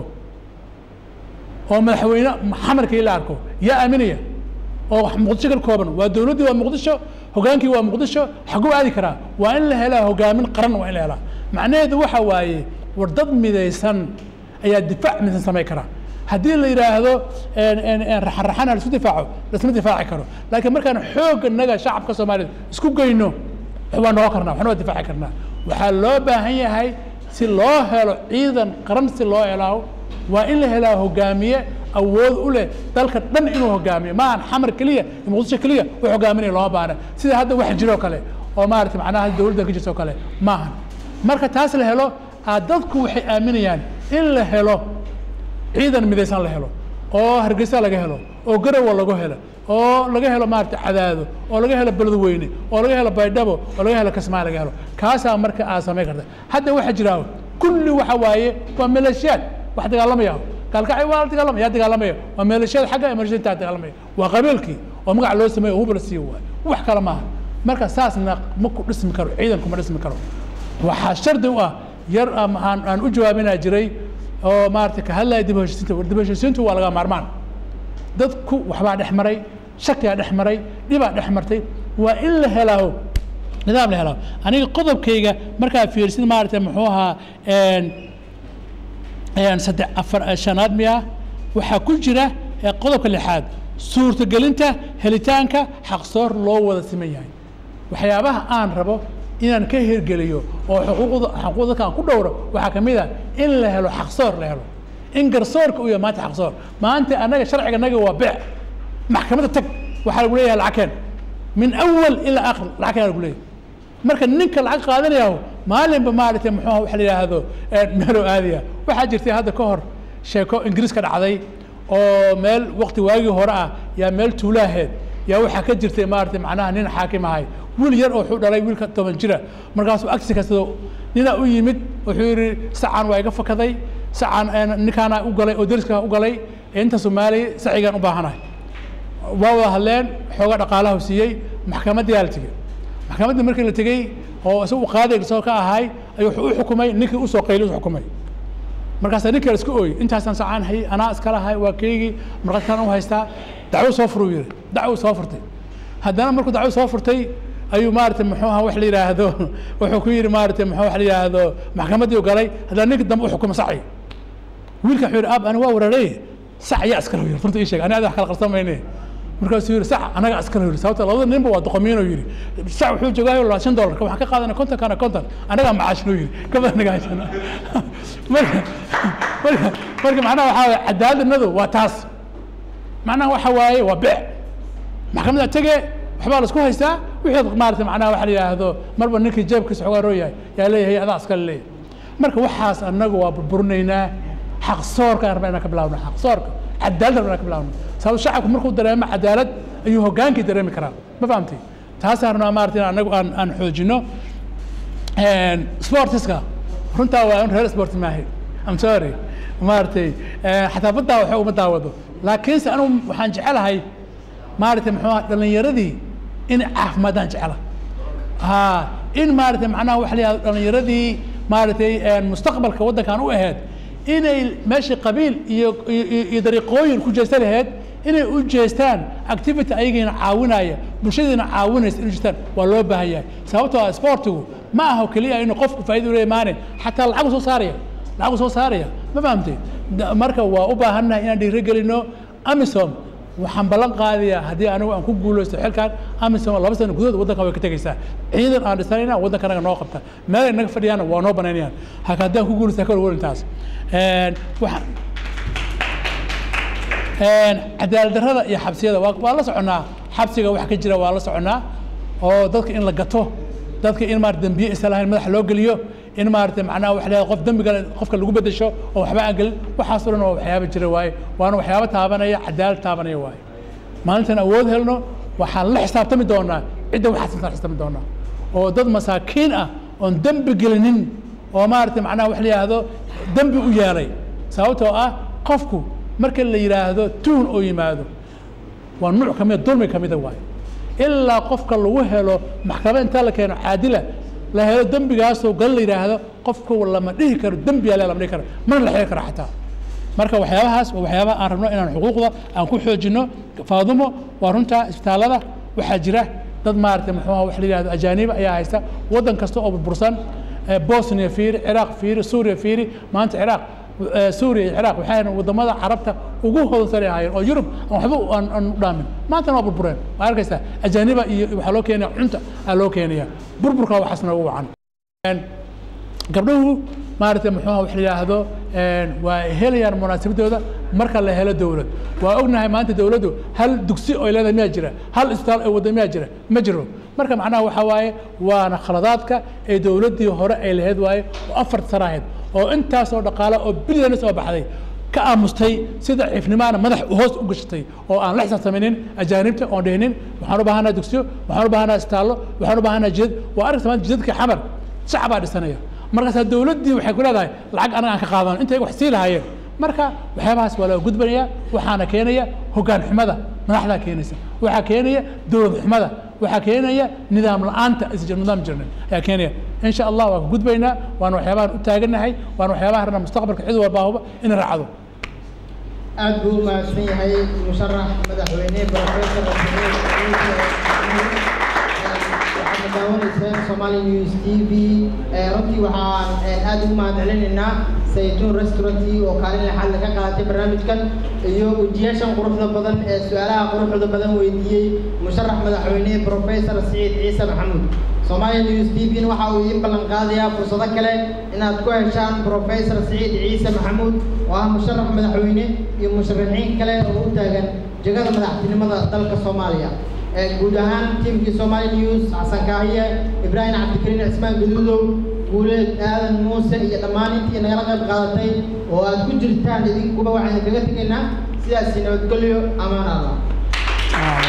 Speaker 2: oo madaxweyne xamarkii la arko yaa aaminaya oo muqdisho ka kooban waa dowladdii waa muqdisho hogaankii waa muqdisho xaguu aadi karaa waa in la helaa hogaamin qaran waa in la helaa macnaheedu waxa waaye war dad midaysan ayaa difaac midaysan samayn karaa haddii la yidhaahdo raxan-raxan ha laisku difaaco laisma difaaci karo laakiin markaan xoogga naga shacabka soomaaliyeed isku geyno waa noqon karnaa waxna waa difaaci karnaa waxaa loo baahan yahay si loo helo ciidan qaran si loo helaa waa in la helaa hogaamiye awood u leh dalka dhan inuu hogaamiyo ma ahan xamar keliya iyo muqdisho keliya u hogaaminaya looma baahna sida hadda wax jiroo kale oo maarata macnaha dowladda ka jirta oo kale ma ahan marka taas la helo aa dadku waxay aaminayaan in la helo ciidan midaysan la helo oo hargeysa laga helo oo garowa lagu helo oo laga helo maarata cadaado oo laga helo beledweyne oo laga helo baydhabo oo laga helo kasmaa laga helo kaasaa marka aad samayn karta hadda waxaa jira kulli waxa waaye waa maleeshiyaad wax dagaalamaya gaalkacay waa la dagaalamaya yaa dagaalamaya waa maleeshiyada xagga emergentaa dagaalamaya waa qabiilkii oo magac loo sameeyo oo hub la siiyo waay wax kale maaha marka saasna ma ku dhismi karo ciidan kuma dhismi karo waxaa shardi u ah yar aan aan u jawaabinaa jiray oo maarata ka hadlaya dib u heshiisiinta war dib u heshiisiintu waa laga maarmaan dadku waxbaa dhex maray shakiyaa dhex maray dhibaa dhex martay waa in la helaaho nidaam la helaaho aniga qodobkayga markaa fiirsid maarata muxuu ahaa saddex afar shanaad miya waxaa ku jira qodobka lixaad suurtagelinta helitaanka xaqsoor loo wada siman yahay waxyaabaha aan rabo inaan ka hirgeliyo oo xuquuqda xuquuqda dadka aan ku dhowro waxaa ka mid ah in la helo xaqsoor la helo in garsoorka uu yahay maanta xaqsoor maanta annaga sharciga naga waa beec maxkamadda tag waxaa lagu leeyahay lacag keen min awal ilaa akhir lacag keen lagu leeyahay marka ninka lacag qaadanaya maalinba maaragtay muxuu waxa la yidhaahdo meeloo aadaya waxaa jirtay hadda ka hor sheeko ingiriiska dhacday oo meel waqti waagii hore ah yaa meel tuulaaheed yaa waxaa ka jirtay maaragtay macnaha nin xaakim ahay wiil yar oo wuxuu dhalay wiilka toban jira markaasuu agtiisa kastado ninaa u yimid wuxuu yidhi sacan waa iga fakaday sacan ninkaana u galay oo deriska u galay inta soomaaliya sacigaan u baahanahay waa wada hadleen xoogaa dhaqaalaha siiyey maxkamaddii yaa la tegey maxkamaddii markii la tegey oo isagu qaaday soo ka ahay ayuu wuxuu u xukumay ninkii usoo qayli u xukumay markaasaa ninka iska ooy intaasaan sacaan hayay anaa iskala hay waa keygii markaaskaan u haystaa dacwo soo furuu yidhi dacwo soo furtay haddana markuu dacwo soo furtay ayuu maarata muxuu ahaa wax la yidhaahdo wuxuu ku yidhi maarata muxuu wax la yidhaahdo maxkamaddii u galay haddana ninka dambe u xukuma saci wiilka wuxuu yidhi ab ani waa weeraray sac yaa iskala yidhi runta ii sheeg ani ada wax kala qarsan mayne markaasuu yidhi sac anaga iskala yidhi sababta labada ninba waa doqomiinoo yidhi sac wuxuu joogaayo labaatan dollarka waxaan ka qaadanay konton kana konton anagaa macaashnoo yidhi kabada naga haysana marka marka marka macnaha waxaa waye cadaaladnadu waa taas macnaha waxa waaye waa beec maxkamadda tege waxbaa la isku haystaa wixii maarata macnaha waxa la yidhaahdo marba ninkii jeebkiisa xogaa roo yahay yaa leeyahay adaa iskale leeyahay marka waxaas annagu waa burburinaynaa xaq soorka aan rabnaa inaan ka bilaawno xaq soorka cadaalad rabnaa inaan ka bilaawno sababto shacabku markuu dareemo cadaalad ayuu hogaankii dareemi karaa ma fahamtay taasaan rabnaa maarata in annagu aan aan xoojino sportiska runtaa waa in reer sport maahay I'm sorry maaragtay xataa baddaa waxa uma daawado laakiinse anigu waxaan jecelahay maaragtay muxuu ahaa dhallinyaradii in caafimaadaan jecela ha in maaragtay macnaha waxa la yihahdo dhallinyaradii maaragtay mustaqbalka waddankan u ahayd inay meeshii qabiil iyo iyo iyo dariiqooyin ku jeesta lahayd inay u jeestaan activity ayagiina caawinaya bulshadiina caawinaysa inay jeestaan waa loo baahan yahay sababtoo ah sportigu ma aha keliya inuu qofku faa'iido u leeyahay maane xataa lacagu soo saaraya lacagu soo saaraya ma fahamtay marka waa u baahannahay inaan dhiirigelino amisom waxaan ballan qaadayaa haddii anigu aan ku guulaysto xilkan amisom laba sano gudahood waddanka way ka tegaysaa ciidan aan dhisanayna waddanka anaga noo qabta meel ay naga fadhiyaana waa noo banaynayaan haka haddii aan ku guulaysto haka walwal intaas waxaan cadaalad darrada iyo xabsiyada waa waa la soconaa xabsiga wax ka jira waa la soconaa oo dadka in la gato dadka in maarata dembiye isa lahayn madaxa loo geliyo in maarata macnaha wax leeyahay qof dembiga qofka lagu bedesho oo waxba aan gelin waxaasoo dhan waa waxyaaba jira waaye waana waxyaaba taabanaya cadaalad taabanaya waaye maalintan awood helno waxaan la xisaabtami doonaa cidda waxaas intaan xisaabtami doonaa oo dad masaakiin ah oon dembi gelinin oo maarata macnaha wax la yidhaahdo dembi u yeelay sababtoo ah qofku marka la yidhaahdo tuhun oo yimaado waa nuuc ka mida dulmi ka mida waaye ilaa qofka lagu helo maxkamad intaa la keeno caadila la helo dembigaasoo gal la yidhaahdo qofku lama dhihi karo dembiyaa le lama dhihi karo mana la xiri karo xataa marka waxyaabahaas waa waxyaabaha aan rabno inaan xuquuqda aan ku xoojino faadumo waa runtaa isbitaallada waxaa jira dad maaragtay muxuu wax la yidhahdo ajaaniba ayaa haysta waddan kasta oo burbursan bosnia fiiri ciraaq fiiri suuriya fiiri maanta ciraaq eh, suuriya iyo ciraaq waxay ahayn wadamada carabta ugu hodansanay ahaayeen oo yurub aan waxba aan aan u dhaamin maantana waa burbureen waa arkaysaa ajaaniba iyo waxaa loo keenaya cunta aa loo keenaya burburka waxaas noogu wacan Een, gabdhuhu maaragtay muxuu wax la yidhaahdo een, waa helayaan munaasabadooda marka la helo dowlad waa ognahay maanta dowladdu hal dugsi oo ay leedahay miyaa jira hal isbitaal oo wada miyaa jira ma jiro marka macnaha waxaa waaye waana khaladaadka ee dowladdii hore ay lahayd waaye oo afar sano ahayd oo intaasoo dhaqaale oo bilyanis oo baxday ka aamustay sida ciifnimaana madax hoos u gashatay oo aan la xisaabtaminin ajaanibta oon dhihinin waxaan u baahanaa dugsiyo waxaan u baahanaa istaallo waxaan u baahanaa jidad waa arkaysa maanta jidadka xamar shacab baa dhisanaya markaasaa dowladdii waxay ku leedahay lacag anaga aan ka qaadan intay wax sii lahaayeen marka waxyaabahaas waa laga gudbanaya waxaana keenaya hoggaan xumada madaxdaa keenaysa waxaa keenaya dowlad xumada waxaa keenaya nidaam la-aanta isjir nidaam jirnin ayaa keenaya in sha allah waa ka gudbaynaa waana waxyaabahan u taagannahay waana waxyaabaha rabna mustaqbalka cid walbaahuba inay raacdo
Speaker 1: aad buu u mahadsan yahay musharax madaxweyne professor waxaad daawaneyseen somali news t v Eh, runtii waxaan eh, aad ugu mahad celinaynaa saytuun restaurant oo kaalin lexaad laga qaadatay barnaamijkan iyo ujiyaashan quruxda badan ee su-aalaha quruxda badan weydiiyey musharax madaxweyne professor siciid ciise maxamuud Somali News TV waxa uu idin ballan qaadayaa fursado kale inaad ku heshaan Professor Siciid Ciise Maxamuud oo ah musharax madaxweyne iyo musharaxiin kale oo u taagan jagada madaxtinimada dalka Soomaaliya. Ee guud ahaan tiimkii Somali News Xasan Kaahiye, Ibrahim Cabdikariin Cismaan Gaduudow, Guuleed Aadan Muuse iyo dhammaan intii nagala qayb qaadatay oo aad ku jirtaan idinkuba waxaan kaga tegaynaa sidaas nabadgelyo amaan Allah.